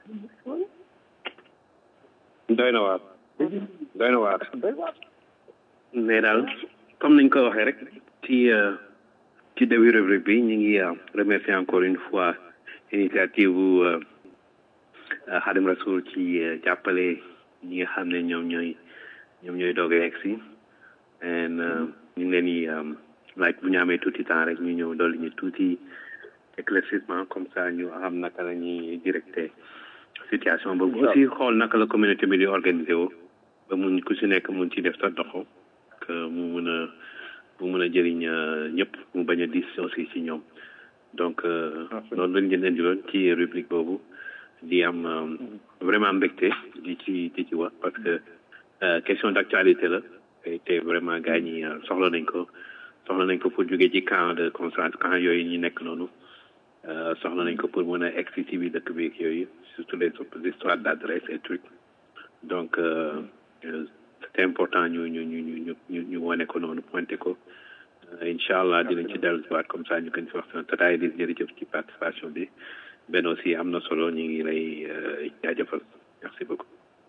doy na waar doy na waar doy waar mais daal comme niñ ko waxee rek ci euh, ci début rubrique bi ñu ngi euh, remercier encore une fois initiative bu euh, euh, Khadim Rasoul ci euh, jàppale ñi nga xam ne ñoom ñooy ñoom ñooy doog a yegg si and euh, ñu ngi leen di euh, laaj bu ñu amee tuuti temps rek ñu ñëw dolli ñu tuuti éclaircissement comme ça ñu xam naka la ñuy directer situation boobu aussi xool naka la communauté bi di organiser woo ba mun ku si nekk mun ci def sa doxo que mu mun a mu mun a jëriñ euh, ñëpp mu bañ a dis aussi ci ñoom donc euh, noonu lañ leen indiloon ci rubrique boobu di am euh, vraiment mbégte di ci di ci wax parce que euh, question d'actualité la te te vraiment gars ñi euh, soxla nañ ko soxla nañ ko pour jóge ci camp de concentration camp yooyu ñu nekk noonu euh, soxla nañ ko pour mën a egg si ci biir dëkk bi ak yooyu surtout les histoires d'adresse et trucs donc euh, euh, c'est important ñu ñu ñu ñu ñu ñu wane ko noonu pointé ko Euh, incha allah dinañ ci dellu si waat comme ça ñu gën si waxtaan tataay di jërëjëf ci participation bi benn aussi am na solo ñu ngi lay euh, jaajëfal merci beaucoup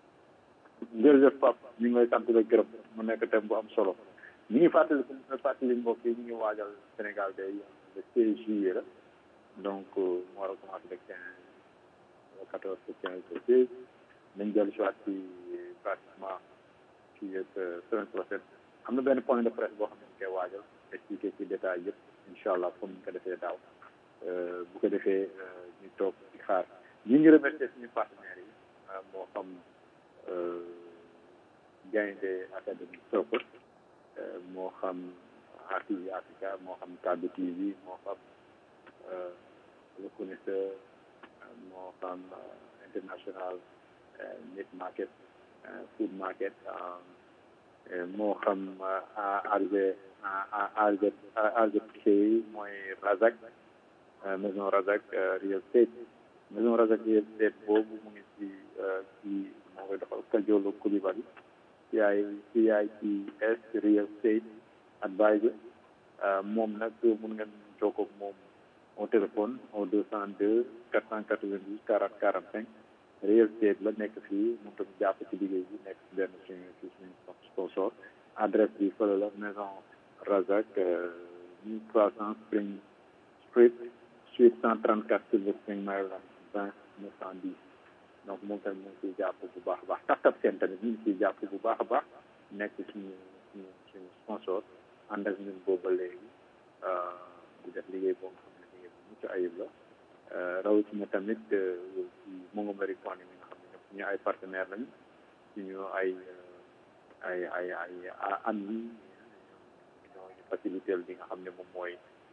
jërëjëf Pape ñu ngi lay sant la gërëm mu nekk thème bu am solo ñu ngi fàttali ñu fàttali mbokk yi ñu ngi waajal Sénégal day le 16 juillet la donc euh, mu war a commencé le 15 le 14 le 15 le 16 nañ dellu si waat ci pratiquement ci semaine prochaine am na benn point de presse boo xam ne ñu koy waajal expliqué ci détail yëpp incha allah comme ñu ko defee daaw Euh, bu ko defee euh, ñu toog di xaar ñu ngi remercier suñu partenaires yi euh, moo xam euh, Gaynde Académie Sokone euh, moo xam RTV Africa moo xam Kaddu TV moo xam euh, Le Connaisseur euh, moo xam euh, International euh, Meat Market euh, Food Market euh, euh, moo xam euh, ARG ARG ARG mooy Razak euh, maison Razak euh, Real Estate maison Razak Real Estate boobu mu ngi ci euh, ci moo koy doxal Kajolo Coulibaly CI CITS Real Estate Advisor euh, moom nag mun ngeen jokkoo ak moom au téléphone au 202 492 40 45 Real Estate la nekk fii moom tamit jàpp ci liggéey bi nekk ci benn suñu ci suñu sponsor adresse bi fële la maison Razak euh, 1300 Spring Street suite 134 Silver Spring Maryland 20 910 donc moom tamit mu ngi ciy jàpp bu baax a baax tap tap seen tamit ñu ngi ciy jàpp bu baax a baax nekk suñu suñu suñu sponsor ànd ak ñun boobu ba léegi di def liggéey boo nga xam ne liggéey bu mucc ayib la rawatina tamit ci Montgomery County mi nga xam ne ñoom suñu ay partenaire lañu suñu ay ay ay ay am yi ñoo ñu facilité li nga xam ne moom mooy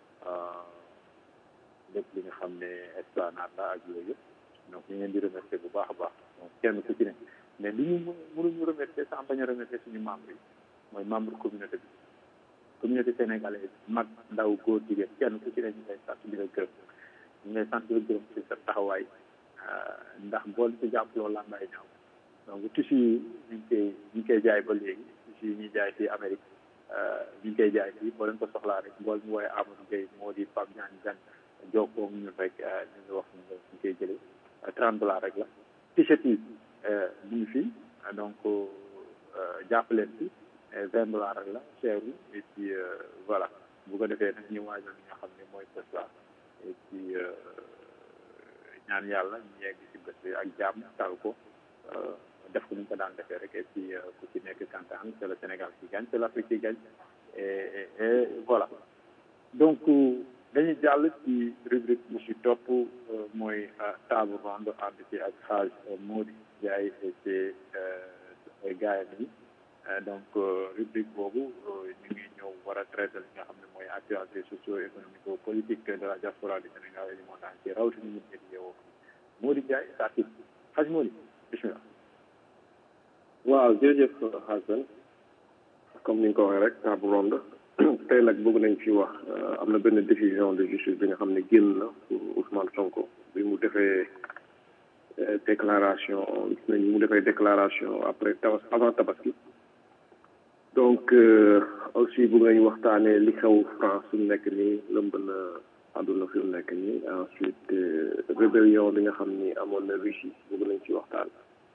lépp li nga xam ne esplanade la ak yooyu yëpp donc ñu leen di remercier bu baax a baax donc kenn ku ci ne mais li ñu mënuñu remercier sans bañ a remercier suñu membre yi mooy membre communauté bi communauté sénégalaise mag ndaw góor jigéen kenn ku ci ne ñu lay sant di la gërëm ñu lay sant di la gërëm ci sa taxawaay ndax boo ci jàppaloo làmbaay ñaaw donc tissu yi ñu ngi koy ñu ngi koy jaay ba léegi tissu yi ñuy jaay fii Amérique ñu ngi koy jaay fii boo leen ko soxlaa rek bool mu wooye Amadou Gueye moo di Pape Diagne Gan jokkoo ñun rek ñu ngi wax ñu ñu koy jëlee trente dollars rek la t-shirt yi ñu ngi fii donc jàpp leen fi vingt dollars rek la cher et puis voilà bu ko defee nag ñu waajal li nga xam ne mooy bés la et puis ñaan yàlla ñu yegg si bés bi ak jàmm tal ko def ko ni ñu ko daan defee rek et puis ku ci nekk kantaan c'est le Sénégal qui gagne c'est l'Afrique qui gagne et et voilà donc dañuy jàll ci rubrique bu si topp mooy table ronde ànd ci ak xaaj Mody Ndiaye et ci gaayam yi donc rubrique boobu ñu ngi ñëw war a traiter li nga xam ne mooy actualité socio-économique politique de la diaspora du Sénégal et du monde entier rawatina ñu ngi yeewoo Mody Ndiaye saa si xaj Mody bismillah waaw jërëjëf Hassan comme ni nga ko waxee rek table ronde tey nag bëgg nañ fi wax am na benn décision de justice bi nga xam ne génn na pour Ousmane Sonko bi mu defee déclaration gis nañ mu defee déclaration après tabas avant tabaski donc aussi bëgg nañu waxtaanee li xew France fi mu nekk nii lëmb na àdduna fi mu nekk nii ensuite rébellion bi nga xam ni amoon na Russie bëgg nañ ci waxtaan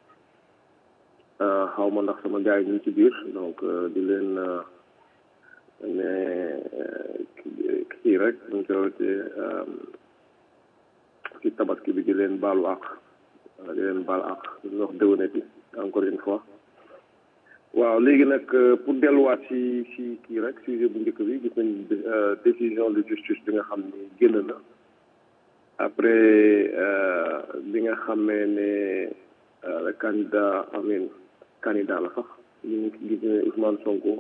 xaw ma ndax sama gars yi ñu ngi ci biir donc di leen ne kii rek ñu ko ci tabaski bi di leen baalu àq di leen baal àq di wax déwénati encore une fois waaw léegi nag pour delluwaat ci ci kii rek sujet bu njëkk bi gis nañ décision de justice bi nga xam ni génn na après bi nga xamee ne le candidat amin candidat la sax ñu ngi gis ne Ousmane Sonko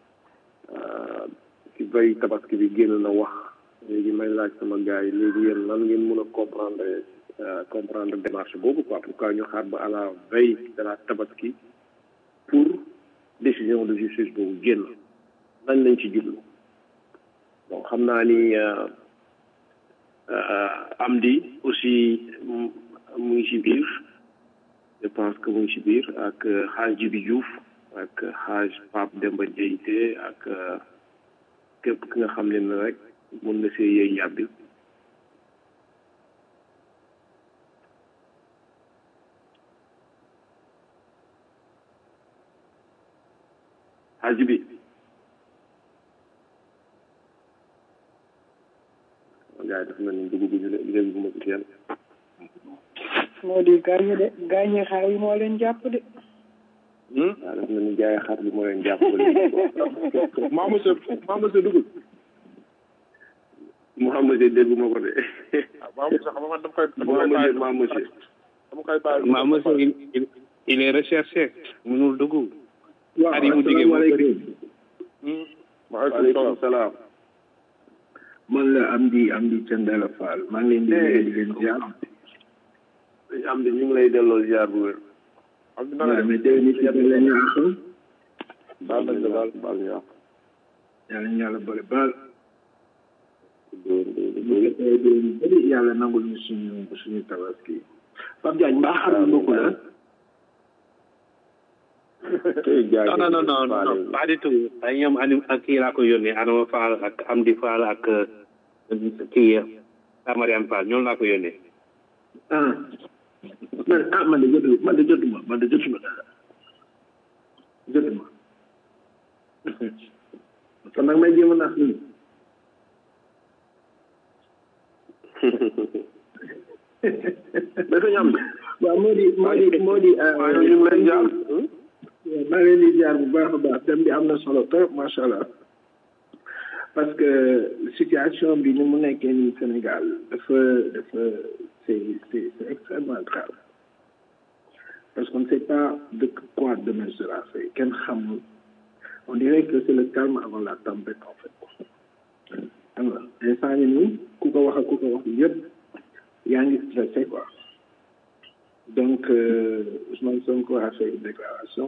ci bay tabaski bi génn na wax léegi may laaj sama gars yi léegi yéen lan ngeen mën a comprendre comprendre démarche boobu quoi pourquoi ñu xaar ba à la veille de la tabaski pour décision de justice boobu génn lañ lañ ci jublu bon xam naa ni Amdi aussi mu ngi ci biir je pense que mu ngi ci biir ak xaaj Jibi Diouf ak xaaj Pape Demba Diayte ak képp ki nga xam ne ne rek mën na see yey yàbbi xaaj bi gars yi dafa mel ni dugg bi léegi bu ma ci kenn moo di gaañe de gaañe xar yi moo leen jàpp de waaw dafa mel ni jaay xar bi moo leen jàpp ba léegi maa monsieur maa monsieur dugul maa monsieur dégguma ko de maa monsieur xam nga man dama koy maa monsieur maa monsieur dama koy bàyyi maa monsieur il il est recherché mënul dugg xar yi mu jigee moo bëri waaleykum salaam man la Amdi Amdi Thiendella Fall maa ngi leen di nuyu di leen ziar am di ñu ngi lay delloo ziar bu wér am di nanga waaw mais déwén it ci la ñu àq baal nañ la baal baal ñu àq yàlla ñu yàlla boole baal déwén déwén bu fekkee déwén bëri yàlla nangul ñu suñu suñu tabaski Pape Diagne mbaa xar bi mbokk la non non non non pas du tout ay ñoom anim ak kii laa ko yónnee Adama Fall ak Amdi Fall ak kii Mariane Fall ñoom laa ko yónnee ah man ah man de jotu man de jotuma man de jotuma dara jotuma kon nag may jéem a nax nii mais sa ñam waaw moo di moo di moo di ñu ngi lay jaar maa ngi leen di jaar bu baax a baax dem bi am na solo trop macha allah parce que situation bi ni mu nekkee nii Sénégal dafa dafa c'est c'est c'est extrêmement grave parce qu'on ne sait pas de quoi demain sera fait kenn xamul on dirait que c'est le calme avant la tempête en fait xam nga instant yi nii ku ko wax ak ku ko wax yëpp yaa ngi stressé quoi donc euh, Ousmane Sonko a fait une déclaration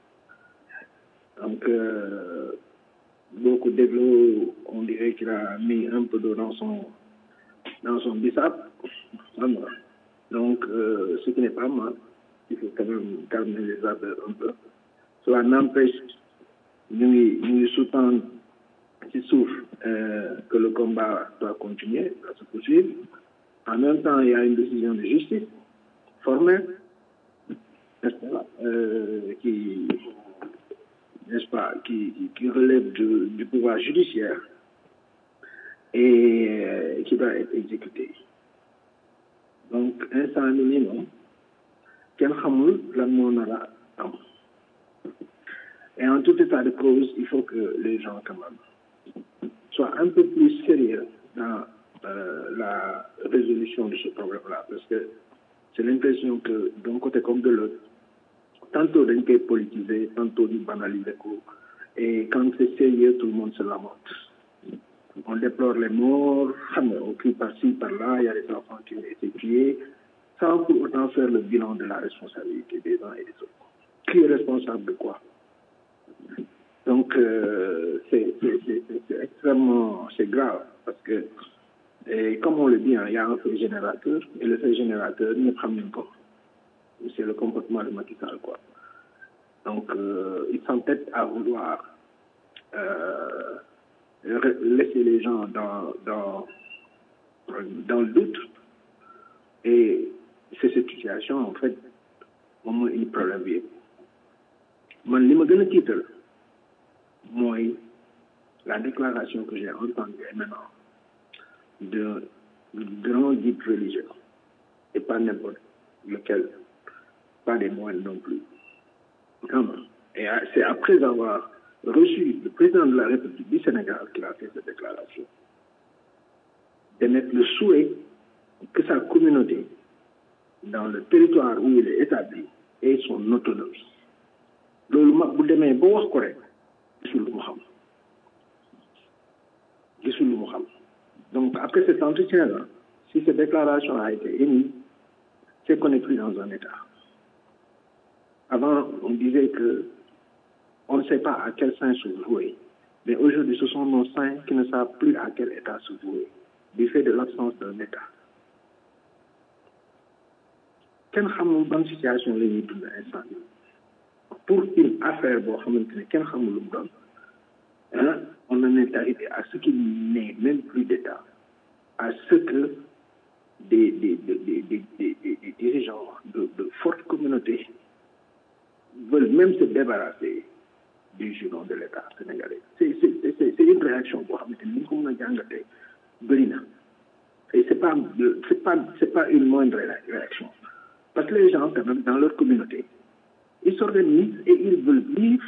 donc euh, beaucoup d'événements on dirait qu'il a mis un peu d'eau dans son dans son bissap xam nga Donc, euh, ce qui n'est pas mal, il faut quand même calmer les ardeurs un peu. Cela n'empêche, nous, nous sous-tendons qui souffre euh, que le combat doit continuer, doit se poursuivre. En même temps, il y a une décision de justice formelle, n'est-ce pas, euh, qui, n'est-ce pas, qui, qui relève du, du pouvoir judiciaire et euh, qui doit être exécutée. Donc, instant minimum, kenn xamul lan moo nar a am et en tout état de cause il faut que les gens quand même soient un peu plus sérieux dans euh, la résolution de ce problème-là parce que c'est l'impression que d'un côté comme de l'autre tantôt dañ koy politiser tantôt ñu banaliser ko et quand c'est sérieux tout le monde se lamente on déplore les morts xam nga on crie par-ci par-là il y a des enfants qui ont été tués sans pour autant faire le bilan de la responsabilité des uns et des autres qui est responsable de quoi donc euh, c'est c'est extrêmement c'est grave parce que et comme on le dit hein, il y a un fait générateur et le fait générateur ñëpp xam nañ ko c'est le comportement de Macky Sall quoi donc euh, il s'entête à vouloir euh, laisser les gens dans dans dans le doute et c'est cette situation en fait moom mooy indi problème bi yëpp man li ma gën a tiital mooy la déclaration que j'ai entendue maintenant d'un grand guide religieux et pas n'importe lequel pas des moines non plus et c'est après avoir reçu le président de la République du Sénégal qu'il a fait cette déclaration d'émettre le souhait que sa communauté dans le territoire où il est établi ait son autonomie loolu mag bu demee ba wax ko rek gisul lu mu xam gisul lu mu xam donc après cet entretien là si cette déclaration a été émise c'est qu'on n'est plus dans un état avant on disait que on ne sait pas à quel sein se vouer mais aujourd'hui ce sont nos saints qui ne savent plus à quel état se vouer du fait de l'absence d'un état kenn xamul ban situation la ñuy dund instant pour une affaire boo xamante ne kenn xamul lu mu doon ah on en est arrivé à ce qu'il n'est même plus d'état à ce que des des des des des, des, des dirigeants de, de fortes communautés veulent même se débarrasser du giron de l'État sénégalais c'est c'est c'est c'est une réaction boo xamante ni ñu ko mën a jàngatee bëri na et c'est pas c'est pas c'est pas une moindre réaction parce que les gens quand même dans leur communauté ils s'organisent et ils veulent vivre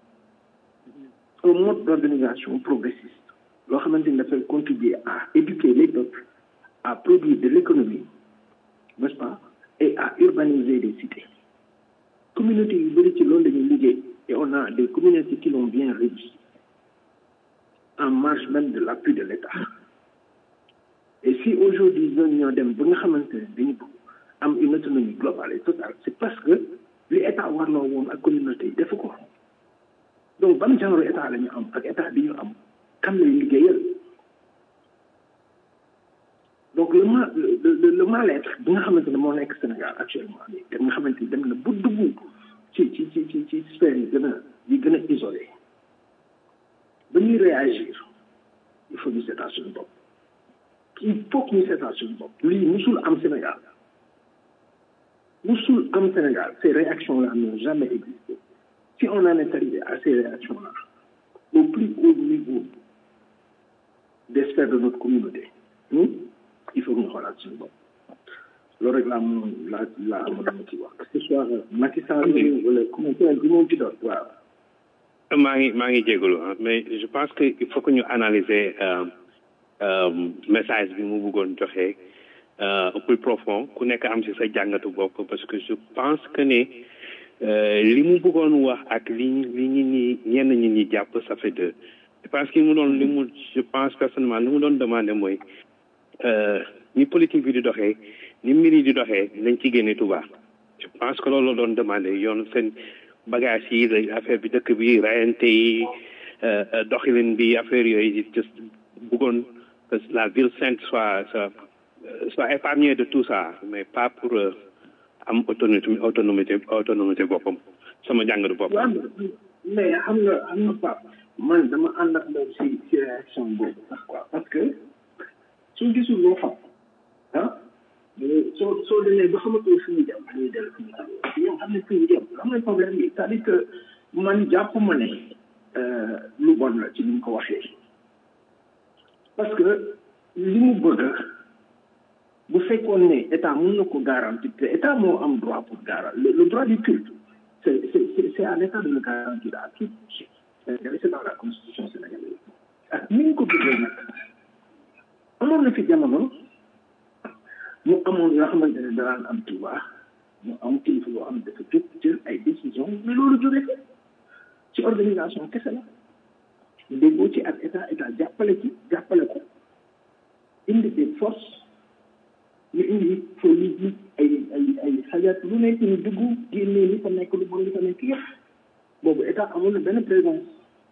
un mode d'organisation progressiste loo xamante ni dafay contribuer à éduquer les peuples à produire de l'économie n'est-ce pas et à urbaniser des cités communauté yu bëri ci loolu lañuy liggéey et on a des communautés qui l'ont bien réussi en marge même de l'appui de l'État et si aujourd'hui ñooñu ñoo dem ba nga xamante ne dañu bëgg am une autonomie globale et totale c'est parce que li état warloo woon ak communauté yi defu ko donc ban genre état la ñu am ak état bi ñu am kan lay liggéeyal donc le mal le le mal-être bi nga xamante ne moo nekk Sénégal actuellement nii te nga xamante ni dem na bu dugg ci ci ci ci ci sphère yi gën a yi gën a isolé ba ñuy réagir il faut ñu seetaan suñu bopp il faut que ñu seetaan suñu bopp lii musul am Sénégal musul am Sénégal ces réactions là n'ont jamais existé si on en est arrivé à ces réactions là au plus haut niveau des sphères de notre communauté il faut que ñu xoolaat suñu bopp loolu rek laa moom laa laa amoon na ci wax que ce soit Macky Sall wala commentaire bi moom ci doon waaw maa ngi maa ngi jégalu mais je pense que il faut que ñu analyser message bi mu bëggoon joxe plus profond ku nekk am ci sa jàngatu bopp parce que je pense que ne li mu bëggoon wax ak li li ñi ñi ñenn ñi ñi jàpp ça fait deux je pense que mu doon li mu je pense personnellement li mu doon demandé mooy ni politique bi di doxee ni mbir yi di doxee nañ ci génne Touba je pense que loolu la doon demandé yoon seen bagage yi affaire bi dëkk bi rayante yi doxalin bi affaire yooyu just bëggoon que la ville sainte soit soit euh, soit épargné de tout ça mais pas pour euh, am autonomie autonomie autonomie boppam sama jàngatu bopp waaw mais xam nga xam nga Pape man dama ànd ak moom si si réaction boobu sax quoi parce que soo gisul loo xam ah soo soo demee ba xamatoo fi ñu jëm dañuy dellu fi ñu jëm yow xam ne fi ñu jëm xam nga problème bi c'est-à-dire que man jàpp ma ne euh, lu bon la ci ni mu ko waxee parce que li mu bëgg bu fekkoon ne état mun na ko garantir te état moo am droit pour garantir le, le droit du culte c'est c'est c'est c'est à l'état de le garantir à tout Sénégalais c'est dans la constitution sénégalaise ak ni ñu ko bëggee nag amoon na fi jamono mu amoon yoo xamante ne danaan am Touba mu am kilifa yoo xam ne dafa jóg jël ay décision mais loolu jóge fi ci organisation kese la déggoo ci ak état état jàppale ci jàppale ko indi des forces ñu indi police yi ay ay ay xajat lu nekk ñu dugg génnee li fa nekk lu bon li fa nekk yëpp boobu état amul na benn présence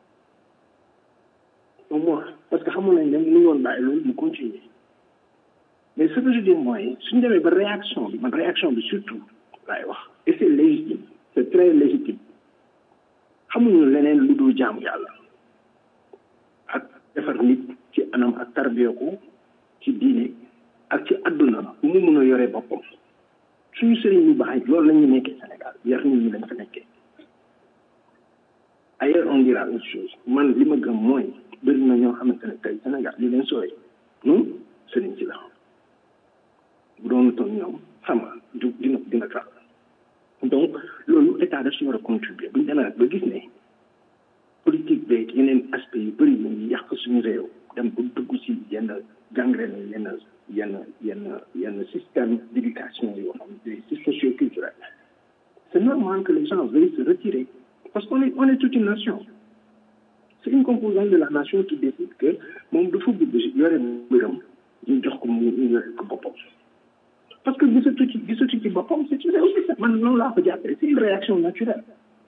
au moins parce que xamoon nañ ne mënu woon bàyyi loolu mu continuer mais ce que je dis mooy suñu demee ba réaction bi man réaction bi surtout laay wax et c'est légitime c'est très légitime xamuñu leneen lu dul jaamu yàlla ak defar nit ci anam ak tarbiya ko ci diine ak ci àdduna bu mu mun a yoree boppam suñu sëriñ yu baax yi loolu la ñu nekkee Sénégal yar nit ñi lañ fa nekkee ailleurs on dira autre chose man li ma gëm mooy bëri na ñoo xamante ne tey Sénégal li leen sooy non sëriñ si la bu doon toon ñoom xam nga du dina dina tax donc loolu état daf si war a contribuer bu ñu demee nag ba gis ne politique beeg yeneen aspect yu bëri ñu ngi yàq suñu réew dem ba dugg si yenn gangrène yenn yenn yenn yenn système d'éducation yoo xam ne c'est socio-culturel c'est normal que les gens veuillent se retirer parce qu'on est on est toute une nation c'est une composante de la nation qui décide que moom dafa bëgg yore mbiram ñu jox ko mu ñu yore ko boppam parce que gisatu ci gisatu ci boppam c'est c'est aussi ça man noonu laa ko jàppee c'est une réaction naturelle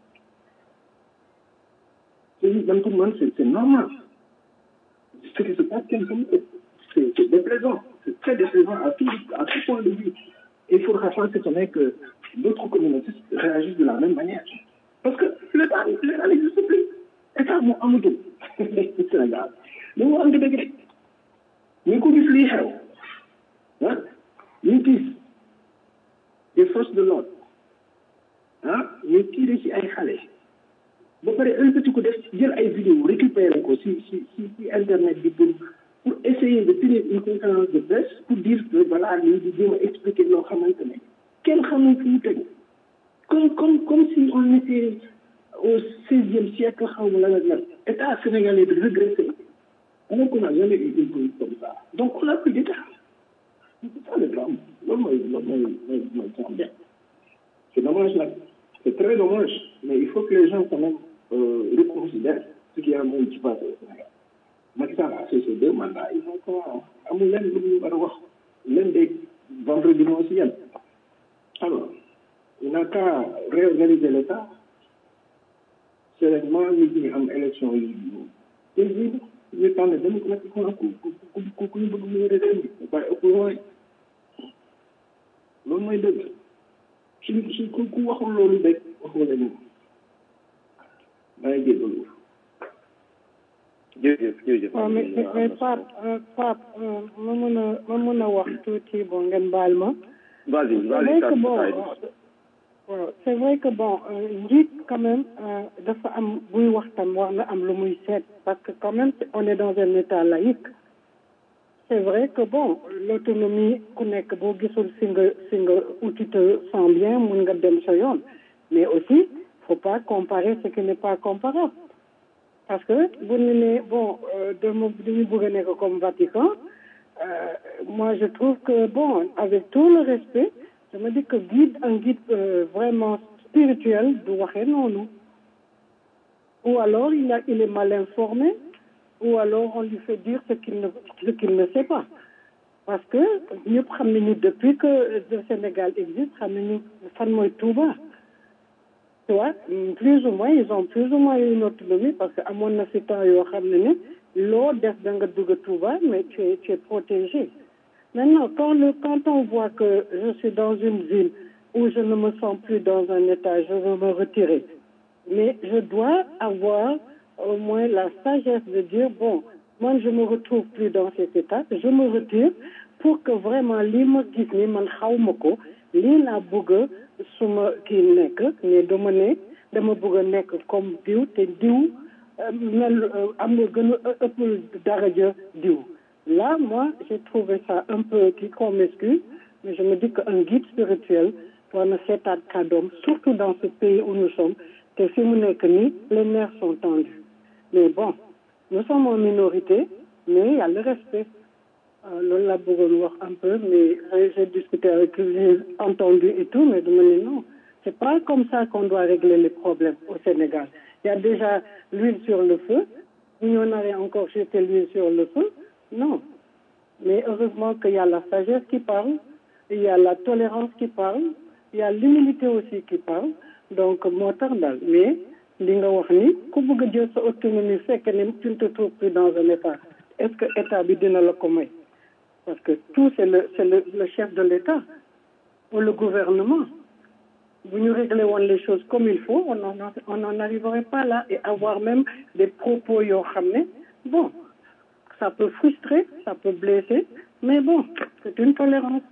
c'est man pour man c'est c'est normal ce qui se passe kenn xamu ko c'est c'est déplaisant c'est très déplaisant à tout à tout point de vue et il faudra pas s'étonner que d'autres communautés réagissent de la même manière parce que l'état l'état n'existe plus état moo amatul Sénégal li mu am dëgg rek ñu ko gis lii xew ah ñu gis des forces de l'ordre ah ñu tiré ci ay xale ba pare ëlbati ko def jël ay vidéo récupérer ko si si si si internet bi pour pour essayer de tenir une conférence de presse pour dire que voilà lii di jéem a expliquer loo xamante ne kenn xamul fu mu tegu comme comme comme si on était au seizième siècle xaw ma la la état sénégalais de régressé alors qu'on n'a jamais eu une police comme ça donc on a plus d'état c'est ça le drame loolu mooy loolu mooy mooy mooy drame c'est dommage nag c'est très dommage mais il faut que les gens quand même euh, reconsidèrent ce qui a moom ci passé au Sénégal Macky Sall a fait ses deux mandats ils ont quoi amul leen lu ñu war a wax leen de vendredi moo si yem alors il n'a qu'à réorganiser l'État sereinement nit ñi am élection yi paisible ñu tànn démocratiquement ku ku ku ku ñu bëgg mu yore réew mi waaye opposant yi loolu mooy dëgg suñ suñ ku ku waxul loolu rek waxoo la ñu maa ngi jégalu jërëjëf jërëjëf waaw mais mais Pape Pape ma mën a ma mën a wax tuuti bon ngeen baal ma. vas-y c'est vrai que bon waaw c'est vrai que bon njiit quand même dafa am buy wax tam war na am lu muy seet parce que quand même on est dans un état laïque c'est vrai que bon l'autonomie ku nekk boo gisul si nga si nga où tu te sens bien mun nga dem sa yoon mais aussi faut pas comparer ce qui n'est pas comparable parce que bu ñu nee bon dama dañu bëgg a nekk comme Vatican euh, moi je trouve que bon avec tout le respect je me dis que guide un guide euh, vraiment spirituel du waxee noonu ou alors il a il est mal informé ou alors on lui fait dire ce qu'il ne ce qu'il ne sait pas parce que ñëpp xam nañu depuis que le Sénégal existe xam nañu fan mooy Touba tu vois plus ou moins ils ont plus ou moins une autonomie parce que amoon na si temps yoo xam ne ne loo def da nga dugg Touba mais tu es tu es protégé Maintenant, quand, le, quand on voit que je suis dans une ville où je ne me sens plus dans un état, je veux me retirer. Mais je dois avoir au moins la sagesse de dire, bon, moi je me retrouve plus dans cet état, je me retire pour que vraiment lii ma gis ni man xaw ma ko lii laa bëgg a su ma kii nekk mais dama ne dama bëgg a nekk comme diw te diw mel am nga gën a ëpp daraja diw là moi j'ai trouvé ça un peu kii qu'on m'excuse mais je me dis qu'un guide spirituel war na seetaat kàddoom surtout dans ce pays où nous sommes te fi mu nekk nii les nerfs sont tendus mais bon nous sommes en minorité mais il y a le respect loolu laa bëggoon wax un peu mais j'ai discuté avec j'ai entendu et tout mais dama ne non c'est pas comme ça qu'on doit régler les problèmes au Sénégal il y a déjà l'huile sur le feu si on avait encore jeté l'huile sur le feu non mais heureusement qu'il y a la sagesse qui parle il y a la tolérance qui parle il y a l'humilité aussi qui parle donc moo tax daal mais li nga wax ni ku bëgg a jël sa autonomie fekk ne tu ne te trouves plus dans un état est-ce que état bi dina la ko may parce que tout c'est le c'est le, le chef de l'état ou le gouvernement bu ñu régler woon les choses comme il faut on en on n'en arriverait pas là et avoir même des propos yoo xam ne bon ça peut frustrer ça peut blesser mais bon c'est une tolérance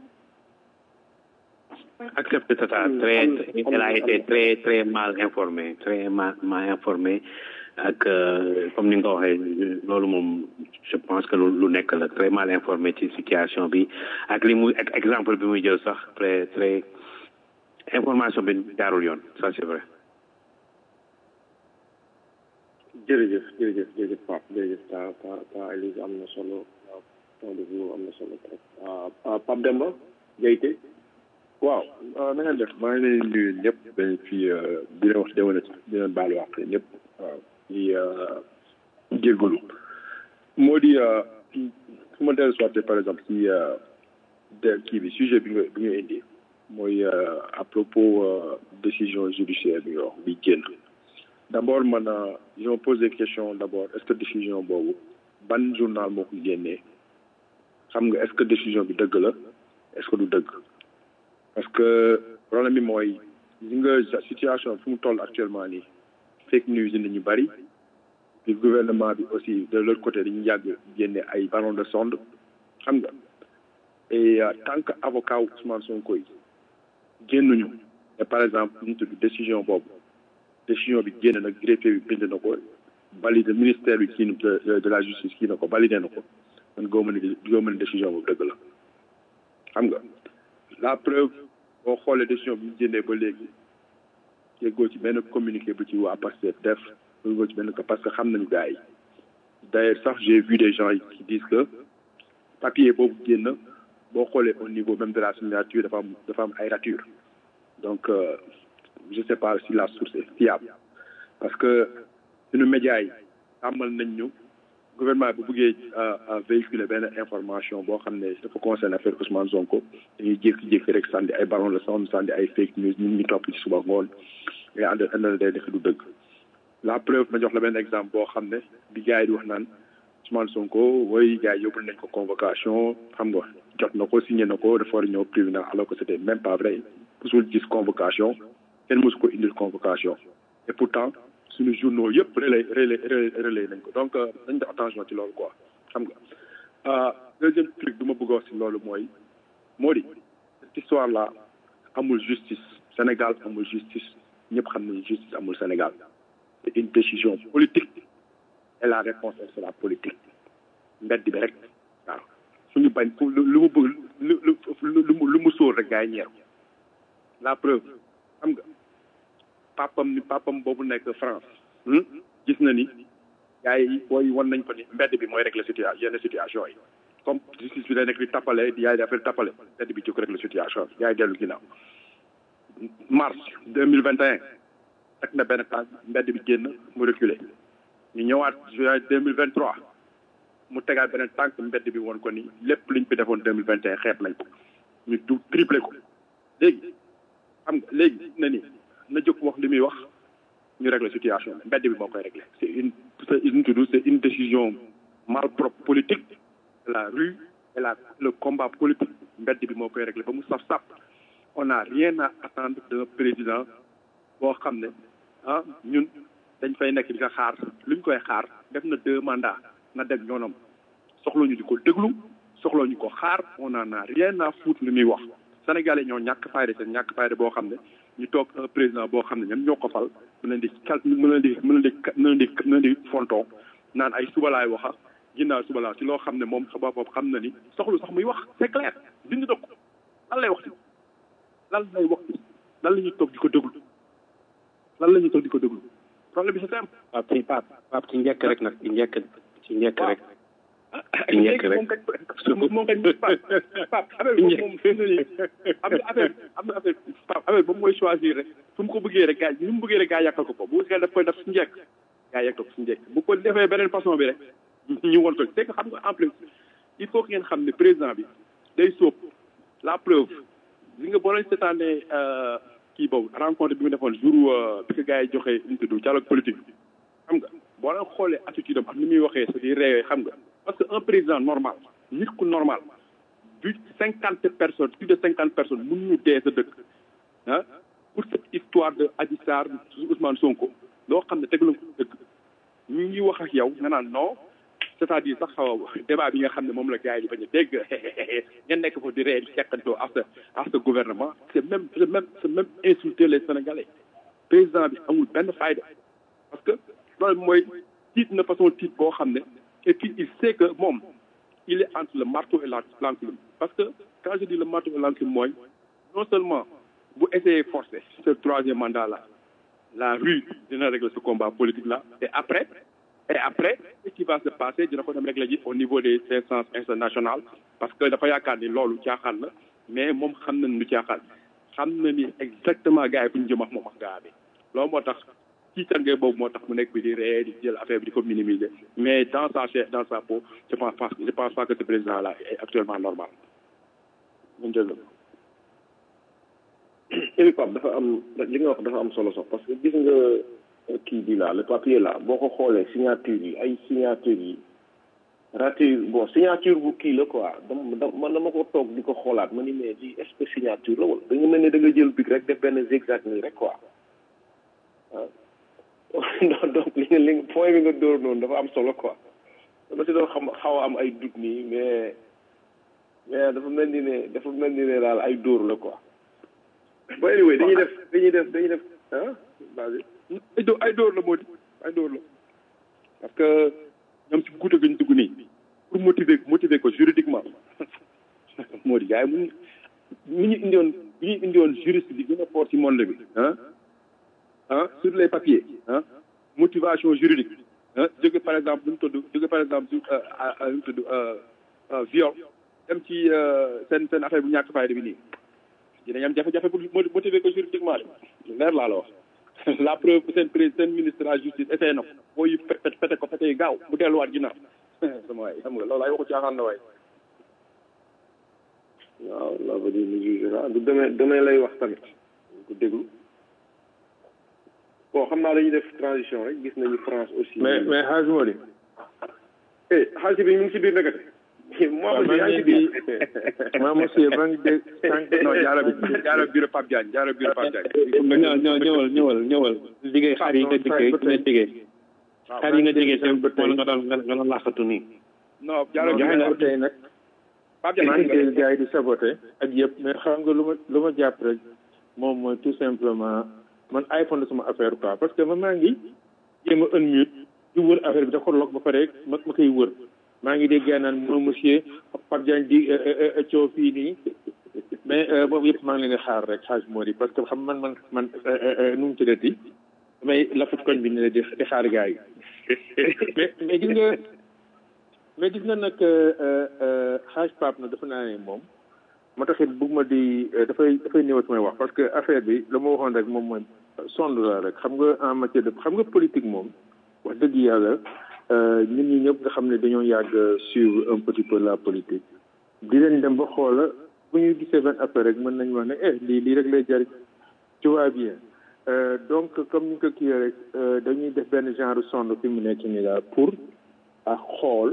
accepte Tata très elle a été très très mal informée très mal mal informée ak comme ni nga ko waxee loolu moom je pense que lu nekk la très mal informé ci situation bi ak li muy ak exemple bi muy jël sax très très information bi jaarul yoon ça c'est vrai. jërëjëf jërëjëf jërëjëf Pape jërëjëf ta ta ta Elise am na solo point de vue am na solo trop Pape Demba Diayte waaw na ngeen def maa ngi leen di nuyu ñëpp dañ fi di leen wax déwénat di leen baal wax ñëpp waaw di jéggalu moo di su ma dellu soit par exemple si de kii bi sujet bi nga bi nga indi mooy à propos décision judiciaire bi nga wax bi génn d' abord man je me pose des questions d' abord est ce que décision boobu ban journal moo ko génnee xam nga est ce que décision bi dëgg la est ce que du dëgg parce que problème bi mooy li nga situation fu mu toll actuellement nii fake news yi ñu bëri puis gouvernement bi aussi de l'autre côté dañu yàgg génne ay ballon de sonde xam nga et tant que avocat Ousmane Sonko yi génnuñu et par exemple ñu tudd décision boobu décision bi génn nag greffier bi bind na ko valide ministère bi kii de de la justice kii na ko validé na ko man góoma ne góoma ne décision boobu dëgg la xam nga la preuve boo xoolee décision bi ñu génnee ba léegi yeggoo ci benn communiqué bu ci waa Pastef def yeggoo ci benn parce que xam nañu gars yi d'ailleurs sax j'ai vu des gens qui disent que papier boobu génn boo xoolee au niveau même de la signature dafa am dafa am ay rature donc euh, je sais pas si la source est fiable parce que suñu médias yi tàmmal nañ ñu gouvernement bu bëggee véhiculer benn information boo xam ne dafa concerne affaire Ousmane Sonko dañuy jékki-jékki rek sànni ay ballon de sonde sànni ay fake news ñun ñu topp ci suba ngoon ngay ànd àndal day def du dëgg la preuve ma jox la benn exemple boo xam ne bi gars yi di wax naan Ousmane Sonko woy gars yi yóbbul nañ ko convocation xam nga jot na ko signé na ko dafa war a ñëw tribunal alors que c'était même pas vrai musul gis convocation kenn mosu ko indil convocation et pourtant suñu journaux yëpp relais relais relais nañ ko donc dañ def attention ci loolu quoi xam nga deuxième truc bi ma bëgg a wax si loolu mooy moo di cette histoire là amul justice Sénégal amul justice ñëpp xam nañu justice amul Sénégal c'est une décision politique et la réponse c'est la politique mbedd bi rek waaw suñu bañ fu lu mu bëgg lu lu lu mu sóor rek gaa yi ñeer la preuve xam nga papam ni papam boobu nekk France gis na ni gars yi booy wan nañ ko ni mbedd bi mooy régler situation yenn situation yi comme justice bi day nekk di tappale di yaay di affaire tappale mbedd bi jóg régler situation bi yaay dellu ginnaaw mars deux mille vingt et un teg na benn tànk mbedd bi génn mu reculer ñu ñëwaat juin deux mille vingt trois mu tegaat beneen tànk mbedd bi woon ko ni lépp liñ fi defoon deux mille vingt et un xeet nañ ko ñu du triplé ko léegi xam nga léegi na ni na jóg wax li muy wax ñu régler situation bi mbedd bi moo koy régler c'est une c'est une tudd c'est une décision malpropre politique de la rue et la le combat politique mbedd bi moo koy réglé ba mu saf saf on n'a rien à attendre d'un président boo xam ne ah ñun dañ fay nekk di ko xaar luñ koy xaar def na deux mandats na dem ñoonam soxla ñu di ko déglu soxla ñu ko xaar on en a rien à foutre li muy wax sénégalais ñoo ñàkk fayda seen ñàkk fayda boo xam ne ñu toog un président boo xam ne ñoom ñoo ko fal mu leen di cal mu leen di mu leen di mu leen di mu leen di fonton naan ay suba laay waxa ginnaaw suba laa ci loo xam ne moom xabaar boobu xam na ni soxlu sax muy wax c'est clair bind na ko lan lay wax ci lan lay wax ci lan la ñuy toog di ko déglu lan la ñuy toog di ko déglu problème bi c'est simple. waaw ci Pape Pape ci njëkk rek nag ci njëkk ci njëkk rek. ci njëkk rek moom moom kañ Pape Pape affaire bi moom fi mu ne nii am na affaire am na affaire Pape affaire boobu mooy choisir rek fu mu ko bëggee rek gars yi mu bëggee rek gars yàqal ko ko bu fekkee daf koy def si njëkk gars yàqal ko si njëkk bu ko defee beneen façon bi rek ñu won ko c'est que xam nga en plus il faut que ngeen xam ne président bi day sóob la preuve li nga boo leen seetaanee kii boobu rencontre bi mu defoon jour bi ko gars yi joxee ñu tudd dialogue politique bi xam nga boo leen xoolee attitude am ak ni muy waxee sa di réewee xam nga parce que un président normal nit ku normal bu cinquante personnes plus de cinquante personnes mun ñu dee sa dëkk ah pour cette histoire de Adji Sarr Ousmane Sonko loo xam ne teglu ko dëkk ñu ngi wax ak yow nga naan non c'est-à-dire sax débat bi nga xam ne moom la gars yi di bañ a dégg ngeen nekk foofu di ree di seqantoo à ce à ce gouvernement c'est même c'est même c'est même insulter les Sénégalais président bi amul benn fayda parce que loolu mooy tiit na façon tiit boo xam ne et puis il sait que moom il est entre le marteau et l'enclume parce que quand je dis le marteau et l'enclume mooy non seulement bu essayer forcer ce troisième mandat là la rue dina régler ce combat politique là et après et après ce qui va se passer dina ko dem régler ji au niveau des instances internationales parce que dafa yaakaar ni loolu caaxaan la mais moom xam na ni lu caaxaan xam na ni exactement gars yi fu ñu jëm ak moom ak gaa bi loolu moo tax ci tàngee boobu moo tax mu nekk bi di ree di jël affaire bi di ko minimiser mais dans sa chair dans sa peau je pense pas je pense pas que ce président là est actuellement normal ñu jël Éric Pape dafa am li nga wax dafa am solo sax parce que gis nga kii bi là le papier là boo ko xoolee signature yi ay signature yi raté bon signature bu kii la quoi dama man dama ko toog di ko xoolaat ma ni mais lii est-ce que signature la wala da nga mel ne da nga jël bic rek def benn zigzag nii rek quoi waaw donc li nga li point bi nga dóor noonu dafa am solo quoi dama si doon xam xaw a am ay doute nii mais mais dafa mel ni ne dafa mel ni ne daal ay dóor la quoi ba anyway dañuy def dañuy def dañuy def ah vas-y ay dóor ay dóor la moo di ay dóor la parce que ñoom si guute gañ dugg nii pour motiver motiver ko juridiquement moo di gars yi mu mi ñu indiwoon bi ñu indiwoon juriste bi gën a fort ci monde bi ah ah sur les papiers ah motivation juridique ah jóge par exemple lu mu tudd jóge par exemple su lu mu tudd viol dem ci seen seen affaire bu ñàkk fayda bi nii dinañ am jafe-jafe pour motiver ko juridiquement de leer laa la wax la preuve seen président seen ministre de la justice essayé na ko mooy pete pete ko pete yi gaaw mu delluwaat ginnaaw sama waay xam nga loolu ay waxu caaxaan la waay waaw la va dire le jugera du demee demee lay wax tamit ko déglu bon xam naa dañuy def transition rek gis nañu France aussi mais mais Hadj Mody eh Hadj bi mu ngi si biir nekkate moi aussi yaa ngi si biir moi monsieur maa ngi dégg sànq non jaara jaara bureau Pape Diagne jaara bureau Pape Diagne ñëw ñëw ñëwal ñëwal ñëwal liggéey xar yi nga liggéey nga liggéey xar yi nga liggéey seen bët wala nga doon nga doon laaxatu nii non jaara joxe nga tey nag Pape maa ngi Diagne dégg gars yi di saboté ak yëpp mais xam nga lu ma lu ma jàpp rek moom mooy tout simplement man iPhone la sama affaire quoi parce que man maa ngi jéem a unmute di wër affaire bi da ko log ba pare ma ma koy wër maa ngi dégg gars naan mo monsieur Pape Diagne di coow fii nii mais boobu yëpp maa ngi leen di xaar rek xaaj moo di parce que xam man man man nu mu tuddati damay lafut koñ bi ne di di xaar gars yi mais mais gis nga mais gis nga nag xaaj Pape nag dafa naa ne moom moo taxit bëgg ma di dafay dafay néew su may wax parce que affaire bi la ma waxoon rek moom mooy sonde la rek xam nga en matière de xam nga politique moom wax dëgg yàlla ñun ñi ñëpp nga xam ne dañoo yàgg suivre un petit peu la politique di leen dem ba xoola bu ñu gisee benn affaire rek mën nañu wax ne eh lii lii rek lay jariñ tu vois bien donc comme ni ko kii rek dañuy def benn genre sonde fi mu nekk nii daal pour a xool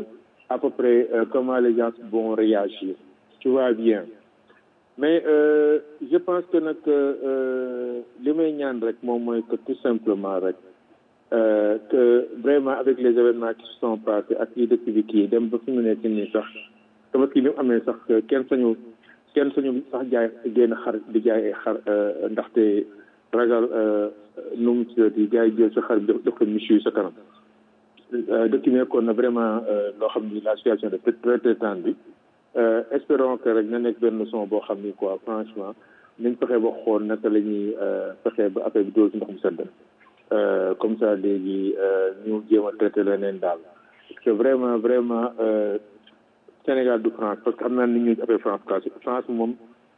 à peu près euh, comment les gens vont réagir tu vois bien mais euh, je pense que nag euh, li may ñaan rek moom mooy que tout simplement rek euh, que vraiment avec les événements qui se sont passés ak yi dëkk bi kii dem ba fi mu nekk nii sax dama kii bi mu amee sax kenn sañu kenn sañu sax jaay génn xar di jaay ay xar ndaxte ragal nu mu tuddati gars yi jël sa xar bi def def ko michu sa kanam dëkk bi nekkoon na vraiment loo xam ni la situation de très très tendue espérons que rek na nekk benn leçon boo xam ni quoi franchement nañ fexe ba xool naka la ñuy fexe ba affaire bi dóor si ndox mu sedd comme ça léegi ñu jéem a traité leneen daal parce que vraiment vraiment Sénégal du France parce que xam naa ni ñu affaire France quoi France moom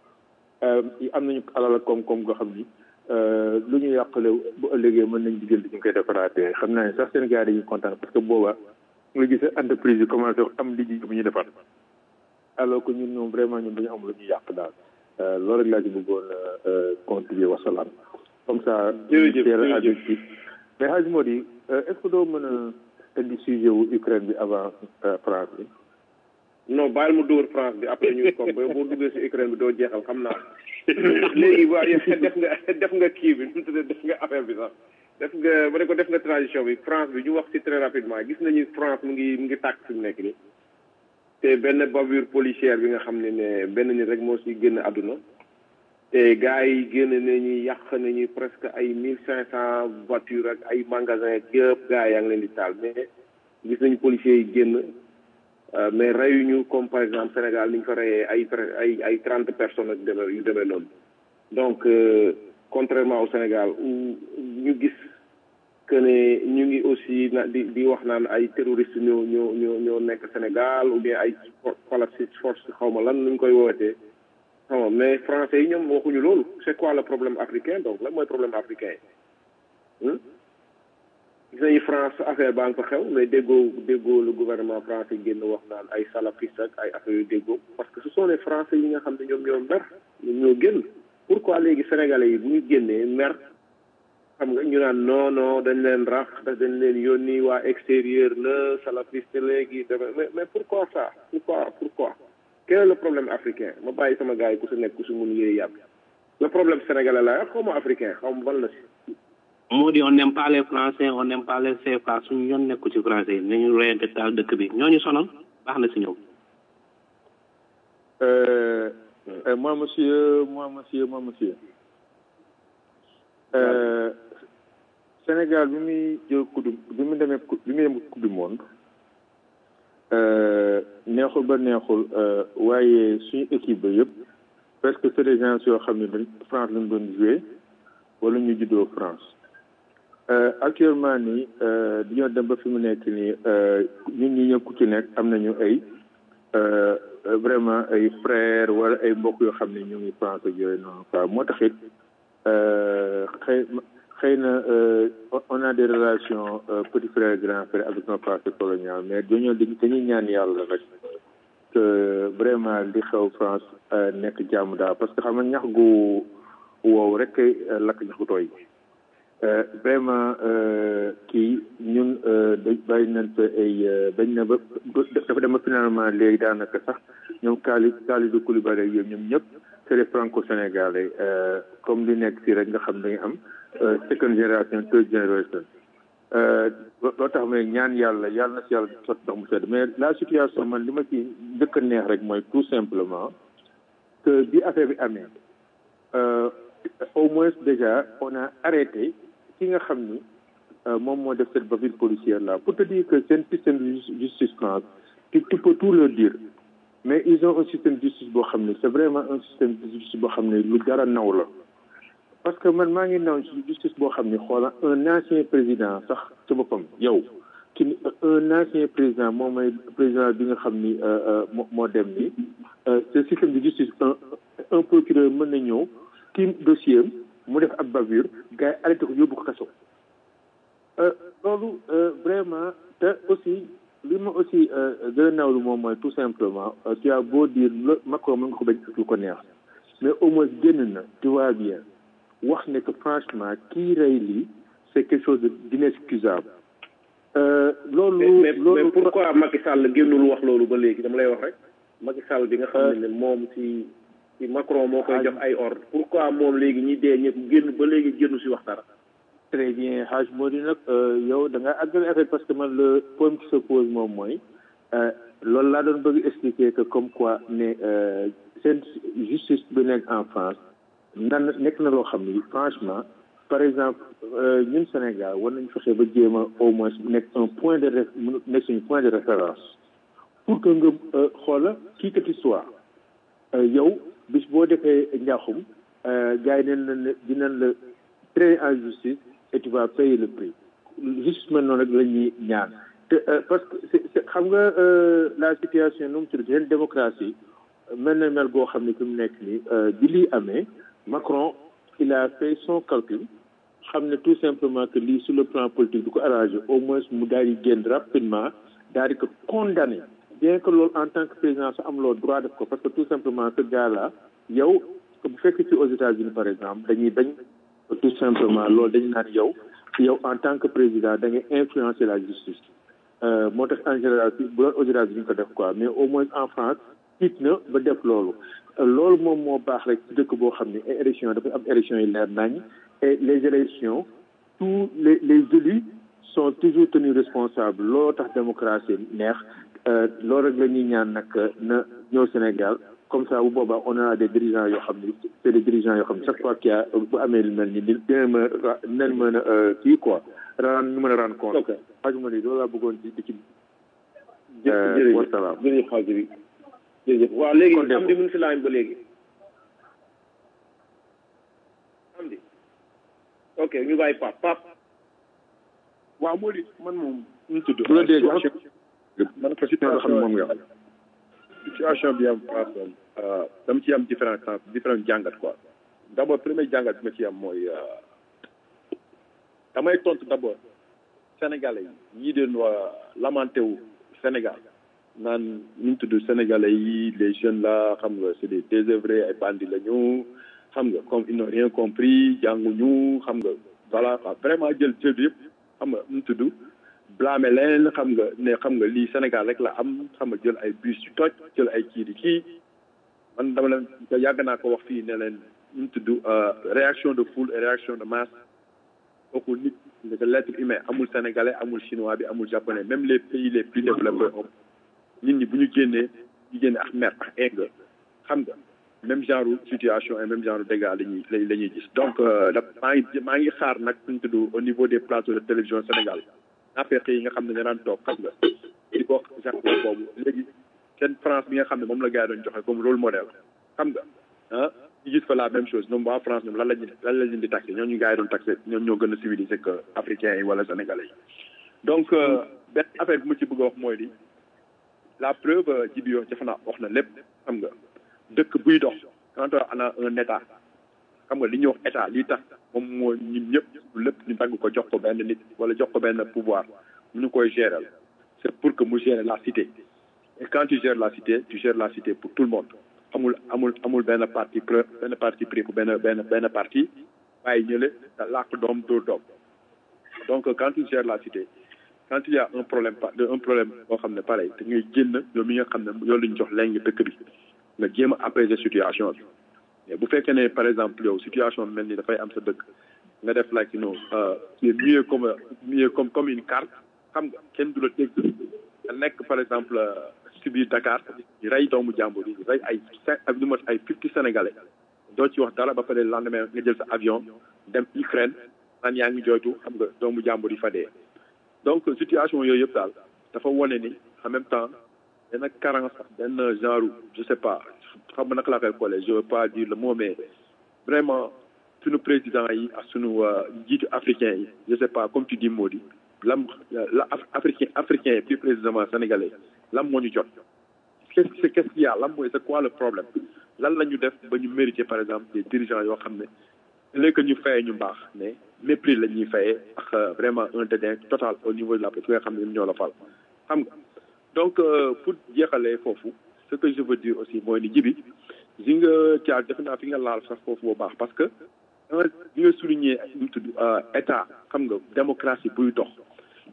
am nañu alal ak koom-koom goo xam ni lu ñu yàqale bu ëllëgee mën nañ diggante ñu koy defaraatee xam naa ne sax Sénégal dañuy kontaan parce que booba nga gis entreprise yi commencé am liggéey bu ñu defar alors que ñun ñoom vraiment ñun dañu am lu ñu yàq daal loolu rek laa ci bëggoon contribuer wasalaam comme ça jërëjëf teel a ci mais Hadj Mody est ce que doo mën a indi sujet wu Ukraine bi avant France bi non bàyyil mu dóor France bi après ñu comme ba boo duggee si Ukraine bi doo jeexal xam naa léegi waa def nga def nga kii bi nu mu tuddee def nga affaire bi sax def nga ba ne ko def nga transition bi France bi ñu wax si très rapidement gis nañu France mu ngi mu ngi tàkk fi mu nekk nii te benn bavure policière bi nga xam ne ne benn nit rek moo si génn àdduna te gars yi génn nañu yàq nañu presque ay mille cinq cent voitures ak ay magasins yëpp gars yaa ngi leen di taal mais gis nañu policiers yi génn mais reyuñu comme par exemple Sénégal ni ñu fa reyee ay ay ay trente personnes ak demee yu demee noonu donc contrairement au Sénégal où ñu gis que ne ñu ngi aussi na di di wax naan ay terroristes ñoo ñoo ñoo ñoo nekk Sénégal ou bien ay falafis force xaw ma lan nuñ koy wootee xam nga mais français yi ñoom waxuñu loolu c'est quoi le problème africain donc lan mooy problème africain gis nañu France affaire baa ngi fa xew mais déggoo déggoo le gouvernement français génn wax naan ay salafistes ak ay affaire yu déggoo parce que ce sont les français yi nga xam ne ñoom ñoo mer ñoom ñoo génn pourquoi léegi sénégalais yi bu ñu génnee mer xam nga ñu naan non non dañ leen rax dañ leen yónni waa extérieur la salafiste léegi mais mais pourquoi ça pourquoi pourquoi quel est le problème africain ma bàyyi sama gars yi ku si nekk ku si mun yéey yàbb le problème sénégalais la xaw ma africain xaw ma ban la si moo di on n'aime pas les français on n'aime pas les CFA suñu yoon nekku ci français yi nañu reyante taal dëkk bi ñooñu sonal baax na si ñoom Euh, euh, moi, monsieur, moi, monsieur, moi, monsieur. Euh, Sénégal bi muy jël coupe du bi mu demee coupe bi muy dem coupe du monde euh, neexul ba neexul euh, waaye suñu équipe ba yëpp presque c'est des gens yoo xam ne dañ France lañ doon joué wala ñu juddoo France euh, actuellement nii euh, dañoo dem ba fi mu nekk nii euh, ñun ñi ñëpp ku ci nekk am nañu ay euh, vraiment ay frères wala ay mbokk yoo xam ne ñu ngi France ak yooyu noonu quoi moo tax it xëy xëy na on a des relations petit frère grand frère avec nos passé colonial mais dañoo dañuy ñaan yàlla rek que vraiment li xew France nekk jàmm daal parce que xam nga ñax gu wow rek kay lakk ñax gu tooy vraiment kii ñun da bàyyi nañ fa ay bañ na ba dafa dem ba finalement léegi daanaka sax ñoom Kali Kalidou Koulibaly ak yooyu ñoom ñëpp c'est des franco-sénégalais comme li nekk fii rek nga xam da nga am second génération third génération loo tax may ñaan yàlla yàlla na si yàlla sotti ndox mu sedd mais la situation man li ma ci njëkk a neex rek mooy tout simplement que bi affaire bi amee au moins déjà on a arrêté ki nga xam ni moom moo def cette bavure policière là pour te dire que seen système de justice France tu tu peux tout leur dire mais ils ont un système de justice boo xam ne c'est vraiment un système de justice boo xam ne lu dara naw la parce que man maa ngi naw ci justice boo xam ne xoola un ancien président sax ci boppam yow ki un ancien président moom mooy président bi nga xam ni moo dem ni ce système de justice un un procureur mën na ñëw kii dossier am mu def ab bavure gars yi arrêté ko yóbbu ko kaso loolu vraiment te aussi li ma aussi gën a nawlu moom mooy tout simplement tu as beau dire la Macron mën nga ko bañ lu ko neex mais au moins génn na tu vois bien wax ne que franchement kii rey lii c'est quelque chose de d'inexcusable loolu mais mais pourquoi Macky Sall génnul wax loolu ba léegi dama lay wax rek Macky Sall bi nga xam ne ne moom ci ci Macron moo koy jox ay ordre pourquoi moom léegi ñi dee ñëpp génn ba léegi génnu si wax dara très bien Hadj moo di nag yow da nga àggale affaire parce que man le problème qui se pose moom mooy loolu laa doon bëgg expliquer que comme quoi ne seen justice bi nekk en France nan nekk na loo xam ni franchement par exemple ñun Sénégal war nañu fexe ba jéem a au moins nekk un point de nekk suñu point de référence pour que nga xoola kii que tu sois yow bis boo defee njaaxum gars yi neen la dinañ la traiter en justice et tu vas payer le prix justice mel noonu rek la ñuy ñaan te parce que c'est xam nga la situation nu mu tudd seen démocratie mel na mel goo xam ne fi mu nekk nii bi lii amee Macron il a fait son calcul xam ne tout simplement que lii sur le plan politique du ko arrangé au moins mu daal di génn rapidement daal di ko condamné bien que loolu en tant que président sa am loo droit def ko parce que tout simplement ce gars là yow bu fekk ci aux États-Unis par exemple dañuy bañ tout simplement loolu dañu naan yow yow en tant que président da ngay influencer la justice moo tax en général bu doon aux États-Unis ko def quoi mais au moins en France tiit na ba def loolu loolu moom moo baax rek ci dëkk boo xam ne ay élections dafay am élections yi leer nañ et les élections tous les les élus sont toujours tenus responsables looloo tax démocratie neex loolu rek la ñuy ñaan nag na ñëw Sénégal comme ça bu boobaa on a des dirigeants yoo xam ne c'est des dirigeants yoo xam ne chaque fois qu'il y a bu amee lu mel ni dina mën a dinañ mën a kii quoi ran ñu mën a rendre compte xajuma ni loolu laa bëggoon ci di ci wasalaam jërëjëf xaaj bi jërëjëf waaw léegi am di mun si laaj ba léegi am di ok ñu bàyyi pap pap waaw moo di man moom ñu tudd bu la dégg man ko situation nga xam ne moom nga xam situation bi am place moom dama ci am différent sens différent jàngat quoi d' abord premier jàngat bi ma ci am mooy damay tontu d' abord sénégalais yi ñii doon waa lamenté wu Sénégal naan ñu tudd sénégalais yi les jeunes là xam nga c' est des désœuvrés ay bandits la ñu xam nga comme ils n'ont rien compris jànguñu xam nga voilà vraiment jël jël yëpp xam nga ñu tudd blâmer leen xam nga ne xam nga lii Sénégal rek la am xam nga jël ay bus yu toj jël ay kii di kii man dama leen yàgg naa ko wax fii ne leen ñu tudd réaction de foule et réaction de masse kooku nit que l'être humain amul sénégalais amul chinois bi amul japonais même les pays les plus développés nit ñi bu ñu génnee ñu génne ak mer ak egg xam nga même genre situation et même genre dégâts la ñuy la ñuy gis donc da maa ngi maa ngi xaar nag ñu tudd au niveau des plateaux de télévision Sénégal affaire yi nga xam ne ñu daan toog xam nga di ko genre boobu léegi seen France bi nga xam ne moom la gars yi doon joxe comme rôle modèle xam nga ah ñu gis fa la même chose ñoom waa France ñoom lan lañu lan la leen di taxé ñoom ñu gars yi doon taxé ñoom ñoo gën a civilisé que africains yi wala sénégalais yi donc benn affaire bi ma ci bëgg a wax mooy di la preuve ji bi yoo jafe naa wax na lépp xam nga dëkk buy dox quand on a un état xam nga li ñuy wax état lii tax moom moo ñun ñëpp lépp ñu dagg ko jox ko benn nit wala jox ko benn pouvoir mu ñu koy gérer c'est pour que mu gérer la cité et quand tu gères la cité tu gères la cité pour tout le monde amul amul amul benn parti pré benn parti pris pour benn benn benn parti bàyyi ñële làkk doom dóor doom donc quand tu gères la cité quand il y a un problème un problème boo xam ne pareil te ngay génn yow mi nga xam ne yow lañ jox léegi dëkk bi nga jéem a apaiser situation bi mais bu fekkee ne par exemple yow situation bi mel ni dafay am sa dëkk nga def like you know c'est mieux comme mieux comme comme une carte xam nga kenn du la dégg nga nekk par exemple si biir Dakar di rey doomu jàmbur yi rey ay cinq ak lu mat ay fifty sénégalais doo ci wax dara ba pare lendemain nga jël sa avion dem Ukraine naan yaa ngi jooytu xam nga doomu jàmbur yi fa dee donc situation yooyu yëpp daal dafa wane ni en même temps benn carence benn genre je sais pas xam nga naka laa koy xoolee je veux pas dire le mot mais vraiment sunu président yi ak sunu njiitu africain yi je sais pas comme tu dis Mody lam la africain africain yi plus précisément sénégalais lam moo ñu jot qu'est-ce que qu'est-ce qu'il y a lam mooy c'est quoi le problème lan la ñu def ba ñu mériter par exemple des dirigeants yoo xam ne léegi que ñu fayee ñu mbaax mais mépris la ñuy fayee ak vraiment un dédain total au niveau de la ki nga xam ne ñoo la fal xam nga donc pour jeexalee foofu ce que je veux dire aussi mooy ni jibi ji nga caal defe naa fi nga laal sax foofu bu baax parce que bi nga souligner ñu tudd état xam nga démocratie buy dox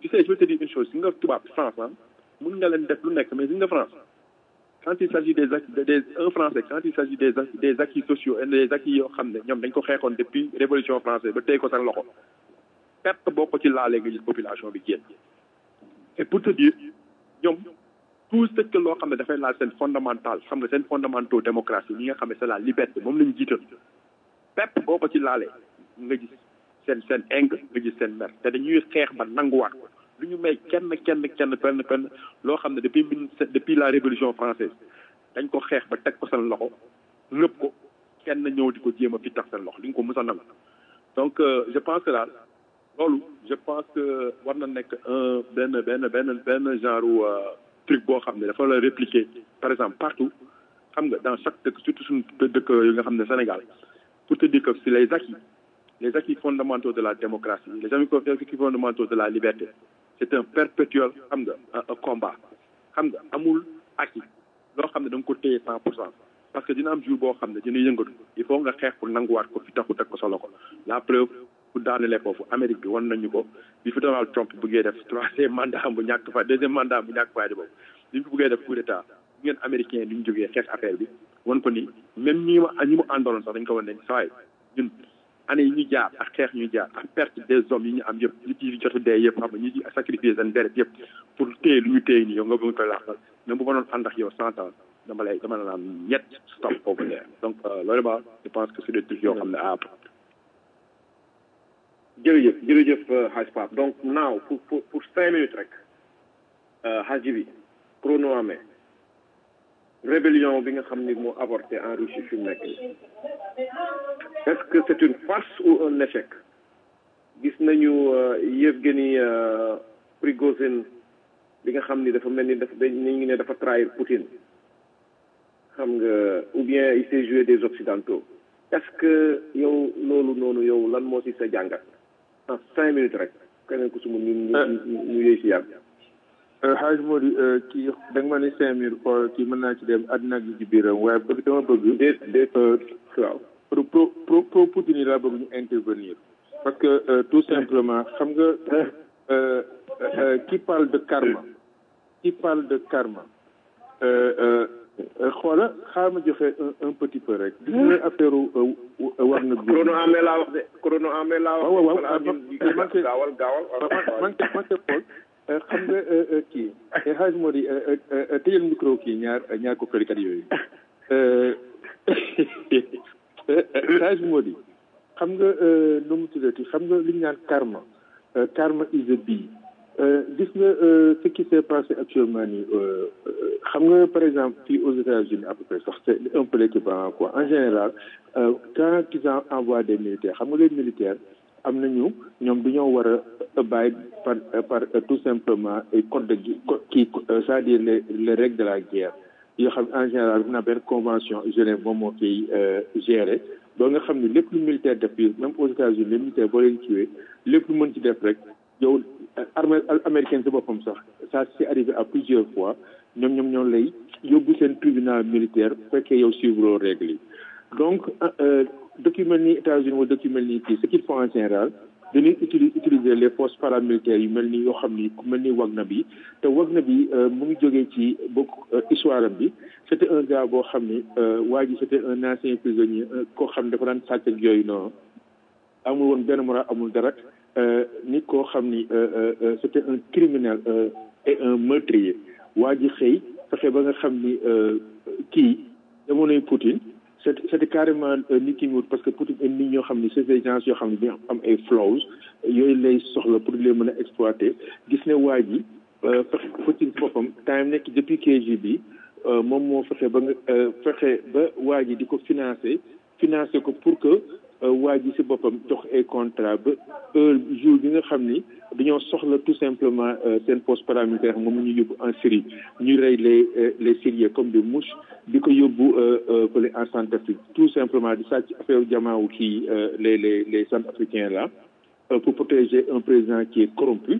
tu sais je vais te dire une chose si nga tubaab France ah mun nga leen def lu nekk mais si nga France quand il s'agit des acquis des un français quand il s'agit des des acquis sociaux et des acquis yoo xam ne ñoom dañ ko xeexoon depuis révolution française ba tey ko seen loxo perte boo ko ci laalee nga gis population bi génn et pour te dire ñoom tout ce que loo xam ne dafay laal seen fondamental xam nga seen fondamentaux démocratie li nga xam ne c'est la liberté moom la ñu jiital pepp boo ko ci laalee nga gis seen seen ing nga gis seen mer te dañuy xeex ba nanguwaat ko lu ñu may kenn kenn kenn penn penn loo xam ne depuis mille depuis la révolution française dañ ko xeex ba teg ko seen loxo ngëpp ko kenn ñëw di ko jéem a fi tax seen loxo li nga ko mës a nangu donc je pense que daal loolu je pense que war na nekk un benn benn benn benn genre truc boo xam ne dafa la répliquer par exemple partout xam nga dans chaque dëkk surtout suñu dëkk yi nga xam ne Sénégal pour te dire que c'est les acquis les acquis fondamentaux de la démocratie les acquis fondamentaux de la liberté c'est un perpétuel xam nga un combat xam nga amul acquis loo xam ne da nga ko téye cent pour cent parce que dina am jour boo xam ne dina yëngatu il faut nga xeex pour nanguwaat ko fi taxu teg ko solo ko la preuve pour daanelee foofu Amérique bi wan nañu ko bi fi Donald Trump bëggee def troisième mandat bu ñàkk fa deuxième mandat bu ñàkk faa di boobu bi fi bëggee def coup d'état bu ngeen américain di ñu jógee xeex affaire bi wan ko ni même ñi ma ñi mu àndaloon sax dañ ko wan ne sawaay ñun année yi ñu jaar ak xeex ñu jaar ak perte des hommes yi ñu am yëpp ñi ci jot dee yëpp xam nga ñi ci sacrifier seen deret yëpp pour téye lu ñu téye nii yow nga bëgg koy laaxal même bu ma doon ànd ak yow cent ans dama lay dama la naan ñett stop over there donc loolu ba je pense que c'est des trucs yoo xam ne à jërëjëf jërëjëf Hadj Pape donc naaw pour pour pour cinq minutes rek Hadj bi chrono amee rébellion bi nga xam ni moo avorté en Russie fi mu nekk est-ce que c'est une farce ou un échec gis nañu Yevgeny Prigozhin bi nga xam ni dafa mel ni dafa dañ ngi ne dafa trahir Poutine xam nga ou bien il s'est joué des occidentaux est-ce que yow loolu noonu yow lan moo ci sa jàngat en cinq minutes rek keneen ku suma ñu ñu ñu yëy si yàgg xaaj moo di kii da nga ma ne cinq mille xool kii mën naa ci dem àddina gi ci biiram waaye bëgg dama bëgg déet déet waaw pro pro pro Poutine yi laa bëgg ñu intervenir parce que tout simplement xam nga qui parle de karma qui parle de karma xoola xaar ma joxe un petit peu rek gis nga affaire war na bi chrono amee laa wax de chrono amee laa wax waaw waaw manqué gaawal gaawal manqué manqué xool xam nga kii xaaj moo di tëjal micro kii ñaar ñaar ko kërikat yooyu xaaj moo di xam nga nu mu tuddati xam nga li ñu naan karma karma is a bee gis nga ce qui s'est passé actuellement nii xam nga par exemple fii aux États-Unis à peu près sax c'est un peu l'équivalent quoi en général quand ils envoient des militaires xam nga les militaires am nañu ñoom dañoo war a bàyyi par par tout simplement code de kii c'est-à-dire les les règles de la guerre yoo xam en général dina benn convention Genève moom moo koy gérer ba nga xam ne lépp lu militaire def fii même aux États-Unis les militaires boo leen kiiwee lépp lu mën ci def rek yow armée américaine si boppam sax ça c'est arrivé à plusieurs fois ñoom ñoom ñoo lay yóbbu seen tribunal militaire fekkee yow suivre règles yi donc dëkk yu mel ni États-Unis wala dëkk yu mel ni kii ce qu'ils font en général dañuy utili utiliser les forces paramilitaires yu mel ni yoo xam ni ku mel ni Wagner bi te Wagner bi mu ngi jógee ci bokk histoire am bi c'était un gars boo xam ni waa ji c'était un ancien prisonnier koo xam ne dafa daan sàcc ak yooyu noonu amul woon benn moral amul dara nit koo xam ni c'était un criminel et un meurtrier waa ji xëy fexe ba nga xam ni kii jamonoy Poutine c'est c'était carrément nit ki mu parce que Poutine ay nit ñoo xam ni c'est des gens yoo xam ne dañoo am ay flaws yooyu lay soxla pour les mën a exploiter gis ne waa ji fexe Poutine si boppam time nekk depuis KGB moom moo fexe ba nga fexe ba waa ji di ko financer financer ko pour que waa ji si boppam jox ay contrat ba heure jour bi nga xam ni dañoo soxla tout simplement seen poste paramilitaire moom ñu yóbbu en Syrie ñu rey les les Syriens comme des mouches di ko yóbbu fële en Centrafrique tout simplement di sàcc affaire jamaawu kii les les les Centrafricains là pour protéger un président qui est corrompu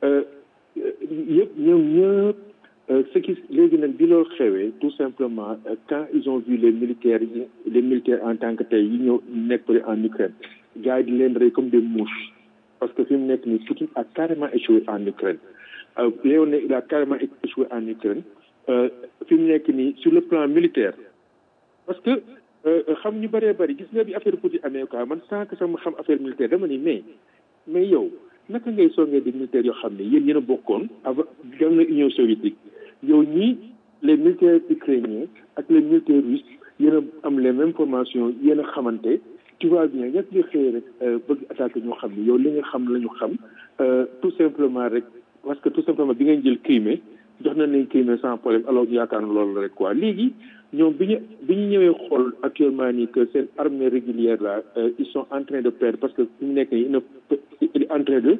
yëpp ñoom ñëpp ce qui léegi nag bi loolu xewee tout simplement quand ils ont vu les militaires les militaires en tant que tey yi ñëw nekk en Ukraine gars yi di leen rey comme des mouches parce que fi mu nekk nii Poutine a carrément échoué en Ukraine Léon il a carrément échoué en Ukraine fi mu nekk nii sur le plan militaire parce que xam ñu bëree bëri gis nga bi affaire Poutine amee quoi man sans que sama xam affaire militaire dama ni mais mais yow naka ngay songee di militaires yoo xam ne yéen yéen a bokkoon avant gam na Union soviétique yow ñii les militaires ukrainiens ak les militaires russes yéen a am les mêmes formations yéen a xamante tu vois bien ñett li xëy rek bëgg attaqué ñoo xam ne yow li nga xam la ñu xam tout simplement rek parce que tout simplement bi ngeen jël Crimée jox na nañ Crimée sans problème alors ñu yaakaar na loolu rek quoi léegi ñoom bi ñu bi ñu ñëwee xool actuellement nii que seen armée régulière là ils sont en train de perdre parce que fi mu nekk nii il est en train de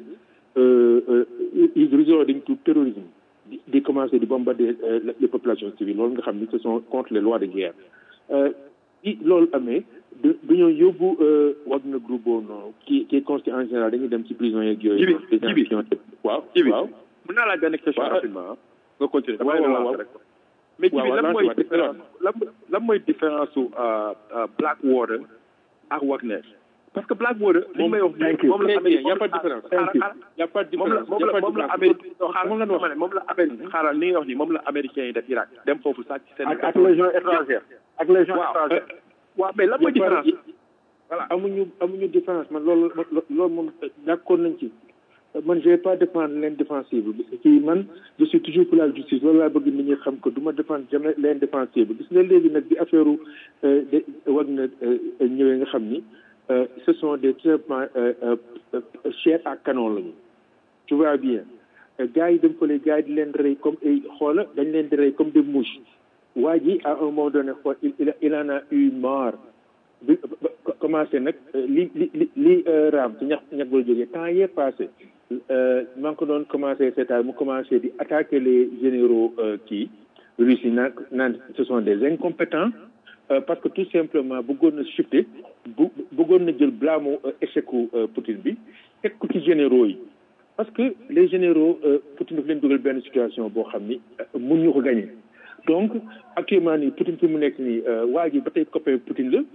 ils résortent tout terrorisme di di commencer di bombarder les populations civiles loolu nga xam ni ce sont contre les lois de guerre bi loolu amee du dañoo yóbbu Wagner groupe boobu noonu qui qui est constitué en général dañuy dem ci prison yeeg yooyu. jibi jibi waaw jibi waaw. mën naa laaj benn question rapidement nga continuer waaw waaw waaw mais jibi lan mooy waaw différence lan lan mooy différence su Blackwater ak Wagner parce que Blackwater li may wax moom la Amérique y a pas de différence y a pas de moom la différence moom la moom la Amérique xaaral dama ne moom la Amérique xaaral li nga wax ni moom la américain yi def Irak dem foofu sàcc seen ak ak légion étrangère ak légion étrangère waaw mais lan mooy différence voilà amuñu amuñu différence man loolu loolu moom d'accord nañ ci man je vais pas défendre l'indéfensible ci man je suis toujours pour la justice loolu laa bëgg nit ñi xam que du ma défendre jamais l'indéfensible gis nga léegi nag bi affaire de wag na ñëwee nga xam ni ce sont des traitements chair à canon lañu tu vois bien gars yi dem fële gars yi di leen rey comme ay xoola dañ leen di rey comme des mouches waa ji à un moment donné xool il il en a eu marre bi commencé nag li li li li raam ci ñax ñax ba jógee temps yee passé maa ngi ko doon commencé seetaan mu commencé di attaquer les généraux kii russes yi naan naan ce sont des incompétents parce que tout simplement bëggoon na shifter bu bëggoon na jël blâme échec Poutine bi teg ko ci généraux yi parce que les généraux Poutine daf leen dugal benn situation boo xam ni mun ñu ko gagner donc actuellement nii Poutine fi mu nekk nii waa ji ba tey copain Poutine la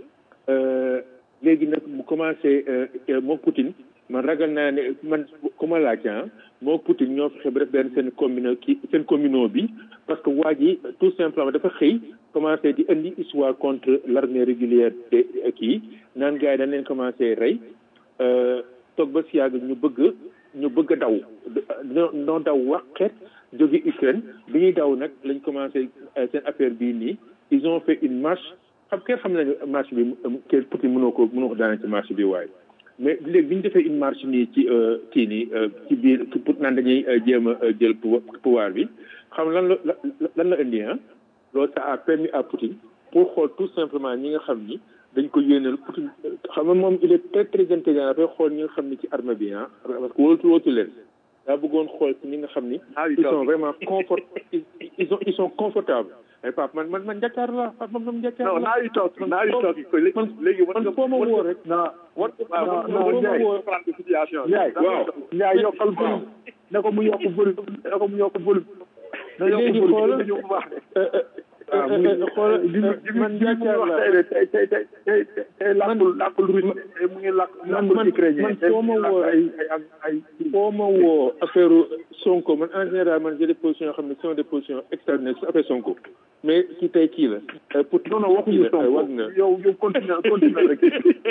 léegi nag mu commencé moom Poutine man ragal naa ne man ku ma laaj ah moo Poutine ñoo fexe ba def benn seen commune kii seen communaux bi parce que waa ji tout simplement dafa xëy commencé di indi histoire contre l'armée régulière de kii naan gars yi dañ leen commencé rey toog ba si yàgg ñu bëgg ñu bëgg a daw noo daw waxet jóge Ukraine bi ñuy daw nag lañ commencé seen affaire bii nii ils ont fait une marche xam kenn xam nañu marche bi kenn Poutine mënoo ko mënoo ko daane ci marche bi waaye mais léegi bi ñu defee une marche nii ci kii nii ci biir pour naan dañuy jéem a jël pouvoir bi xam lan la lan la indi ah loolu ça a permis à Poutine pour xool tout simplement ñi nga xam ni dañ ko yéenal Poutine xam nga moom il est très très intelligent dafay xool ñi nga xam ni ci armée bi ah parce que wóotu wóotu leen daa bëggoon xool ci ñi nga xam ni ils sont vraiment confort ils sont ils sont confortables ay Pape man man man njàkkaar la Pape man man njàkkaar la non naa yu toog naa yu toog man léegi man foo ma woo rek non war non non Ndiaye situation Ndiaye waaw Ndiaye yokkal volume ne ko mu yokk volume ne ko mu yokk volume na yokk léegi volume xoolal ñu bu baax xoolal man njàkkaar la tey tey tey tey tey tey làkkul làkkul russe tey mu ngi làkk man làkkul man ukrainien man tey foo mu ma ngi woo làkk ay ay ay foo ma woo affaire Sonko man en général man j'ai des positions yoo xam ne sont des positions extraordinaires sur affaire Sonko mais kii tey kii la pour non non waxuñu Sonko wag na yow yow continue continue rek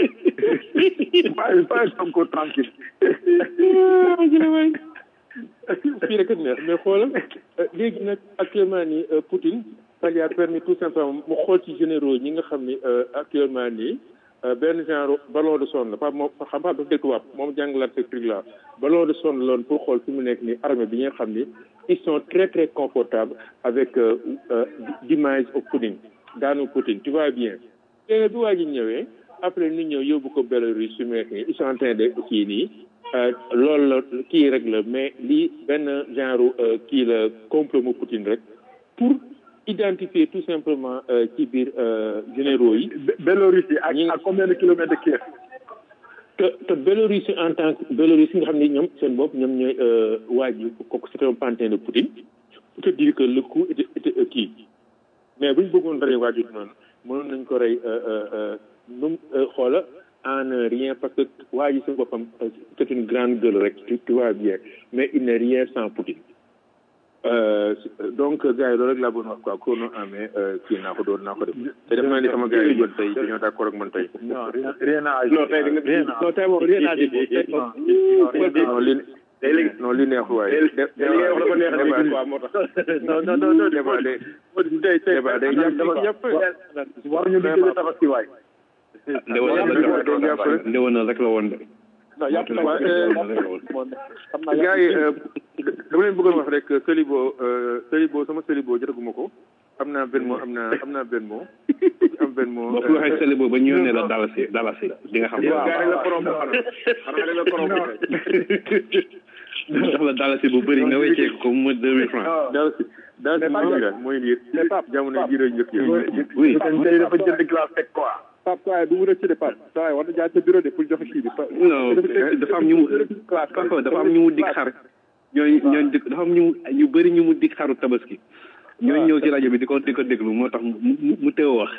bàyyi bàyyi Sonko tranquille fii rek a neex mais xoolal léegi nag actuellement nii Poutine ça lui a permis tout simplement mu xool ci généraux ñi nga xam ni actuellement nii benn genre ballon de sonde la pas moom xam nga dafa dégg tubaab moom jàngalaat ce truc là ballon de sonde loon pour xool fi mu nekk nii armée bi nga xam ni ils sont très très confortables avec d'image au Poutine daanu Poutine tu vois bien léegi bi waa ji ñëwee après ñu ñëw yóbbu ko Belarus su mu nekk nii ils sont en train de kii nii loolu la kii rek la mais lii benn genre kii la complot mu Poutine rek pour identifier tout simplement ci biir généraux yi. Biélorussie ak ak combien de kilomètres de Kiev te te Biélorussie en tant que Biélorussie nga xam ne ñoom seen bopp ñoom ñooy waa ji kooku c'est un pantin de Poutine pour te dire que le coup était était kii mais bu ñu bëggoon rey waa ji noonu mënoon nañ ko rey nu xoola en un rien parce que waa ji si boppam c'est une grande gueule rek tu tu vois bien mais il n'est rien sans Poutine Euh, donc gars yi loolu rek laa bëggoon wax quoi chrono en main kii naa ko doon naa ko def te def naa ni sama gars yi jot tey dañoo d'accord ak man tey non rien rien à non tey da nga rien à non tey moom rien à dire non li non li neexul waaye li ngay wax dafa neex a dégg quoi moo tax non non non non débat day tey tey débat day yàpp yàpp waruñu di jëlee tabaski waay ndewenal rek la woon de non yàpp na gars yi dama leen bëggoon wax rek Selibo Selibo sama Selibo jotaguma ko am naa benn mot am naa am naa benn mot am benn mot boo fi waxee sële boobu ba ñu yónnee la dalasi dalasi di nga xam yow gars yi la korom xanaa xanaa dañ la korom jox la dalasi bu bëri nga weccee ko mu deux mille francs dalasi dalasi mooy lii mooy lii jamono jii rek njëkk yi oui tey dafa jënd glace teg quoi Pape saa bu mu rëcc de Pape saa war na jaar sa bureau de pour joxe kii bi non dafa am ñu mu Pape dafa am ñu mu dig xar ñooñu ñooñu dig dafa am ñu mu ñu bëri ñu mu dig xaru tabaski ñooñu ñëw ci rajo bi di ko di ko déglu moo tax mu mu teew wax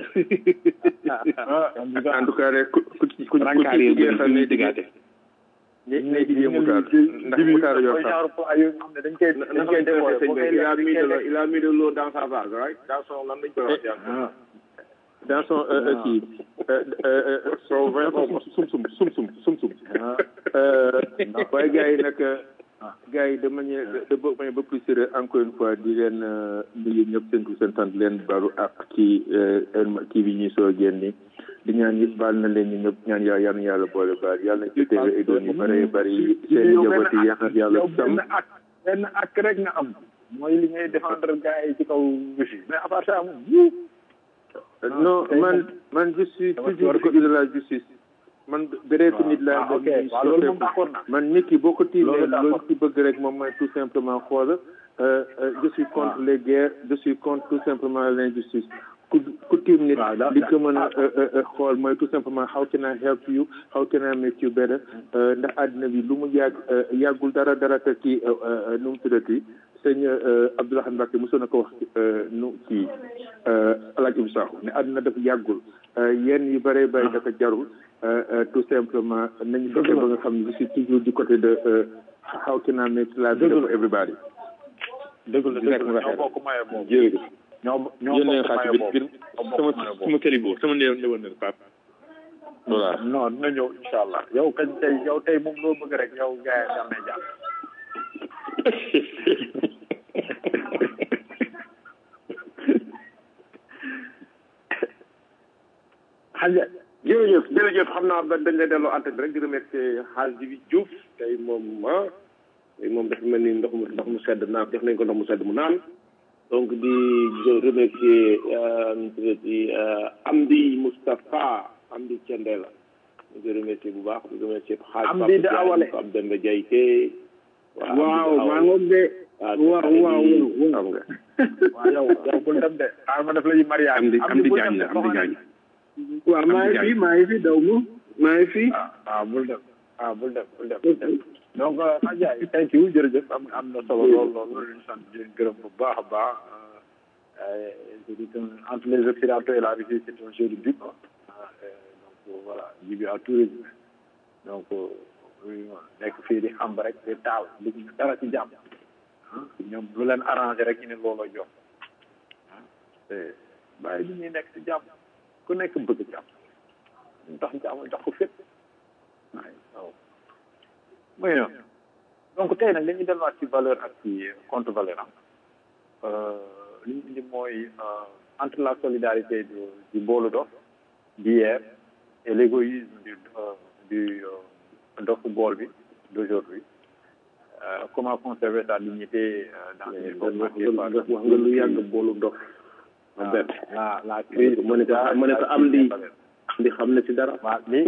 en tout cas rek ku ku ku ku rankaar yi bëri jeexal ne digaate ne ne di mutaar ndax mutaar yoo xam dañ koy dañ koy décorer sëñ bi il a mis de l'eau il a mis de l'eau dans sa vase right dans son lan lañ koy wax yàlla dans son kii so sum sum sum sum sum sum waaye gars yi nag gars yi de manière de ba manière ba plus sérieux encore une fois di leen nuyu ñëpp seen tur seen sant leen balu ak kii kii bi ñuy soo génni di ñaan yi baal na leen ñu ñëpp ñaan yàlla yal na yàlla boole baal yàlla na ci teewe ay doon yu bare bari seen njaboot yi yàlla yàlla sam benn ak benn ak rek nga am mooy li ngay défendre gars yi ci kaw Russie mais à part ça moom non man man je suis toujours du côté de la justice man bëreetu nit laa ok waaw loolu moom d'accord na man nit ki boo ko tiimee Loolu d'accord. loolu ci bëgg rek moom mooy tout simplement xool euh, euh, je suis contre les guerres je suis contre tout simplement l'injustice ku ku tiim nit li ko mën a euh, euh, euh, xool mooy tout simplement how can I help you how can I make you better Euh, ndax àddina bi lu mu yàgg euh, yàggul dara dara te kii euh, euh, nu mu tuddati sëñ euh, Abdoulaye Mbacke mosoon na ko wax euh, nu kii euh, Alaaji Ibu Sakho ne àddina dafa yàggul euh, yenn yu bëree bëri dafa jarul euh, euh, tout simplement nañu fexe ba nga xam ne je suis toujours du côté de euh, how can I make life better for everybody dëgg la dëgg la ñoo bokk maye boobu jërëjëf ñoo ñoo yónnee bokk xaalis maye bi boobu bir sama sama kalibo sama néew néewoon na Pape voilà non dina ñëw incha allah yow kañ tey yow tey moom loo bëgg rek yow gars yi dal nay jàpp xaja jërëjëf jërëjëf xam naa ba dañ lay delloo antenne bi rek di remercier xaaj bi Diouf tey moom ah tey moom dafa mel ni ndox mu ndox mu sedd naan def nañ ko ndox mu sedd mu naan donc di remercier nu tuddati Amdi Moustapha Amdi Thiendella ñu ngi remercier bu baax di remercier xaaj Amdi de Awale. Pape Demba Diaye Tey waaw maa ngoog de waaw waaw xam nga waaw yow yow bul dem de xaaral ma def la ñu mariage am di am di bul jaañ dem la de, am di jaañ waaw maa ngi fi maa ngi fi daw ma maa ngi fi ah bul dem ah bul dem bul dem bul dem donc Adja thank you jërëjëf am am na solo lool lool loolu ñu sant di leen gërëm bu baax a baax euh, je dis que entre les Occidentaux et la Russie c'est un jeu de but quoi. Ah, euh, donc voilà jibi à tout résumé donc euh, oui, nekk fii di xam rek di taal di dara ci jàmm ah ñoom lu leen arrangé rek ñu ne looloo jox ah te bàyyi li ñuy nekk ci jàmm ku nekk bëgg jàmm ñu tax jàmm jox ko fépp waaye waaw muy noonu donc tey nag dañuy delluwaat ci valeur ak ci contre valeur am li ñu indi mooy euh, entre la solidarité du du boolu dof d'hier et l'égoïsme du euh, du euh, dofu bool bi d'aujourd'hui euh, comment conserver sa dignité euh, dans une époque marquée par wax nga lu yàgg boolu dof la bet la la crise mu ne ko mu ne ko am di di xam na ci dara waaw li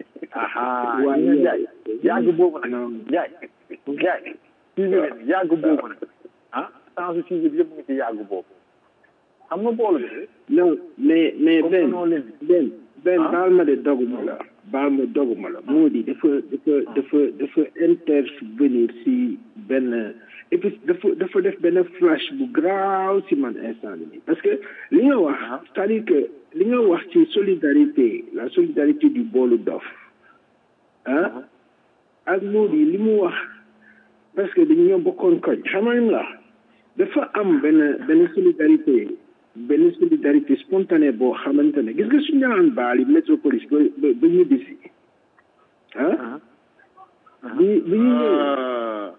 aha waaw ñu jaay yàgg boobu nag jaay jaay sujet bi yàgg boobu nag ah sans sujet bi yëpp ngi ci yàgg boobu xam nga boolu bi non mais mais comme benn noo leen benn benn Ah. baal ma de doguma la baal ma doguma la moo di dafa dafa dafa dafa intervenir si benn et puis dafa dafa def benn flash bu graaw si man instant bi nii parce que li nga wax c'est-à-dire que li nga wax ci solidarité la solidarité du boolu dof ah ak Mody li mu wax parce que dañu ñoo bokkoon koñ xamal la dafa am benn benn solidarité benn solidarité spontanée boo xamante ne gis nga suñu naan baali métropolis ba ba ba ñibbi si ah bi bi ñu ñëwee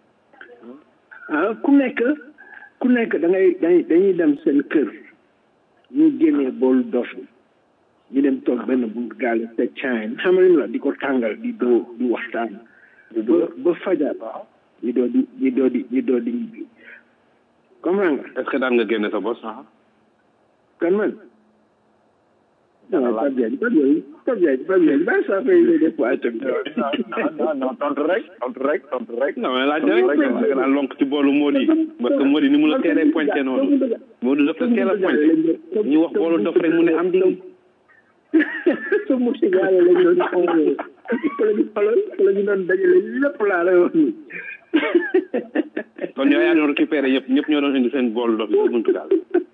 ah ku nekk ku nekk da ngay dañuy dañuy dem seen kër ñu génnee boolu dof ñu dem toog benn bu gaale te caayin xamal la di ko tàngal di doo di waxtaan ba ba fajar ñu doo di ñu doo di ñu doo di ñibbi comprends nga est ce que daan nga génne sa bos kan man non Pape Diagne Pape Diagne Pape Diagne Pape Diagne bàyyi saa fay lay def waaye tamit non non tontu rek tontu rek tontu rek non mais laaj rek da nga naan lonk ci boolu Mody parce que Mody ni mu la teelee pointé noonu Mody dafa teel a pointé ñu wax boolu dof rek mu ne am di sa musi gaale lañ doon xoolee fa la ñu xolal fa la ñu doon dajale lépp laa lay wax ni kon yow yaa doon récupéré yëpp ñëpp ñoo doon indi seen boolu dof yi buntu daal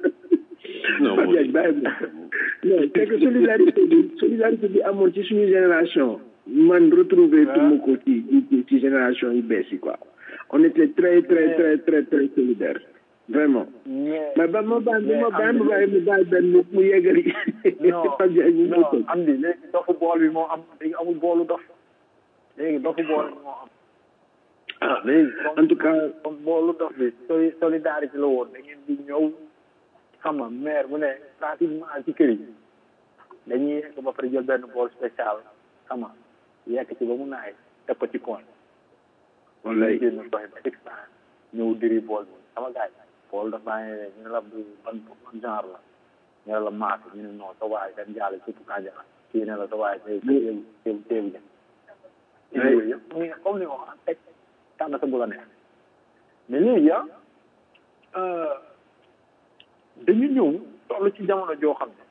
non Pape Diagne bàyyi ma non c'est que solidarité bi solidarité bi amoon ci suñu génération man retrouvé tuma ko ci ci ci génération yu bees yi quoi on était très très très très très solidaire vraiment mais ba ma bàyyi ma bàyyi ma bàyyi mu bàyyi benn mu mu yeggali Pape Diagne ñu non am di léegi dofu bool bi moo am léegi amul boolu dof léegi dofu bool bi moo am ah léegi en tout cas comme boolu dof bi soli solidarité la woon da ngeen di ñëw xam nga maire bu ne pratiquement ci kër yi dañuy yekk ba pare jël benn bool spécial xam nga yekk ci ba mu naay teg ko ci coin wallaay génn doxe ba six cent ñëw diri bool bi sama gars yi bool daf baa ngi ñu ne la bu ban ban genre la ñu ne la maas ñu ne non sa waay dañ jàll surtout kanja la kii ne la sa waay teew teew teew teew jëm yooyu yëpp mu ngi comme ni nga wax teg tànn sa bu la neex mais léegi ah dañu ñëw toll ci jamono joo xam ne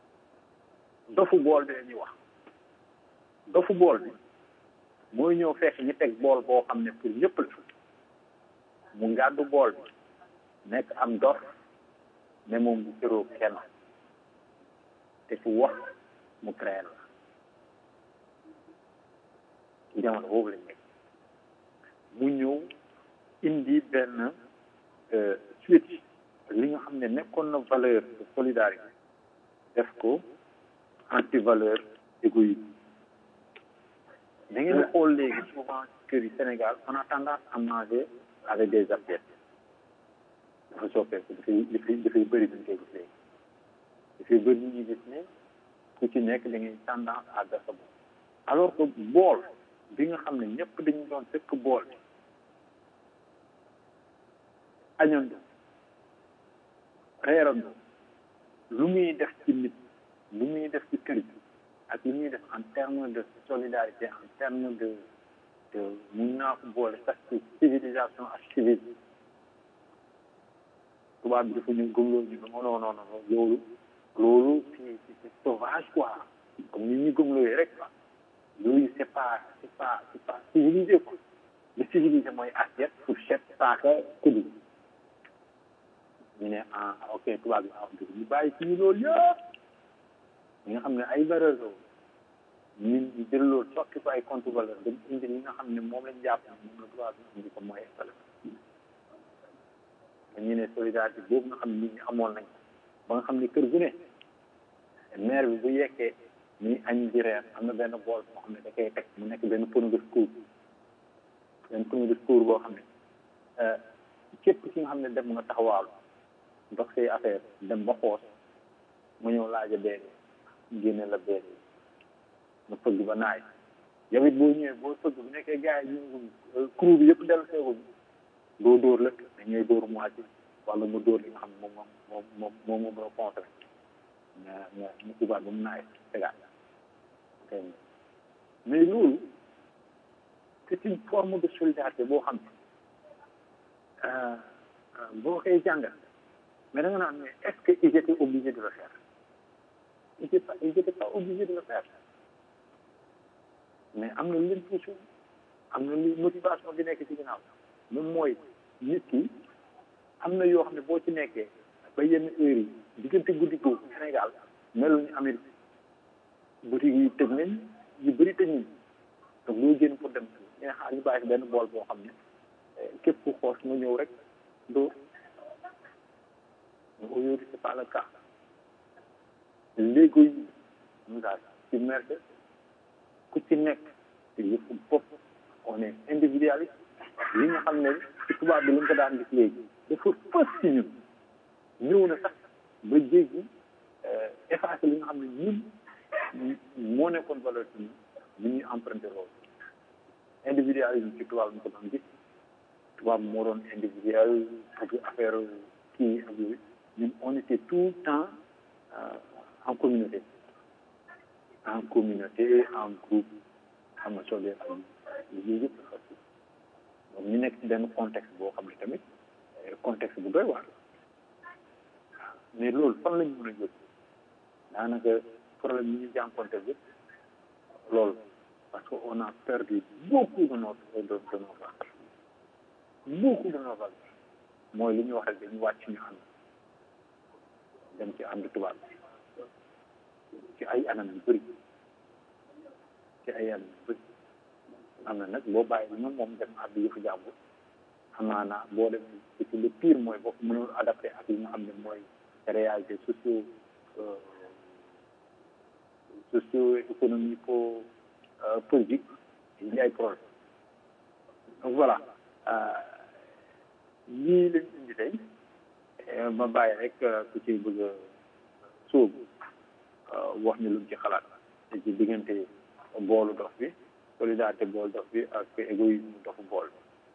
dofu bool bi la ñuy wax dofu bool bi mooy ñëw fekk ñu teg bool boo xam ne pour ñëpp la mu ngàddu bool bi nekk am dof ne moom bu cëroo kenn te fu wax mu créé la ci jamono boobu lañ nekk mu ñëw indi benn suite li nga xam ne nekkoon na valeur de solidarité def ko anti valeur égoïsme da ngeen di xool léegi souvent kër yi Sénégal on a tendance à manger avec des assiettes dafa soppeeku dafay dafay dafay bëri duñ koy gis léegi dafay bëri ñu ñuy gis ne ku ci nekk da ngay tendance à gas sa bopp alors que bool bi nga xam ne ñëpp dañu doon fekk bool bi añando reerandoo lu muy def ci nit lu muy def ci kër gi ak lu muy def en terme de solidarité en terme de de mun naa ko boole sax ci civilisation ak civisme tubaab bi dafa ñu gëmloo ñu non non non non loolu loolu c'est c'est sauvage quoi comme ni ñu gëmloo rek quoi loolu c'est pas c'est pas c'est pas civilisé quoi le civilisé mooy assiette fourchette saaka kuddu ñu ne ah ok tubaab bi ah ñu bàyyi ci ñu loolu yëpp ñi nga xam ne ay valeur la ñun ñu jël loolu sokki ko ay contre valeur dem indi li nga xam ne moom lañ jàpp ne moom la tubaab bi indi ko mooy valeur ñu ne solidarité boobu nga xam ne nit ñi amoon nañ ba nga xam ne kër gu ne maire bi bu yekkee ñuy añ di reer am na benn bool boo xam ne da koy teg mu nekk benn pono de secours benn pono de secours boo xam ne képp ki nga xam ne dem nga taxawaalu ndox say affaire dem ba xoos mu ñëw laaja benn génne la benn nga fëgg ba naay yow it boo ñëwee boo fëgg bu nekkee gars yi ñu crew bi yëpp dellu seeguñu doo dóor la dañuy dóor moitié wala mu dóor li nga xam ne moom moom moom moom moo mën a contré nga nga nga tubaab ba mu naay tegaat mais loolu c'est une forme de solidarité boo xam ne boo koy jàngal mais da nga naan mais est-ce que ils étaient obligés de le faire ils étaient pas ils étaient pas obligés de le faire mais am na lu leen poussé am na lu motivation bi nekk ci ginnaaw moom mooy nit ki am na yoo xam ne boo ci nekkee ba yenn heures yi diggante guddi googu Sénégal melu ni Amérique boutique yi tëj nañ yu bëri tëj nañ donc loo génn pour dem ñu ne xaar ñu bàyyi fi benn bool boo xam ne képp ku xoos nga ñëw rek dóor mais aujourd'hui c'est pas le cas léegi mu daal ci merde ku ci nekk ci yëfu bopp on est individualiste li nga xam ne ci tubaab bi lañ ko daan gis léegi dafa fës ci ñun ñëw na sax ba jéggi effacé li nga xam ne ñun moo nekkoon valeur ci ñun ñu ñuy emprunté loolu individualisme ci tubaab ñu ko doon gis tubaab moo doon individuel ak affaire kii ak yooyu ñun on était tout le temps en communauté en communauté en groupe xam nga soo dee am yooyu yëpp dafa donc ñu nekk ci benn contexte boo xam ne tamit contexte bu doy waar mais loolu fan lañ mën a jóg daanaka problème yi ñu jànkonte yëpp loolu parce que on a perdu beaucoup de notre de, de nos valeurs beaucoup de nos valeurs mooy li ñu wax rek dañu wàcc ñu ànd dem ci ànd tubaab ci ay anam yu bëri ci ay anam yu bëri am na nag boo bàyyi ñoom moom dem ànd yëfu jàmbur amaana boo dem ci le pire mooy boo mënul adapté ak li nga xam ne mooy réalité socio socio économico politique yi ay problème donc voilà lii lañ indi tey ma bàyyi rek ku ci bëgg a sóobu wax ñu lu ci xalaat te ci diggante boolu dox bi solidarité bool dox bi ak égoïsme doxu bool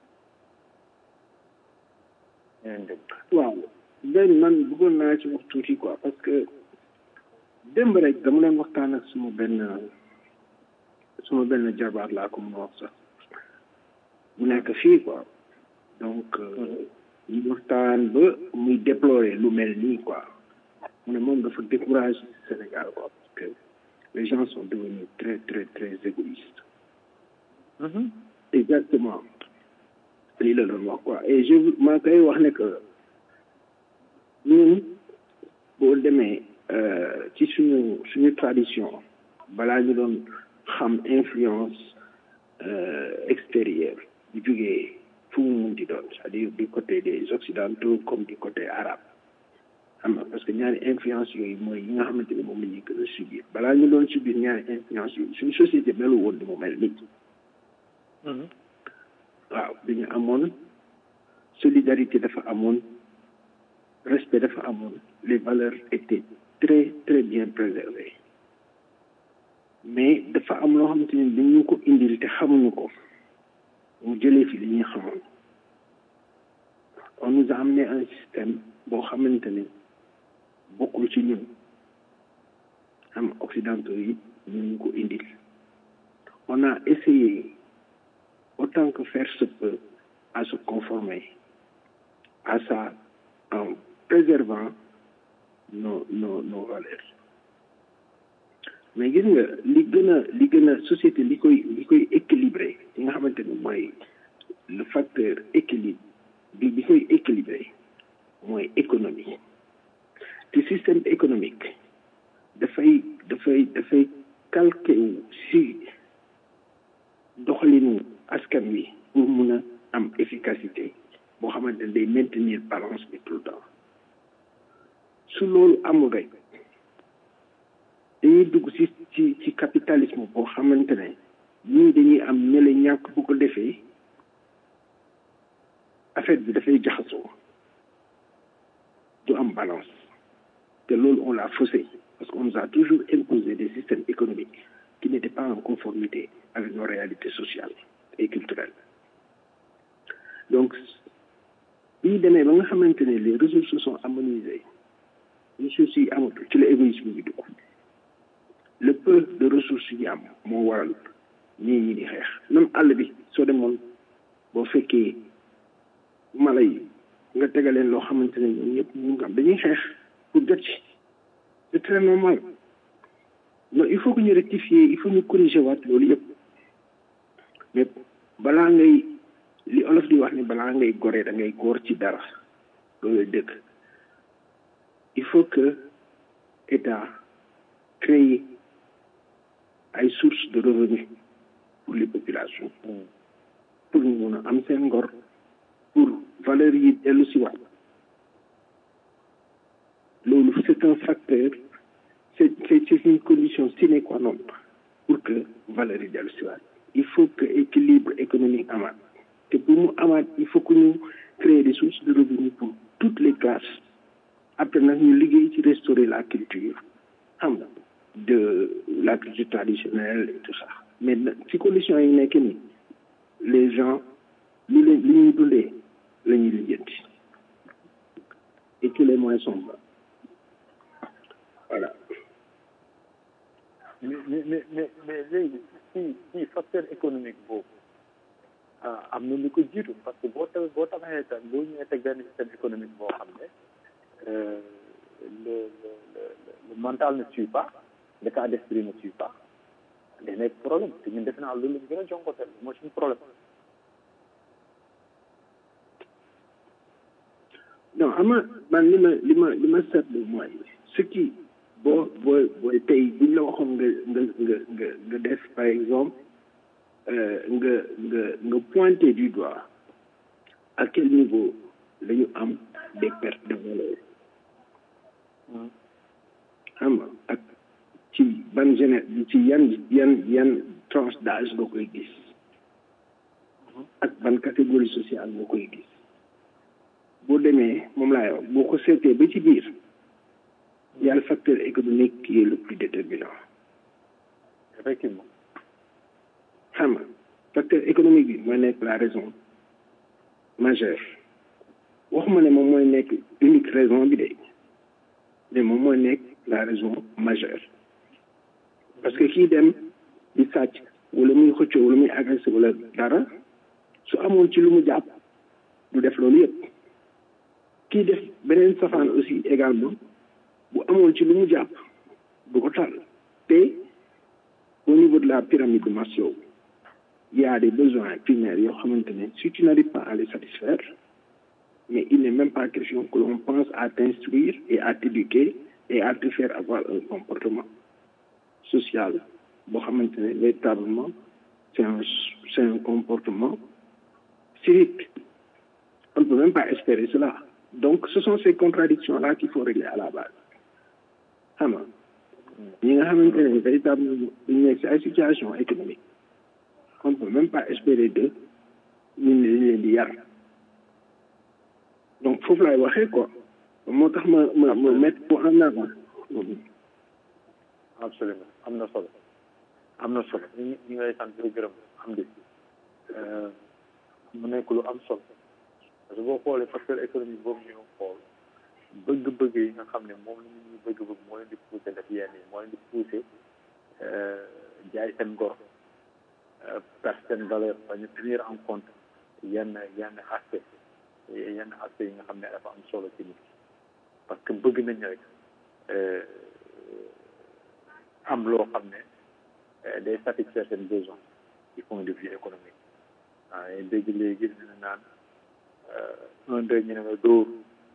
ñeneen dégg waaw benn man bëggoon naa ci wax tuuti quoi parce que démb rek dama leen waxtaan ak suma benn suma benn jarbaat laa ko mun a wax sax bu nekk fii quoi donc ñu waxtaan ba muy déplorer lu mel nii quoi mu ne moom dafa découragé Sénégal quoi parce que les gens sont devenus très très très égoïstes exactement lii la doon wax quoi et je maa koy wax ne que ñun boo demee ci suñu suñu tradition balaa ñu doon xam influence extérieure bu jógee fu mu mun di doon c'est-à-dire du côté des occidentaux comme du côté arabe xam nga parce que ñaari influence yooyu mooy yi nga xamante ne moom la ñuy gën a subir balaa ñu doon subir ñaari influence yooyu suñu société melu woon ni mu mel nit waaw dañu amoon solidarité dafa amoon respect dafa amoon les valeurs étaient très très bien préservées mais dafa am loo xamante ni dañu ko indil te xamuñu ko mu jëlee fi li ñuy xamoon on nous a amené un système boo xamante ni bokkul ci ñun am occidentaux yi ñu ko indil on a essayé autant que faire se peut à se conformer à ça en préservant nos nos nos valeurs mais gis nga li gën a li gën a société li koy li koy équilibré li nga xamante ni mooy le facteur équilibre bi bi koy équilibré mooy économie te système économique dafay dafay dafay calqué wu si doxalinu askan wi pour mun a am efficacité boo xamante ne day maintenir balance bi tout le temps su loolu amul rek dañuy dugg ci ci ci capitalisme boo xamante ne ñii dañuy am ñële ñàkk bu ko defee affaire bi dafay jaxasoo du am balance te loolu on l'a faussé parce qu'on nous a toujours imposé des systèmes économiques qui n'étaient pas en conformité avec nos réalités sociales et culturelles donc bi ñu demee ba nga xamante ne les ressources se sont harmonisées ressources yi amatul ci la égoïsme bi dugg le peu de ressources yi am moo waral ñii ñi di xeex même àll bi soo demoon boo fekkee mala yi nga tegaleen loo xamante ne ñoom ñëpp ñu ngi am dañuy xeex pour jot ci c'est très normal non il faut que ñu rectifier il faut ñu corriger waat loolu yëpp mais balaa ngay li olof di wax ni balaa ngay goree da ngay góor ci dara loolu dëgg il faut que état crée ay sources de revenus pour les populations pour ñu mun a am seen ngor pour valeurs yi dellu si waat loolu c'est un facteur c'est c'est c'est une condition sine qua non pour que valeurs yi dellu si waat il faut que équilibre économique amaat te pour mu amaat il faut que ñu créer des sources de revenus pour toutes les classes après nag ñu liggéey ci restaurer la culture xam nga de la culture traditionnelle et tout ça mais ci conditions yi nekk ni les gens li leen li ñuy dundee la ñuy lijjanti et tous les moyens sont bons voilà mais mais mais mais mais léegi ci ci facteur économique boobu ah am na lu ko jiitu parce que boo taw boo tabaxee tam boo ñëwee teg benn système économique boo xam ne le le le le mental ne suit pas le cas d'esprit ne suit pas day nekk problème te ñun defe naa loolu lañ gën a jonkotel mooy suñu problème non ama man li ma li ma li ma seetlu mooy ce qui boo boo booy tey buñ la waxoon nga nga nga nga nga def par exemple nga nga nga pointer du doigt à quel niveau la ñu am des pertes de valeur xam nga ak ci ban géné ci yan yan yan tranche d'âge nga koy gis ak ban catégorie sociale nga koy gis boo demee moom laay wax boo ko seetee ba ci biir y a le facteur économique qui est le plus déterminant effectivement xam nga facteur économique bi mooy nekk la raison majeure waxuma ne moom mooy nekk unique raison bi de mais moom mooy nekk la raison majeure parce que kii dem di sàcc wala muy xëccoo wala muy agressé wala dara su amoon ci lu mu jàpp du def loolu yëpp kii def beneen safaan aussi également bu amoon ci lu mu jàpp du ko tal te au niveau de la pyramide de Maslow il y a des besoins primaires yoo xamante ne si tu n'arrives pas à les satisfaire mais il n'est même pas question que l'on pense à t'instruire et à t'éduquer et à te faire avoir un comportement social boo xamante ne véritablement c'est un c'est un comportement civique on ne peut même pas espérer cela donc ce sont ces contradictions là qu'il faut régler à la base xam nga ñi nga xamante ne véritablement dañu nekk si ay situation économique on ne peut même pas espérer de ñun dañ leen di yar donc foofu laay waxee quoi moo tax ma ma ma mettre ko en avant absolument am na solo am na solo ñu ñu ngay sant di gërëm am di mu nekk lu am solo parce que boo xoolee facteur économique boobu ñu xool bëgg-bëgg yi nga xam ne moom la nit ñi bëgg-bëgg moo leen di poussé def yenn yi moo leen di poussé jaay seen ngor perte seen valeur ba ñu tenir en compte yenn yenn aspect yenn aspect yi nga xam ne dafa am solo ci nit parce que bëgg nañ rek am loo xam ne day satisfaire seen besoin du point de vue économique waaw dégg léegi dina naan un deux ñu ne la dóor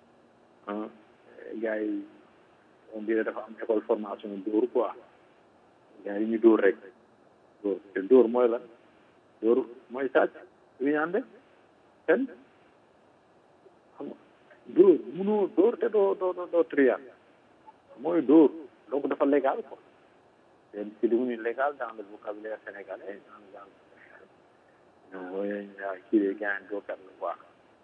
gars yi on dirait dafa am école formation dóor quoi gars yi ñu dóor rek dóor te dóor mooy lan dóor mooy sàcc lu ñu ànde fen xam nga dóor munoo dóor te doo doo doo trial mooy dóor donc dafa légal quoi c'est c'est devenu légal dans le vocabulaire sénégalais dans le dans le mooy kii de gaañ dóorkat la quoi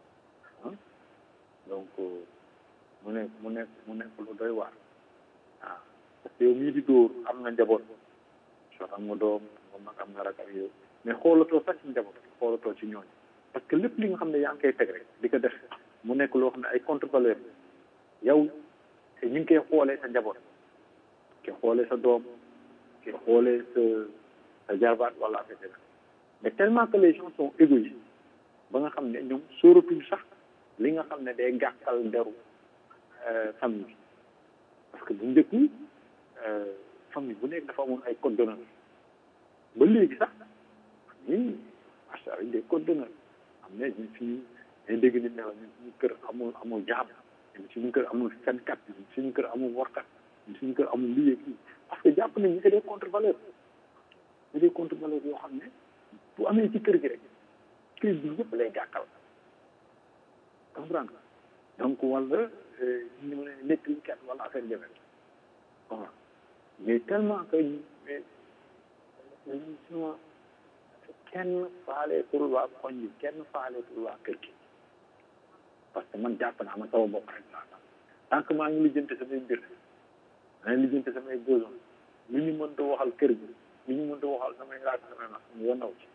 donc mu nekk mu nekk mu nekk lu doy waar waaw parce que yow mii di dóor am na njaboot soo am nga doom am nga mag am nga rak ak yow mais xoolatoo sax ci njaboot xoolatoo ci ñooñu parce que lépp li nga xam ne yaa ngi koy teg rek di ko def mu nekk loo xam ne ay contre valeur yow te ñu ngi koy xoolee sa njaboot ki xoolee sa doom ki xoolee sa sa jarbaat wala affaire mais tellement que les gens sont égoïstes ba nga xam ne ñoom sóoratuñ sax li nga xam ne day gàkkal deru famille bi parce que bu njëkk famille bu nekk dafa amoon ay code d'honneur ba léegi sax ñun macha allah des code d'honneur am ne ñun suñu day dégg nit ne la ñun suñu kër amul amul jaam ñun suñu kër amul fenkat ñun suñu kër amul warkat ñun suñu kër amul lii ak lii parce que jàpp nañ ñu c'est des contre valeurs c'est des contre valeurs yoo xam ne bu amee ci kër gi rek kër gi yëpp lay gàkkal comprendre donc wala ñu ne nekk li kat wala affaire jafe voilà mais tellement que mais suma kenn faaleetul waa koñ bi kenn faaleetul waa kër gi parce que man jàpp naa ma sama bopp rek laa tant que maa ngi lijjante samay mbir maa ngi lijjante samay besoin lu ñu mënta waxal kër gi lu ñu mënta waxal samay laaj samay nax ñu yonaw ci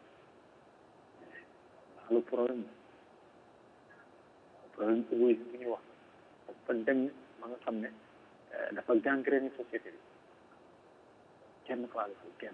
ndax le problème problème égoïsme bu ñuy wax dafa dem ba nga xam ne dafa gangréné société bi kenn faaleetul kenn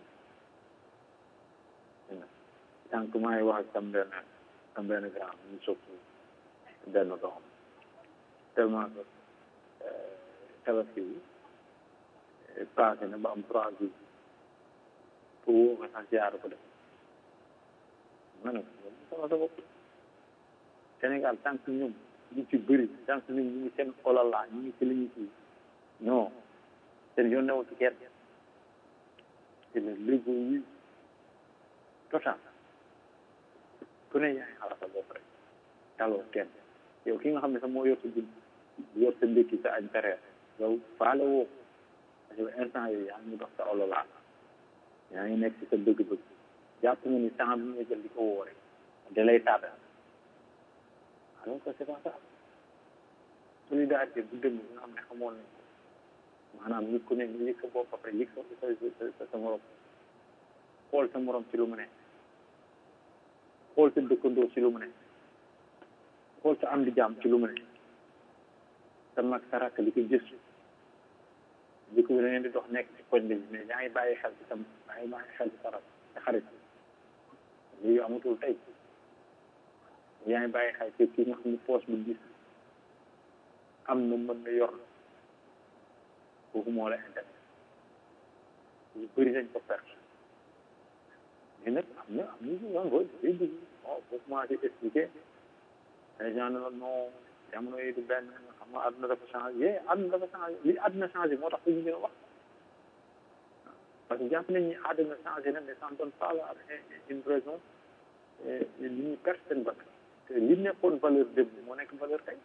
tant que maa ngi wax ak sam benn sam benn grand ñu soppi benn doom tellement que tabaski bi passé na ba am trois jours pour woo ko sax jaar ko def ma ne ko sama sa bopp Sénégal tant que ñoom ñu ci bëri tant que ñoom ñu ngi seen olala ñu ngi ci li ñu ci non seen yoon newu ci kenn c'est le l'égoïsme total ku ne yaa ngi xalaat sa bopp rek taloo kenn yow ki nga xam ne sax moo yor sa dund yor sa ndékki sa añ tereer yow faale woo parce que instant yooyu yaa ngi dox sa olola yaa ngi nekk ci sa bëgg-bëgg jàpp nga ni temps bi nga jël di ko woo rek da lay tardé alors que c'est pas ça solidarité bu dëgg nga xam ne xamoon nañ ko maanaam nit ku ne nga yëg sa bopp après yëg sa sa sa morom xool sa morom ci lu mu ne xool sa dëkkandoo ci lu mu ne xool sa am di jàmm ci lu mu ne sa mag sa rakk di ko gëstu di ko da ngeen di dox nekk ci koñ bi mais yaa ngi bàyyi xel ci sa yaa ngi bàyyi xel ci sa rakk sa xarit lii amatul tey yaa ngi bàyyi xel ci kii nga xam ne poche bu gis am na mën na yor la kooku moo la intérêt ñu bëri nañ ko perte mais nag am na am na ñu yoon booy day dugg bon boo commencé expliquer les gens ne la non jamono yi du benn xam nga àdduna dafa changé yee àdduna dafa changé li àdduna changé moo tax ñu gën a wax parce que jàpp nañ ni àdduna changé na mais ça ne donne pas la une raison li ñu perte seen bakkan te li nekkoon valeur démb moo nekk valeur tey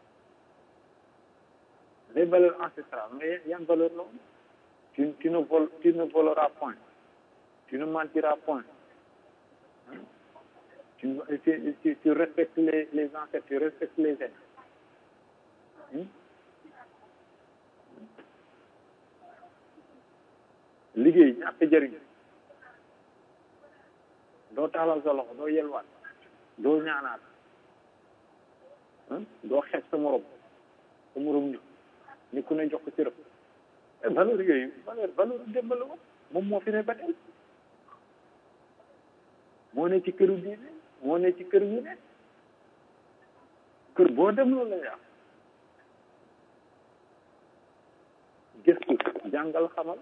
les valeurs ancestrales mais yan valeur la tu tu ne vol tu ne voleras point tu ne mentiras point tu, tu, tu, tu respectes les, les ancêtres, tu respectes les aînés. Hmm? liggéey ñàkk jëriñ doo taalal sa loxo doo yelwaat doo ñaanaat doo xeeb sa morom sa morom ñu ni ku ne jox ko ci rëb valeur yooyu valeur valeur démb la woon moom moo fi ne ba tey moo ne ci këru diine moo ne ci kër yu ne kër boo dem loolu la yaa gëstu jàngal xamal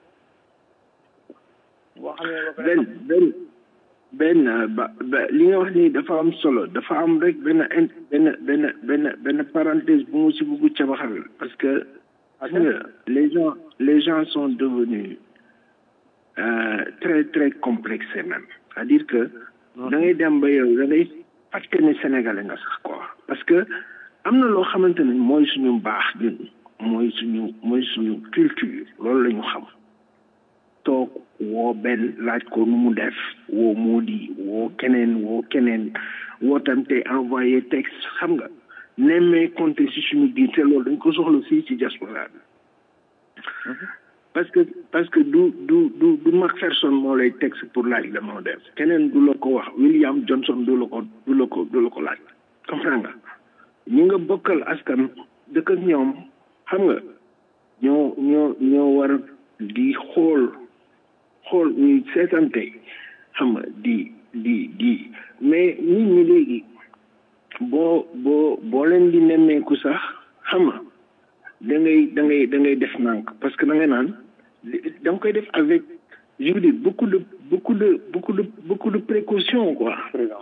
boo xamee ba benn benn benn ba ba li nga wax nii dafa am solo dafa am rek benn in benn benn benn benn parenthèse bu mu si bugg cabaxal parce que gis nga les gens les gens sont devenus euh, très très complexés même c'est-à-dire que da ngay dem ba yow da ngay fàtte ne sénégalais nga sax quoi parce que am na loo xamante ne mooy suñu mbaax ñun mooy suñu mooy suñu culture loolu la ñu xam toog woo benn laaj ko nu mu def woo Mody woo keneen woo keneen woo tante envoyé texte xam nga nemmee compté si suñu biir te loolu dañ ko soxla fii ci diaspora bi parce que parce que du du du du Macpherson moo lay texte pour laaj la moo def keneen du la ko wax William Johnson du la ko du la ko du la ko laaj comprends nga ñi nga bokkal askan dëkk ak ñoom xam nga ñoo ñoo ñoo war di xool xool ñuy seetante xam nga di di di mais nit ñi léegi boo boo boo leen di nemmeeku sax xam nga da ngay da ngay da ngay def nànk parce que da ngay naan da nga koy def avec je veux dire beaucoup de beaucoup de beaucoup de beaucoup de précautions quoi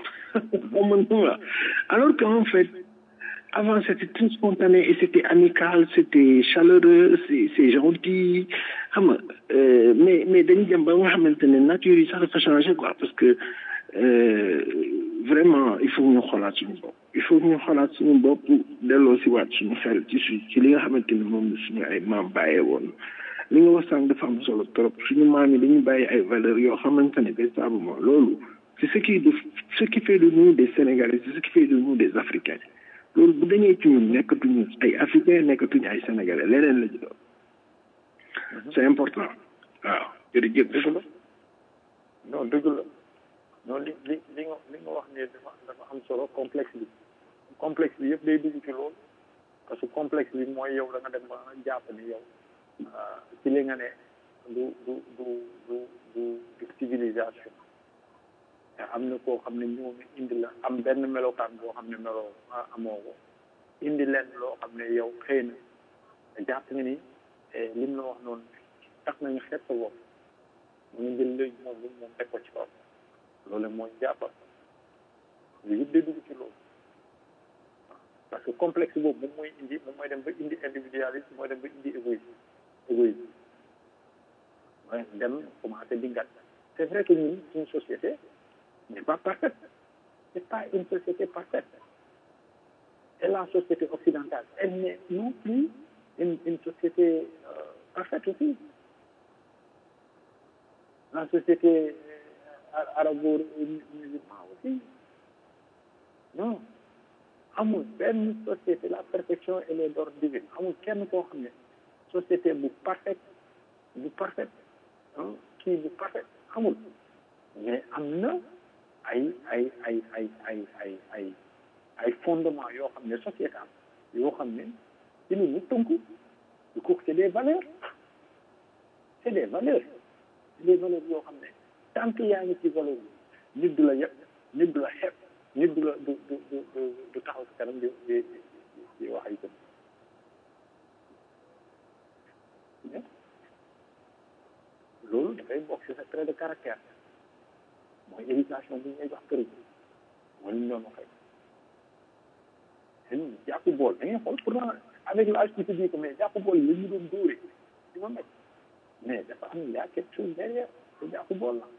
alors qu'en fait avant c'était très spontané et c'était amical c'était chaleureux c'est c'est gentil xam nga mais mais dañu dem ba nga xamante ne nature yi sax dafa changé quoi parce que vraiment il faut ñu xoolaat suñu bopp il faut ñu xoolaat suñu bopp delloo si waat suñu xel ci su ci li nga xamante ni moom la suñu ay maam bàyyee woon li nga wax sànq dafa am solo trop suñu maam yi dañuy bàyyi ay valeurs yoo xamante ne véritablement loolu c'est ce qui de ce qui fait de nous des Sénégalais c'est ce qui fait de nous des Africains loolu bu dañee ci ñun nekkatuñu ay Africains nekkatuñu ay Sénégalais leneen la ñu doon c'est important waaw jërëjëf dëgg la non dëgg la non li li li nga li nga wax ne dafa dafa am solo complexe bi complexe bi yëpp day dugg ci loolu parce que complexe bi mooy yow da nga dem ba jàpp ni yow ci li nga ne du du du du du du civilisation te am na koo xam ne ñëw na indi la am benn melokaan boo xam ne meloo amoo ko indi leen loo xam ne yow xëy na jàpp nga ni lim la wax noonu tax nañu xeet sa bopp mu ngi jël léegi moom lu moom teg ko ci kaw loolu mooy jàppal lu yëpp day dugg ci loolu parce que complexe boobu moom mooy indi moom mooy dem ba indi individualisme mooy dem ba indi égoïsme égoïsme mooy dem commencé di ngat c'est vrai que ñun suñu société n'est pas parfaite c'est pas une société parfaite et la société occidentale elle n'est non plus une, une société euh, parfaite aussi la société arabo-musulmane aussi non amul benn société la perfection elle est d'ordre divin amul kenn koo xam ne société bu parfaite bu parfaite kii bu parfaite amul mais am na ay ay ay ay ay ay ay ay fondement yoo xam ne sociétal yoo xam ne ci lu mu tënku du ko c'est des valeurs c'est des valeurs c'est des valeurs yoo xam ne tant que yaa ngi ci valeur bi nit du la yëpp nit du la xeeb nit du la du du du du taxaw ci kanam di di di wax ay jëm loolu dafay bokk ci sa trait de caractère mooy éducation bu ñu lay jox kër gi mooy li ñu doon waxee seen jàpp bool da ngay xool pourtant avec l'âge tu te dis que mais jàpp bool yi la ñu doon dóore ci ma mec mais dafa am y a quelque chose derrière te jàpp bool la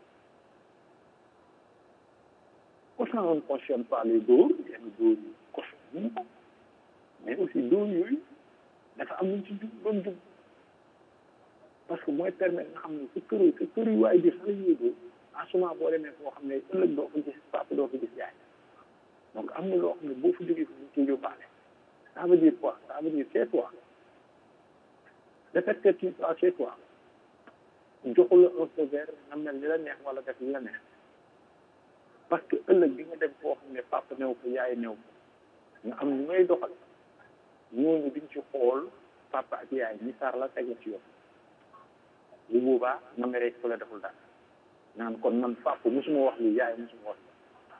pourtant on ne cautionne pas les dóor yenn dóor yi cautionne ko mais aussi dóor yooyu dafa am luñ ci jub doon jub parce que mooy permettre nga xam ne su kër su kër yi waaye di xale yooyu dóor en ce moment boo demee foo xam ne ëllëg doo ko gis papa doo ko gis yaay donc am na loo xam ne boo fa jógee fi ñu ciy yóbbaale ça veut dire quoi ça veut dire chez toi le fait que tu sois chez toi joxu la un feu vert nga mel ni la neex wala def li la neex parce que ëllëg bi nga dem foo xam ne papa new ko yaay new ko nga am ñu ngay doxal ñooñu diñ ci xool papa ak yaay ñi saar la teg la ci yoon bu boobaa nga meree ku la deful dara naan kon man papa musuma wax li yaay musuma wax li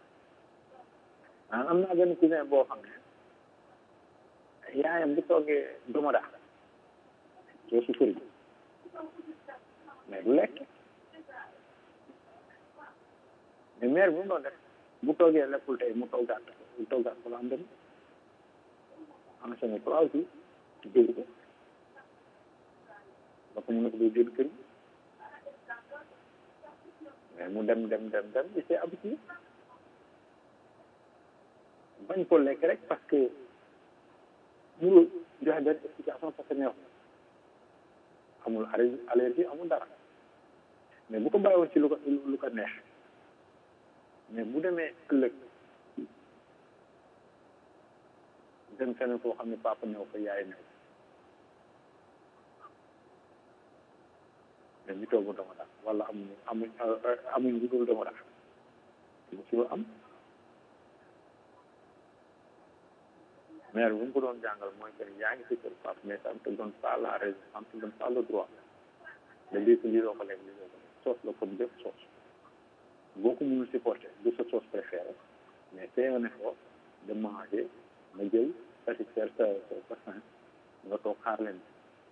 naan am naa benn cousin boo xam ne yaayam bu toogee domoda soo su fëri mais du lekk mais mère bi mu doon def bu toogee lekkul tey mu toggaat mu toggaat ko la am dem enchaîné trois jours jógu ko ba ko ñu ne ko doo génn kër gi mais mu dem dem dem dem il s'est habitué bañ ko lekk rek parce que mënul joxe benn explication parce que neexul amul allergie amul dara mais bu ko bàyyiwoon ci lu ko lu ko neex mais bu demee ëllëg dem feneen foo xam ne papa new ko yaay new mais ñu toogu dama daal wala amuñu amuñ amuñ lu dul dama daal mu ci am maire bu mu ko doon jàngal mooy que yaa ngi si kër papa mais ça ne te donne pas la raison ça ne te donne pas le droit de dire que lii doo ko lekk lii doo ko lekk sauce la comme bépp sauce boo ko mënul supporter du sa sauce préférée mais fais un effort de manger nga jël satisfaire sa sa sa faim nga toog xaar leen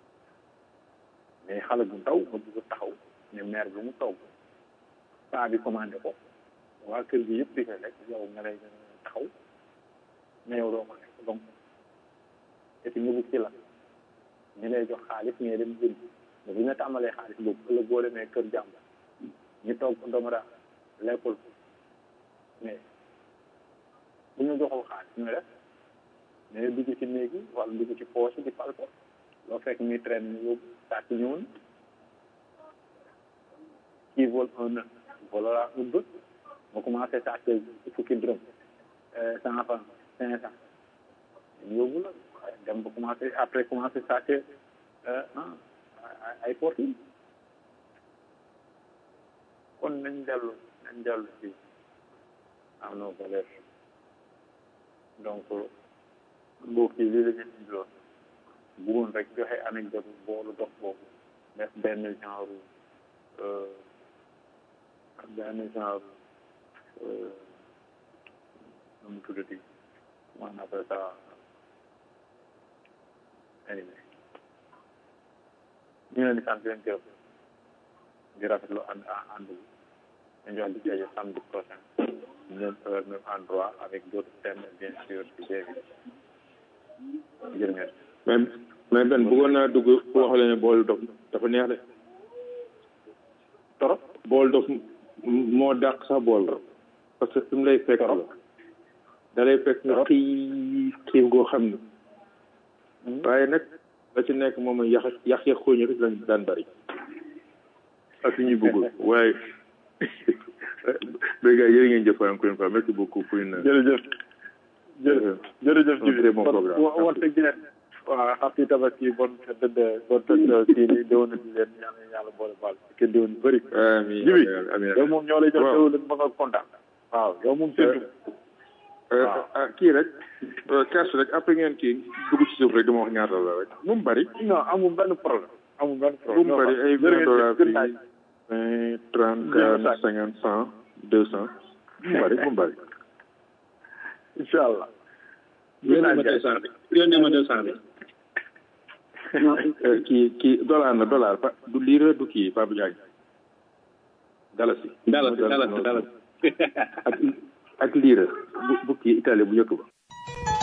mais xale bu ndaw nga bëgg a taxaw ne maire bi mu togg paa bi commandé ko waa kër gi yëpp di koy lekk yow nga lay taxaw mais yow doo ko lekk donc et puis nga bëgg ci la ñu lay jox xaalis ngay dem jënd mais bu ñu la tàmbalee xaalis boobu ëllëg boo demee kër jàmbur ñu toog ko doomu daal lekkul mais bu ñu joxul xaalis ñooy def mais dugg ci néeg yi wala dugg ci poche di fal ko loo fekk muy traîne ñu yóbbu sàcc ñëw na kii vole un œuf volera un bœuf mu commencé sàcc fukki dërëm cent franc cinq cent ñu yóbbu la dem ba commencé après commencé sàcc ay fortune kon nañ dellu nañ dellu ci à nos valeurs donc mbokk yi lii la ñu indiloon bëggoon rek joxe anecdote boolu dox boobu def benn genre benn genre nu mu tuddati comment on appelle ça anyway ñu leen di sant leen gërëm di rafetlu ànd ànd bi ñu jox di jaje samedi prochain même heure même endroit avec d'autres thèmes bien sûr ci jéegi jërë ngeen mais mais ben bëggoon naa dugg wax la ne bool dof dafa neex de torop bool dof moo dàq sax bool la parce que fi mu lay fekk la da lay fekk nga xiif xiif goo xam ne waaye nag la ci nekk moom yax yax ya xooñu rek lañ daan bari ak ñuy bëggul waaye mais gars yéen ngeen jëf encore une fois merci beaucoup pour une jërëjëf jërëjëf jërëjëf un très bon programme wante ngeen waaw happy tabaski bon fête de bon fête kii ni déwén di leen ñaan yàlla boole baal ke déwén bëri amiin jibi amiin yow moom ñoo lay jox déwén ba nga kontaan waaw yow moom séntu ah kii rek cash rek après ngeen kii dugg ci suuf rek dama wax ñaata la rek bu mu bari non amul benn problème amul benn bu problème mu bari ay vingt dollars fii vingt trente quarante cinquante cent deux cent bu mu bari bu mu bari incha allah yónnee ma deux cent bi yónnee ma deux cent bi kii kii dollar na dollar pa du lire du kii Pape Diagne dalasi dalasi dalasi dalasi ak ak lire bu bu kii Italie bu njëkk ba